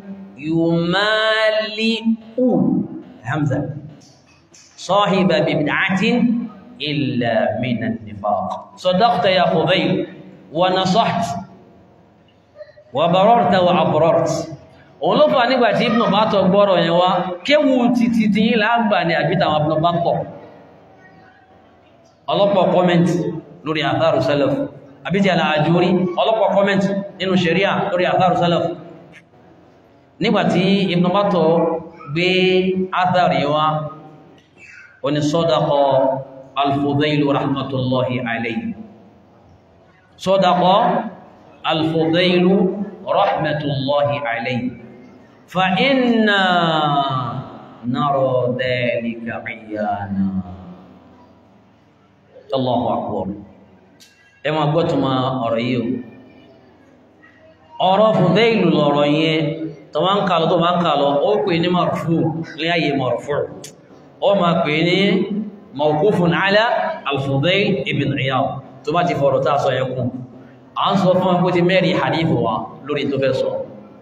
يمالئ همزة صاحب بدعة إلا من النفاق صدقت يا فضيل ونصحت وبررت وعبررت òun ló fà nígbàtí Ibn Battah gbọ́rọ̀ yẹn wá kéwù títí tí yí láàgbà ní àbíta àwọn Ibn Battah ọlọ́pọ̀ kọ́mẹ́ntì lórí àtharu salaf àbíjẹ́ al-Ajuri ọlọ́pọ̀ kọ́mẹ́ntì nínú sharia lórí àtharu salaf nígbàtí Ibn Battah gbé àtharí wá oní sadaqa al-Fudayl rahmatullahi alayhi sadaqa al-Fudayl rahmatullahi alayhi فإنا نرى ذلك عيانا الله أكبر ẹ máa gbọ́ tuma ọ̀rọ̀ yìí o ọ̀rọ̀ Fudayl lọ̀rọ̀ yẹn tó máa ń kà lọ tó máa ń kà lọ ó pè ní marfu ní ayé marfu ó máa pè ní mawqufun ala al-Fudayl ibn Iyad tó bá ti fọ̀rọ̀ tá a sọ yẹn kún à ń sọ fún ẹgbẹ́ ti mẹ́rin hadith wa lórí tó fẹ́ sọ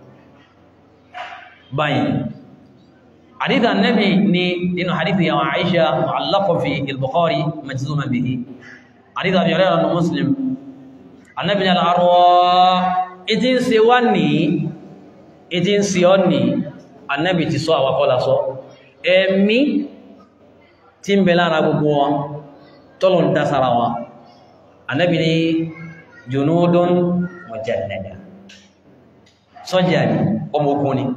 báyìí hadith annabi ni nínú hadith yàwó Aisha mu'allaqan fi al-Bukhari majzuman bihi hadith Abi Hurairah na Muslim annabi ni al-arwah ìtí ń ṣe wá ní ìtí ń ṣe ọ́ ní annabi ti sọ àwakọ́lá sọ ẹ̀mí tí ń bẹ lára gbogbo wọn tọ́lọ̀ ń dására wọn annabi ni junudun mujannada sọ́jà ní ọmọ ogun ni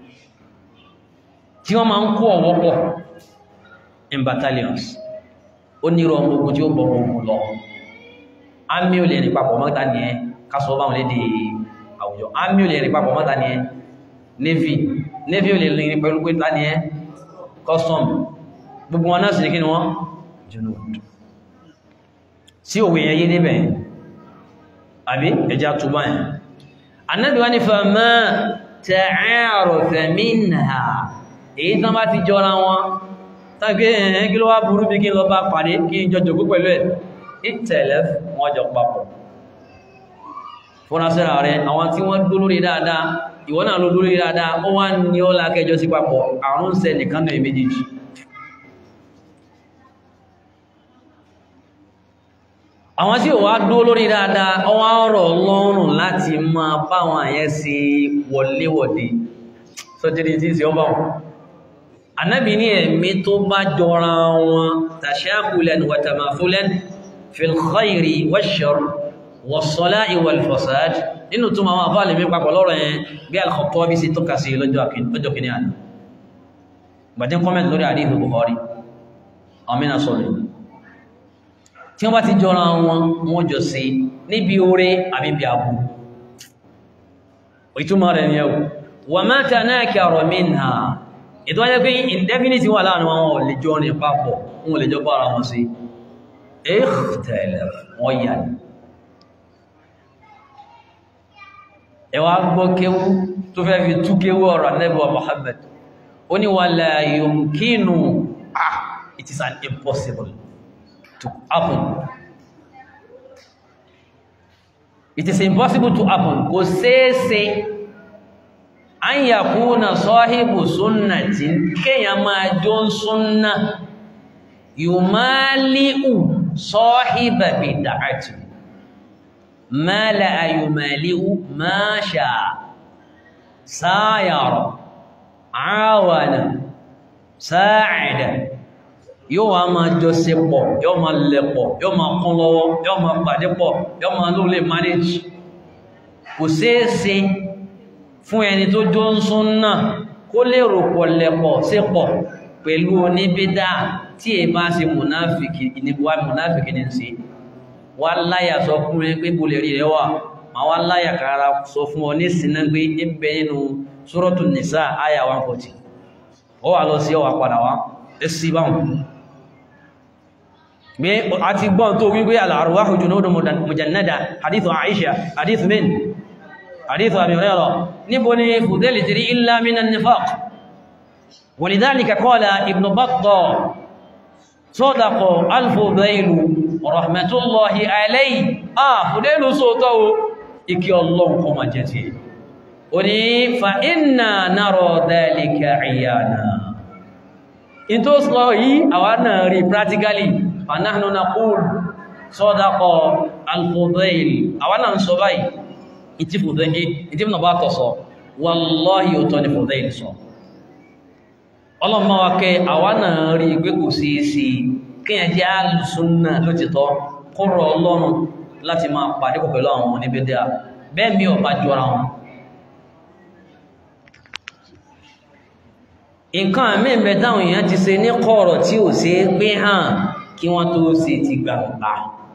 tí wọ́n máa ń kó ọwọ́ pọ̀ in battalions ó nírò ọmọ ogun tí ó bọ̀ ogun lọ àmì ò lè rí papọ̀ mọ́ta ní ẹ kásọ̀ báwọn lédè àwùjọ àmì ò lè rí papọ̀ mọ́ta ní ẹ navy navy ò lè rí pẹ̀lú pé ta ní ẹ custom gbogbo wọn náà sì ní kí ni wọ́n junud sí òwe yẹn yé níbẹ̀ àbí ẹjá túbá yẹn annabi wá ní fama ta'arafa minha èyí tán bá ti jọra wọn tàbí ẹ̀hẹ́ kí ló wá burú bí kí n lọ bá pàdé kí n jọ jòkó pẹ̀lú ẹ̀ ìtẹ̀lẹ̀ wọ́n jọ papọ̀ fúnrasẹ́ra rẹ̀ àwọn tí wọ́n dó lórí dáadáa ìwọ náà ló lórí dáadáa ó wá ní ó lákẹjọ sí papọ̀ àrùn sẹ nìkan náà méjèèjì àwọn tí ò wá dó lórí dáadáa ó wá rọ̀ lọ́rùn láti máa báwọn àyẹ́ sí wọléwọ̀dé sọ́jẹ́dì tí sí ọba wọn anábì ní ẹ̀mí tó bá jọra wọn tashakulan wa tamafulan fil khayri wash-sharr was-salahi wal-fasad nínú tó máa wà lè mí papọ̀ lọ́rọ̀ yẹn bí al-Khattabi sí tó kàsí lọ́jọ́ kìíní àná gbàdín kọ́mẹ̀tì lórí hadith Bukhari àmìnà sọ̀rọ̀ tí wọ́n bá ti jọra wọn wọ́n jọ sí níbi oore àbí bí abu ìtumọ̀ rẹ̀ ni ẹ̀wọ̀ wà máa ta náà kí àrọ̀ minha ètò wáyé pé indefinite wà láàrin wọn ò lè jọ rìn papọ̀ wọn ò lè jọ bára wọn sí ikhtalaf wọ́n yà ní ẹwà gbọ́ kéwú tó fẹ́ fi tú kéwú ọ̀rọ̀ Ànábì wa Muhammad ó ní wala yumkinu ah it is an impossible to happen it is impossible to happen kò ṣeéṣe an yakuna sahibu sunnatin kéèyàn máa jọ ń súnnà yumali'u sahiba bid'ati ma la yumali'u ma sha sayara awana sa'ida yóò wá máa jọ ṣe pọ̀ yóò máa lẹ̀pọ̀ yóò máa kún lọ́wọ́ yóò máa pàdé pọ̀ yóò máa ló lè manage kò ṣeéṣe fún ẹni tó jọ ń sún náà kó lè rò pọ̀ lẹ̀pọ̀ sí pọ̀ pẹ̀lú oníbídá tí è bá ṣe mùnáfìkì ìníbuwá mùnáfìkì ní sí wá láyà sọ fún rẹ pé bolè rí rẹ wà ma wá láyà kára sọ fún ọ ní sinna pé ń bẹ nínú Suratu Nisa àyà 140 ó wà lọ sí ọwà padà wá ẹsí báwọn bí a ti gbọ́n tó wípé al-arwahu junudun mujannada hadithu Aisha hadithu min hadithu Abi Hurairah níbo ni fùdẹ́lì tìrí illa minan nifaq walidhalika qala Ibn Battah sadaqa al-Fudaylu rahmatullahi alayhi ah fùdẹ́lù sótọ́ o ikí ọlọ́run kọ ma jẹ́ ti o ní fa inna nara dhalika iyana in tó sọ yìí àwa náà rí practically fanahnu naqul sadaqa al-Fudayl àwa náà sọ báyìí ìtí Fudayl ìtí Ibn Battah sọ wallahi ò tọ́ ni Fudayl sọ ọlọ́mọ wa kẹ́ àwa náà rí pé kò sí sí kíyàn jẹ́ alùsùnà ló ti tọ́ kọ́rọ̀ ọlọ́run láti máa pàdé pẹ̀lú àwọn oníbẹ̀dẹ̀ bẹ́ẹ̀ mi ò bá jọra wọn nǹkan àmì ìbẹ̀ táwọn èèyàn ti ṣe ní kọ̀rọ̀ tí ò ṣe é gbé hàn kí wọ́n tó ṣe ti gbangba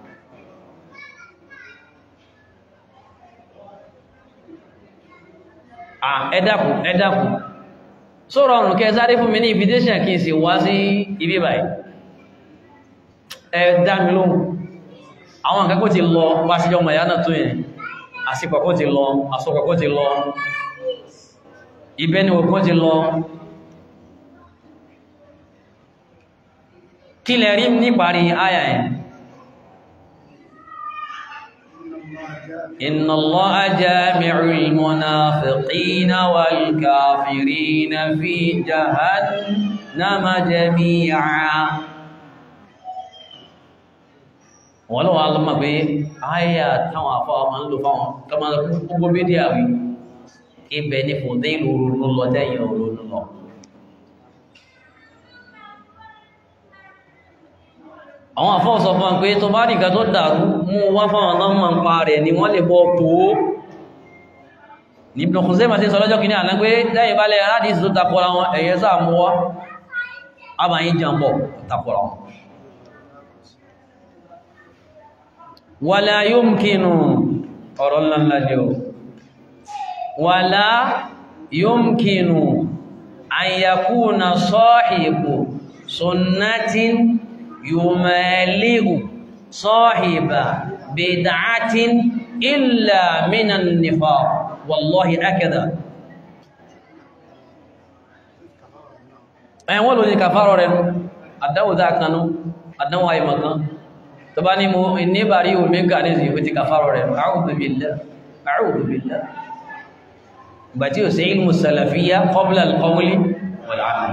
ẹ dákun ẹ dákun sọ̀rọ̀ ọ̀rùn kẹ sáré fún mi ní invitation kí n sì wá sí ibi báyìí ẹ dá mi lóhùn àwọn nǹkan kó ti lọ wá sí ọmọ ìyá náà tó yẹn àsìkò kó ti lọ àsọkọ̀ kó ti lọ ibẹ̀ ni òkú ti lọ kí lẹ rí níparí àyà ẹ̀ إن الله جامع المنافقين والكافرين في جهنم جميعا wọ́n lọ́wọ́ alọ́mọ̀ pé àyà táwọn àfọ́ ọmọ ń lò fáwọn kọmọ gbogbo bídíà wí ibẹ̀ ní fòdé ìlú orúurú lọ dẹ́yìn orúurú lọ àwọn àfọ́ sọ fún pé tó bá nìkan tó dàrú mú wá fáwọn ọlọ́mọ ń pa rẹ̀ ni wọ́n lè bọ́ tó ní Ibn Khuzaymah tí sọ lọ́jọ́ kìíní àná pé lẹ́yìn bá lẹ́ aládìsí tó takọ́ra wọn ẹ̀yẹ sáà mú wá àbáyín jàmbọ̀ takọ́ra wọn wàlá yóò ọ̀rọ̀ ńlá jẹ́ o wàlá yóò àyàkúnà sọ́ọ̀hìbò sunnatin yùmẹ̀lẹ́hù sọ́ọ̀hìbà bid'atin illa minan nifaq wallahi akada ẹ̀wọ́n ló ní kàfàrọ̀ rẹ̀ àdáwòdá kanú àdánwò àìmọ̀kan tó bá ní mo ní bàrí omega ní ìsìn ìwé kàfàrọ̀ rẹ̀ a'udhu billah a'udhu billah ìgbà tí ó sí ilmù salafiyya qabla al-qawli wal-'amal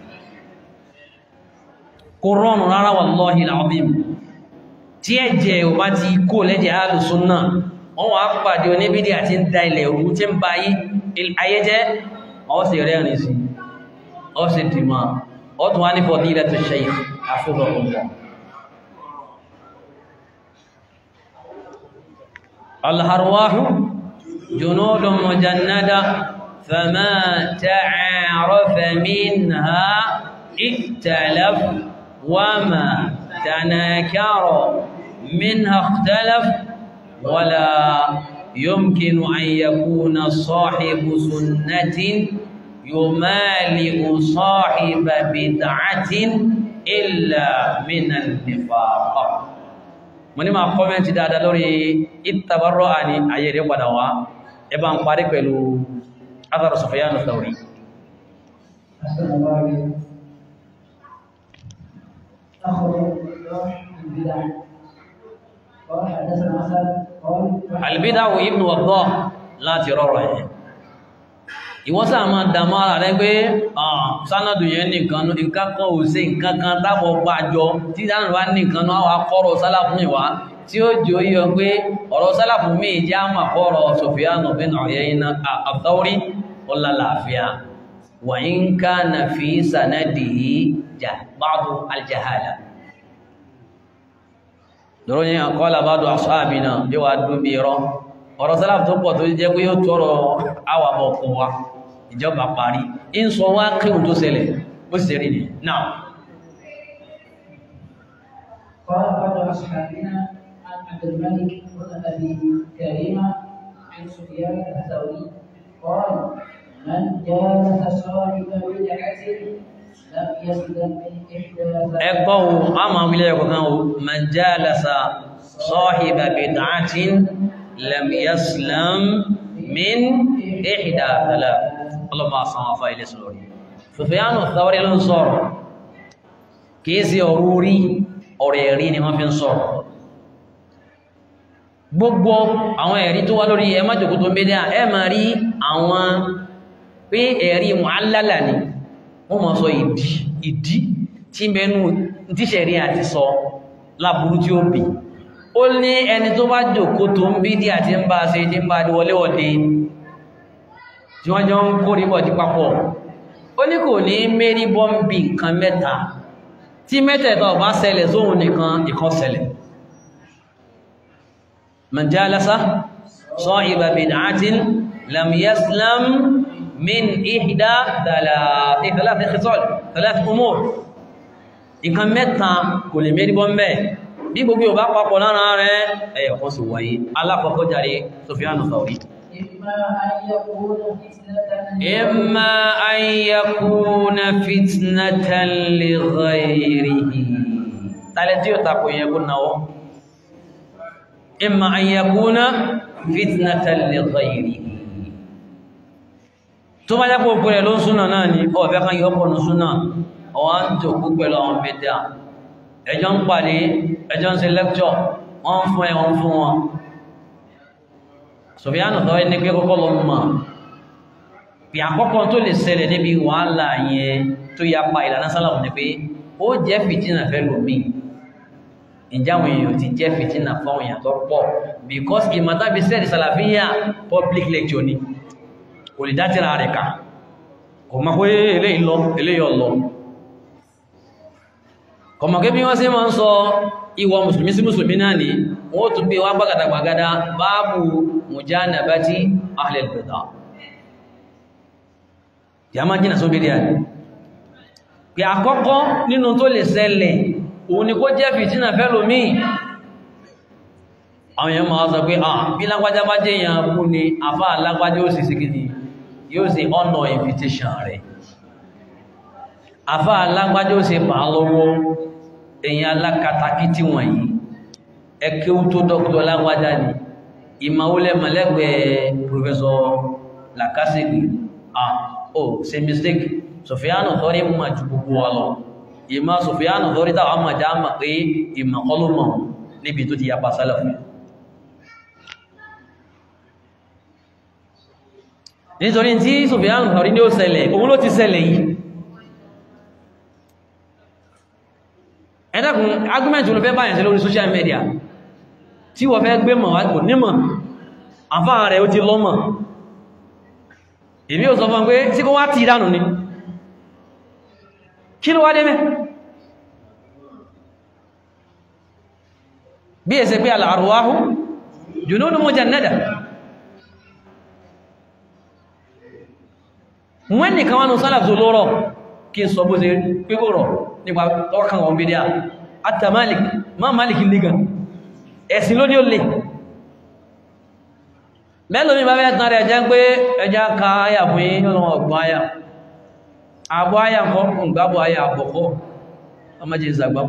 kò rọrùn rárá wallahi al-'azim tí ẹ̀jẹ̀ ò bá ti kó lẹ́jẹ̀ alùsùnnà wọ́n wá pàdé oníbídí àti ń da ilẹ̀ òru tí ń ba ayéjẹ́ ọ́ sì rẹ́rìn sí ọ́ sì dìmọ̀ ọ́ tún wá ní fadilatu shaykh hafidhahullah الأرواح جنود مجندة فما تعارف منها اختلف وما تناكر منها اختلف ولا يمكن أن يكون صاحب سنة يمالئ صاحب بدعة إلا من النفاق mo ní máa kọ́mẹ́ntì dáadáa lórí ìtàbárọ̀ àní ayé rẹ̀ padà wá ẹbá ń parí pẹ̀lú azar Sufyan Thawri albidawo ibn Waddah láti rọrọ̀ ẹ̀ ìwọ́n sáà máa dàmọ́ ara rẹ̀ pé sánàdù yẹn nìkan nǹkan kan ò sí nǹkan kan dábọ̀ gbàjọ tí dáná wá nìkan náà wà kọ́rọ̀ sálàfún ìwá tí ó jò yọ pé ọ̀rọ̀ sálàfún mi jẹ́ àmà kọ́rọ̀ Sufyan bin Uyayna àtọ́rí ọlálàáfíà wa in kana fi sanadihi ba'du aljahala lọ́rọ̀ yẹn qala ba'du ashabina bí wàá dún bí rọ ọ̀rọ̀ sálàfún tó pọ̀ tó jẹ́ pé yóò tọrọ àwàbọ̀ kọ wa ìjọba parí in sọ wá kíhùn tó ṣẹlẹ̀ ó sì rí ní náà قال بعض أصحابنا عن عبد الملك بن أبي كريمة عن سفيان الثوري قال من جالس صاحب بدعة لم يسلم من إحدى ẹgbọ́ o a máa wílẹ̀ ẹ̀kọ̀ kan o man jalasa sahiba bid'atin lam yaslam min ihda thalath ọlọ́mọ àsán afá ilé sọ̀rọ̀ Sufyanu Thawri ló ń sọ̀rọ̀ kìí sí ọ̀rọ̀ orí ọ̀rọ̀ ẹ̀rí ni wọ́n fi ń sọ̀rọ̀ gbogbo àwọn ẹ̀rí tó wá lórí ẹ má jòkó tó ń bédé ẹ máa rí àwọn pé ẹ̀rí mu'allala ni wọ́n máa sọ ìdí ìdí tí mẹ́nu tíṣẹ̀rí àti sọ láburú tí ó bì ó ní ẹni tó bá jòkó tó ń bí dí àti ń bá ṣe ní bá di wọléwọ̀dé tí wọ́n jọ ń kó rí bọ̀dí papọ̀ ó ní kò ní mérí bọ́m̀bì nǹkan mẹ́ta tí mẹ́tẹ̀ẹ̀ta ọ̀bá ṣẹlẹ̀ sóhun nìkan ìkan ṣẹlẹ̀ man jalasa sahiba bid'atin lam yaslam min ihda thalath thalath khisal thalath umur nǹkan mẹ́ta kò lè mérí bọ́m̀bẹ̀ bí gbogbo ọba papọ̀ lára rẹ̀ ẹ̀yọ̀ kan sì wáyé alákọ̀ọ́kọ́ jàre Sufyanu Thawri إما أن يكون إما أن فتنة يكون فتنة لغيره تالتيو تاكو يكون نو إما أن يكون فتنة لغيره tó bá jápò pẹ̀lẹ̀ ló ń súnà náà ni ọ̀fẹ́ kan yọ pọ̀nù súnà ọwá ń jòkó pẹ̀lú àwọn bẹ̀dẹ̀ ẹjọ́ ń pàdé ẹjọ́ ń ṣe lẹ́kṣọ̀ wọ́n ń fún ẹ wọ́n fún wọn Sufyan Thawri ní pé kọ́kọ́ lọ mọ̀ bí àkọ́kọ́ tó lè ṣẹlẹ̀ níbi wàhálà yẹn tó yapa ìlànà sálàmù ni pé ó jẹ́ fìtínà fẹ́ lómi ìjáwọn èèyàn ti jẹ́ fìtínà fáwọn èèyàn tó pọ̀ because ìmọ̀tàbí sẹ́ẹ̀dì sàlàfíà public lecture ni kò lè dátìrà rẹ̀ ká kò mọ̀ pé eléyìí lọ eléyìí ọ̀lọ́ kò mọ̀ pé bí wọ́n ṣe máa ń sọ ìwọ mùsùlùmí sí mùsùlùmí náà ni wọ́n tún gbé wá gbàgàdàgbàgàdà báàbù mujanabati ahlil bid'ah yà máa jìnà sóbìrì àní pé àkọ́kọ́ nínú tó lè ṣẹlẹ̀ òun ni kó jẹ́ fìtínà fẹ́lòmí àwọn èèyàn máa sọ pé ah bí lágbájá bá jẹ́ èèyàn kú ni àfá lágbájá ó sì síkìdì yóò sì honor invitation rẹ̀ àfá lágbájá ó sì bà á lọ́wọ́ èèyàn alákatakí tí wọ̀nyí ẹkẹ́ tó dọ́kítọ̀ lágbájá ni ìmàwólẹ̀ mọ̀lẹ́gbẹ̀ẹ́ professor Lacassegne ah oh ṣe mistake Sufyanu Thawri mọ̀ ju gbogbo wa lọ ìmọ̀ Sufyanu Thawri táwọn mọ̀ já mọ̀ pé ìmọ̀ kọlùmọ̀ níbi tó ti yapa sálàfù nítorí tí Sufyanu Thawri ní ó ṣẹlẹ̀ òun ló ti ṣẹlẹ̀ yìí ẹ̀dàkùn argument ló fẹ́ báyàn sí lórí social media tí wọ́n fẹ́ gbé mọ̀ wá kò nímọ̀ àfáà rẹ̀ ó ti lọ́mọ̀ èmi ò sọ fún pé tí kó wá tí ìdánù ni kí ló wá dé mẹ́ bí ẹsẹ̀ pé al-arwahu junudun mujannada wọ́n nìkan wánú sálàfù lórọ̀ kí n sọ bó ṣe pípò rọ̀ nípa ọkàn wọn bí díà àtà Malik má Malik nígan ẹ̀sìn ló ní ó lè mẹ́lò ní bàbá ẹ̀tàn rẹ̀ jẹ́ pé ẹjá ka áyà fún yí ọ̀nà ọgbọ̀n áyà àbọ̀ áyà kọ́ ǹgbàbọ̀ áyà àbọ̀kọ́ ọmọdé ìzàgbà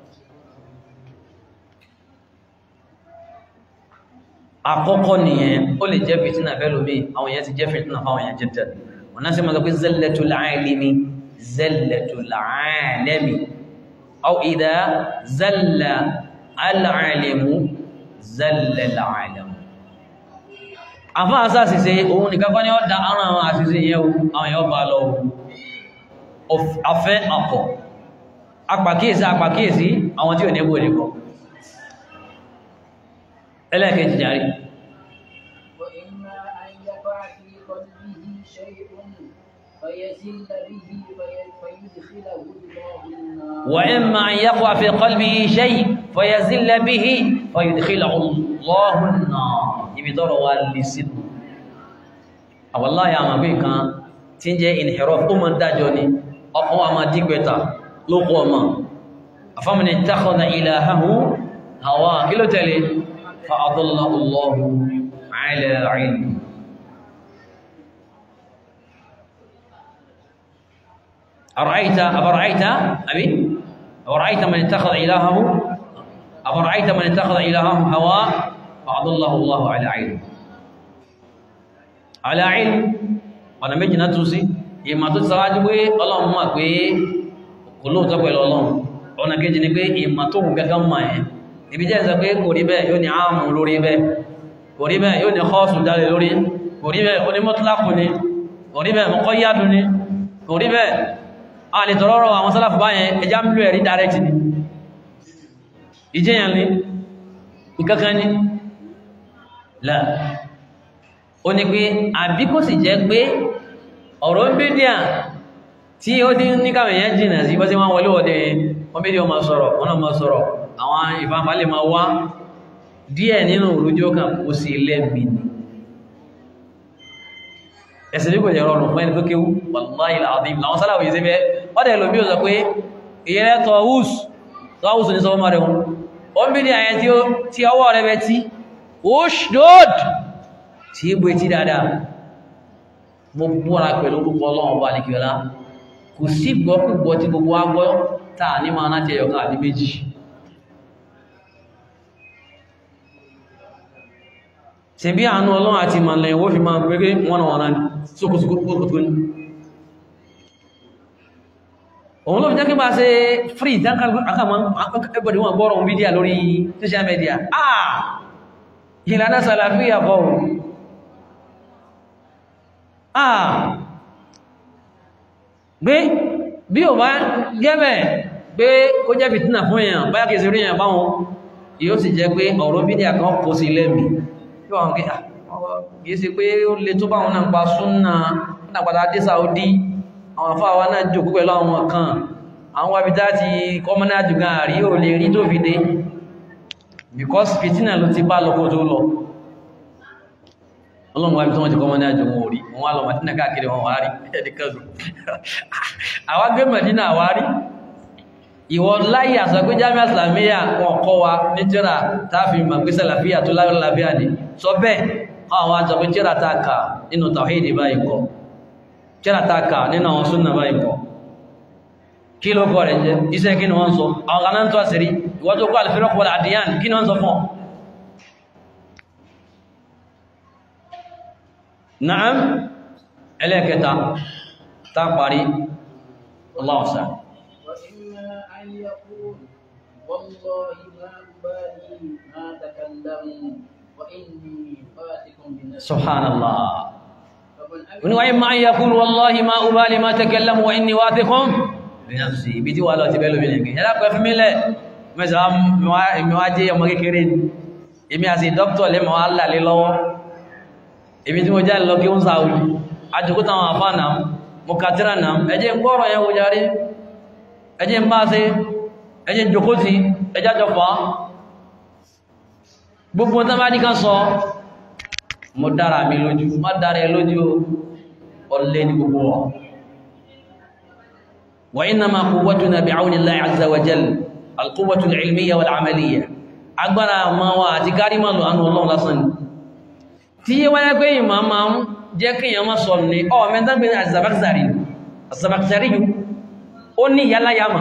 àkọ́kọ́ nìyẹn ó lè jẹ́ fìtínà fẹ́lómi àwọn èèyàn ti jẹ́ fìtínà fáwọn èèyàn jẹ́ wọ́n náà sí mọ́ pé zallatul alimi zallatul alimi aw idha zalla al-alimu zalla al-alimu àfá àṣà àṣìṣe òun nìkan kọ́ ní ọ́dá ara àwọn àṣìṣe yẹ àwọn èèyàn bá lọ afẹ́ àpọ̀ apàkíyèsí apàkíyèsí àwọn tí ò ní gbòdì kọ ẹlẹ́ẹ̀kejì jàrí وإما أن يقع في قلبه شيء فيزل به فيدخله الله النار ibi tọ́rọ wa lè sínú àwọ̀láyà àmàgbé kan tí ń jẹ́ inhiraf ó mọ́ dájọ́ ni ọkọ̀ wa máa dígbẹ̀ta lókù ọmọ afọ́mìnì takhadha ilahahu hawa kí ló tẹ̀lé fa adallahu Allahu ala ilm أرأيت أفرأيت أبي أفرأيت من اتخذ إلهه أفرأيت من اتخذ إلهه هواه فأضله الله على علم على علم ọ̀nà méjì náà tún sí ìmọ̀ tó ti sáwájú pé ọlọ́run mọ̀ pé kò lóòótọ́ pẹ̀lú ọlọ́run ọ̀nà kejì ni pé ìmọ̀ tó hùn gẹ́gẹ́ mọ̀ ẹ̀ ibi jẹ́ ìsọ pé kò rí bẹ́ẹ̀ yóò ní ààmù lórí bẹ́ẹ̀ kò rí bẹ́ẹ̀ yóò ní kọ́ọ̀sù dálé lórí kò rí bẹ́ẹ̀ onímọ̀tìláàkù ni kò rí bẹ́ẹ̀ mọ̀kọ́yádù ni kò rí bẹ́ẹ̀ a lè tọrọrọ àwọn sálàfù báyẹn ẹjá ń lò ẹ̀rí direct ni ìjẹyàn ni ìkankan ni láà ó ní pé àbí kò sì jẹ́ pé ọ̀rọ̀ ń bídíà tí ó dín ní káwọn èèyàn jìnà sí bọ́sí wọ́n wọlé wọ́dé wọ́n bídíà máa sọ̀rọ̀ wọ́n náà máa sọ̀rọ̀ àwọn ìfàǹfà lè máa wá díẹ̀ nínú òrùjó kan kó sí lẹ́bì ni ẹ̀sìn ní kò jẹ́ rọrùn fún ẹni tó kéwú wallahi alazim làwọn sálàwò yìí sí bẹ́ ọdẹ lómi ò sọ pé ìyẹn tọ́wùs tọ́wùs ní sọ́wọ́ rẹ̀ ó ń bídíà yẹn tí ọwọ́ rẹ̀ bẹ́ tí Ushdud tí ó gbé tí dáadáa mo búra pẹ̀lú orúkọ ọlọ́run bá ní kíọ́lá kò sí gbọ́kúgbọ́ tí gbogbo agbọ́ táà ní máa náà tẹ́yọ̀ káàdì méjì ṣe bí àánú ọlọ́run àti ìmọ̀lẹ̀ ìwó fi máa gbẹ́gbẹ́ wọ́n wọ́n náà sókòsókòsókò ní òun ló fi jẹ́ kí bá ṣe free everybody wọ́n gbọ́rọ̀ mídíà lórí social media ah ìlànà sàlàfíà kọ́ ah gbé bí ò bá gẹ́bẹ̀ pé kó jẹ́ fìtínà fún èèyàn báyá kìí sí rí èèyàn báwọn yóò sì jẹ́ pé ọ̀rọ̀ bí ní àkàn kó sí lẹ́mì yóò wọ́n kìí sí pé ó lè tó báwọn náà pa súnnà nígbàtà dé Saudi àwọn afáwa náà jòkó pẹ̀lú àwọn kan àwọn wábítá ti kọmọ́nà àjùgán àrí ò lè rí tó fi dé because fìtínà ló ti bá lọ́kọ́ tó lọ ọlọ́run wábí tó wọ́n ti kọmọ́nà àjùgán orí wọ́n wá lọ Mádínà káàkiri wọn wá rí ẹ̀dẹ̀kẹ́sù àwọn gbé Mádínà wá rí ìwọ láyé àsọ pé Jami'a Islamiyya wọn kọ́ wa ní tíra táàfin màgbé sàlàfíà tó lálàáfíà ní sọ bẹ́ẹ̀ àwọn àjọ pé tíra táàkà nínú tàwíìdì báyìí kọ́ tíra táàkà nínú àwọn súnnà báyìí kọ́ kí ló kọ́ rẹ̀ jẹ́ iṣẹ́ kí ni wọ́n sọ àwọn kanáà tó àṣírí ìwọ́n tó kọ́ àlìfẹ́rọ́pọ̀ àdìyàn kí ni wọ́n sọ fún na'am ẹlẹ́kẹta tá parí Allahu a'lam وإما أن يقول والله ما أبالي ما تكلموا وإني فاتك بالنسبة subhanallah فمن wani wa imma an yaqul wallahi ma ubali ma takallamu wa inni wathiqun bi nafsi bi ti wa lo ti belo bi le ya ko fi mi le me sa mi wa mi wa je ọmọ kékeré ni èmi as a doctor le mo alla le lọ́wọ́ èmi tí mo ja lọ ki un saudi ajugo tan afa na mo katira na ẹ jẹ́ ngoro yẹn wo jare ẹ jẹ́ nba se ẹ jẹ́ jókòó tì ẹ ja jọ fa gbogbo tan bá ní kan sọ mo dára mi lójú má dára ẹ lójú ọlẹ́ ní gbogbo wọn wa innama quwwatuna bi'awnillahi azza wa jalla alquwwatu al-ilmiyya wal-amaliyya agbára ma wa àti kárí ma lò ánú ọlọ́run lásán ni tí yé wáyé pé ìmọ̀ ma ń jẹ́ kí èèyàn má sọ ní ọ mẹ́ta gbé azabakzari azabakzari yìí ó ní yálàyàmà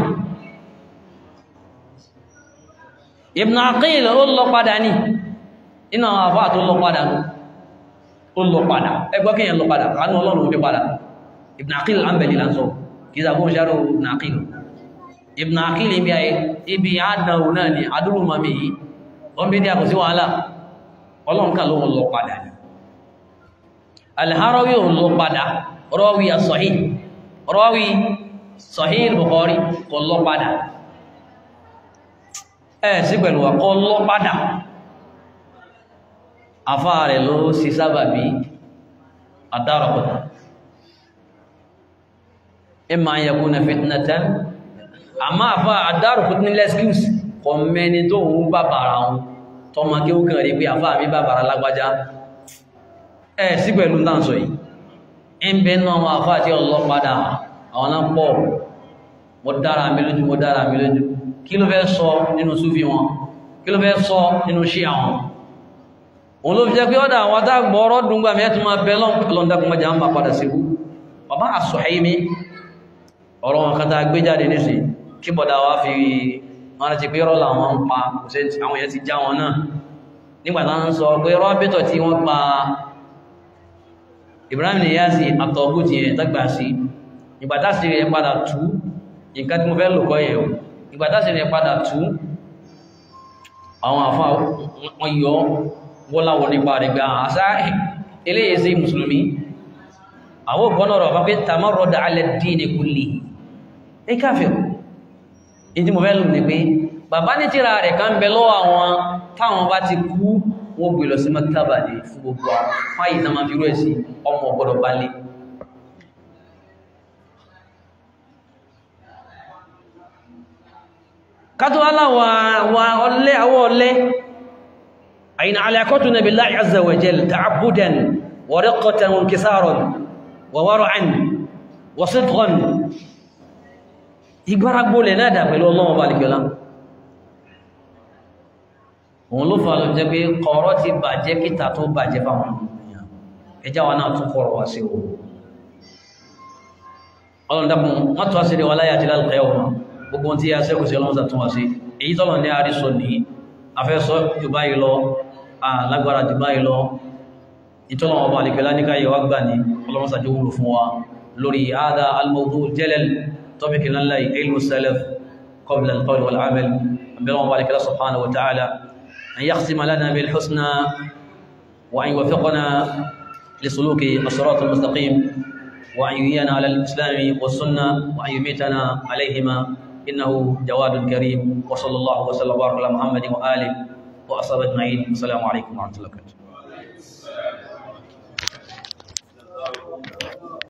Ibn Aqil ó lọ padà ní iná àwọn àbá tó lọ padà ní ó lọ padà ẹgbọ́ kí yẹn lọ padà ránú ọlọ́run fi padà Ibn Aqil al-Hanbali lánsọ kí ìsàgbó ń ṣàrò Ibn Aqil Ibn Aqil ibi ayé ibi àdánwò náà ni adúrú mami yìí wọ́n bí ní àkọsí wàhálà ọlọ́run kà ló ń lọ padà ni Al-Harawi ò lọ padà rawi as-Sahih rawi Sahih Bukhari kò lọ padà ẹ̀ sí pẹ̀lú wa kò lọ padà afá rẹ̀ ló sí sábàbí àdárọ̀kọ̀tà imma an yakuna fitnatan àmá àfá àdárọ̀kọ̀tà ní lẹ́skíùs kọ mẹ́ni tó ń bàbàrà wọn tó ma kí ó kàn rí pé àfá mi bàbàrà lágbájá ẹ̀ sí pẹ̀lú dáńsọ̀ yìí ń bẹ náà wọn àfá àti ọlọ́padà àwọn náà pọ̀ mo dára mi lójú mo dára mi lójú kí ló fẹ́ sọ nínú súfì wọn kí ló fẹ́ sọ nínú ṣíà wọn òun ló fi jẹ́ pé ọ́dá àwọn adágbọ́ ọ̀rọ̀ dùngbà mẹ́tún máa bẹ lọ́ndàkùn mọ́já ń bá padà síkú bàbá As-Suhaimi ọ̀rọ̀ wọn kátà gbé jáde nísì kí bọ̀dá wá fi wọ́n ti pé rọ́lá wọn ń pa àwọn èèyàn ti já wọn náà nígbàtá ń sọ pé rọ́bítọ̀ tí wọ́n pa Ibrahim Niyasi àtọ̀gù ti ẹ̀ tàgbà sí ìgbàtá sí rẹ̀ padà tú nǹkan tí mo fẹ́ lò kọ́ yẹ̀ ìgbàtá sí rẹ̀ padà tú àwọn àfá wọn yọ wọ́láwọ́ nípa rẹ̀ gbá àṣá eléyìí sí mùsùlùmí àwọn ògbọ́nà rọ̀ bá pé tamarrada ala ad-din kulli ní káfíọ̀ in tí mo fẹ́ lù ní pé bàbá ní tíra rẹ̀ kan bẹ lọ́wọ́ àwọn táwọn bá ti kú wọ́n gbé lọ sí maktaba ní fún gbogbo fáyì náà máa fi rú ẹ̀ sí ọmọ ọgbọ́dọ̀ bá lé kátó aláwọ̀ ọlẹ́ àwọ̀ ọlẹ́ أين علاقتنا بالله عز وجل تعبدا ورقة وانكسارا وورعا وصدقا ìgbáràgbó lè náà dà pẹ̀lú ọlọ́wọ́ bá lìkẹ́lá òun ló fà lọ jẹ́ pé kọ̀ọ̀rọ̀ ti bàjẹ́ kíta tó bàjẹ́ fáwọn ènìyàn ẹjá wa náà tún kọ̀rọ̀ wá sí o ọlọ́ndàkùn wọ́n tó àṣírí wa láyé àti lálùkẹ́ ọmọ gbogbo tí a sẹ́kù sí ọlọ́mọ́sà tún wá sí èyí tọ́lọ̀ ní àrísọ ní afẹ́sọ́ jù báyìí lọ alágbára jù báyìí lọ ìtọ́lọ̀ ọba àlìkẹ́lá ní káyẹ̀ wá gbà ní ọlọ́mọ́sà jẹ́ wúlò fún wa lórí àádá al-mawdu jalal tọ́bíkì náà láì ilmu salaf qabla al-qawl wal-amal àbẹ̀rẹ̀ ọba àlìkẹ́lá subhanahu wa ta'ala an yakhtima lana bil husna wa an yuwaffiqana لسلوك الصراط المستقيم وأن يحيينا على الإسلام والسنة وأن يميتنا عليهما إنه جواد كريم وصلى الله وسلم وبارك على محمد وآله وأصحابه أجمعين السلام عليكم ورحمة الله وبركاته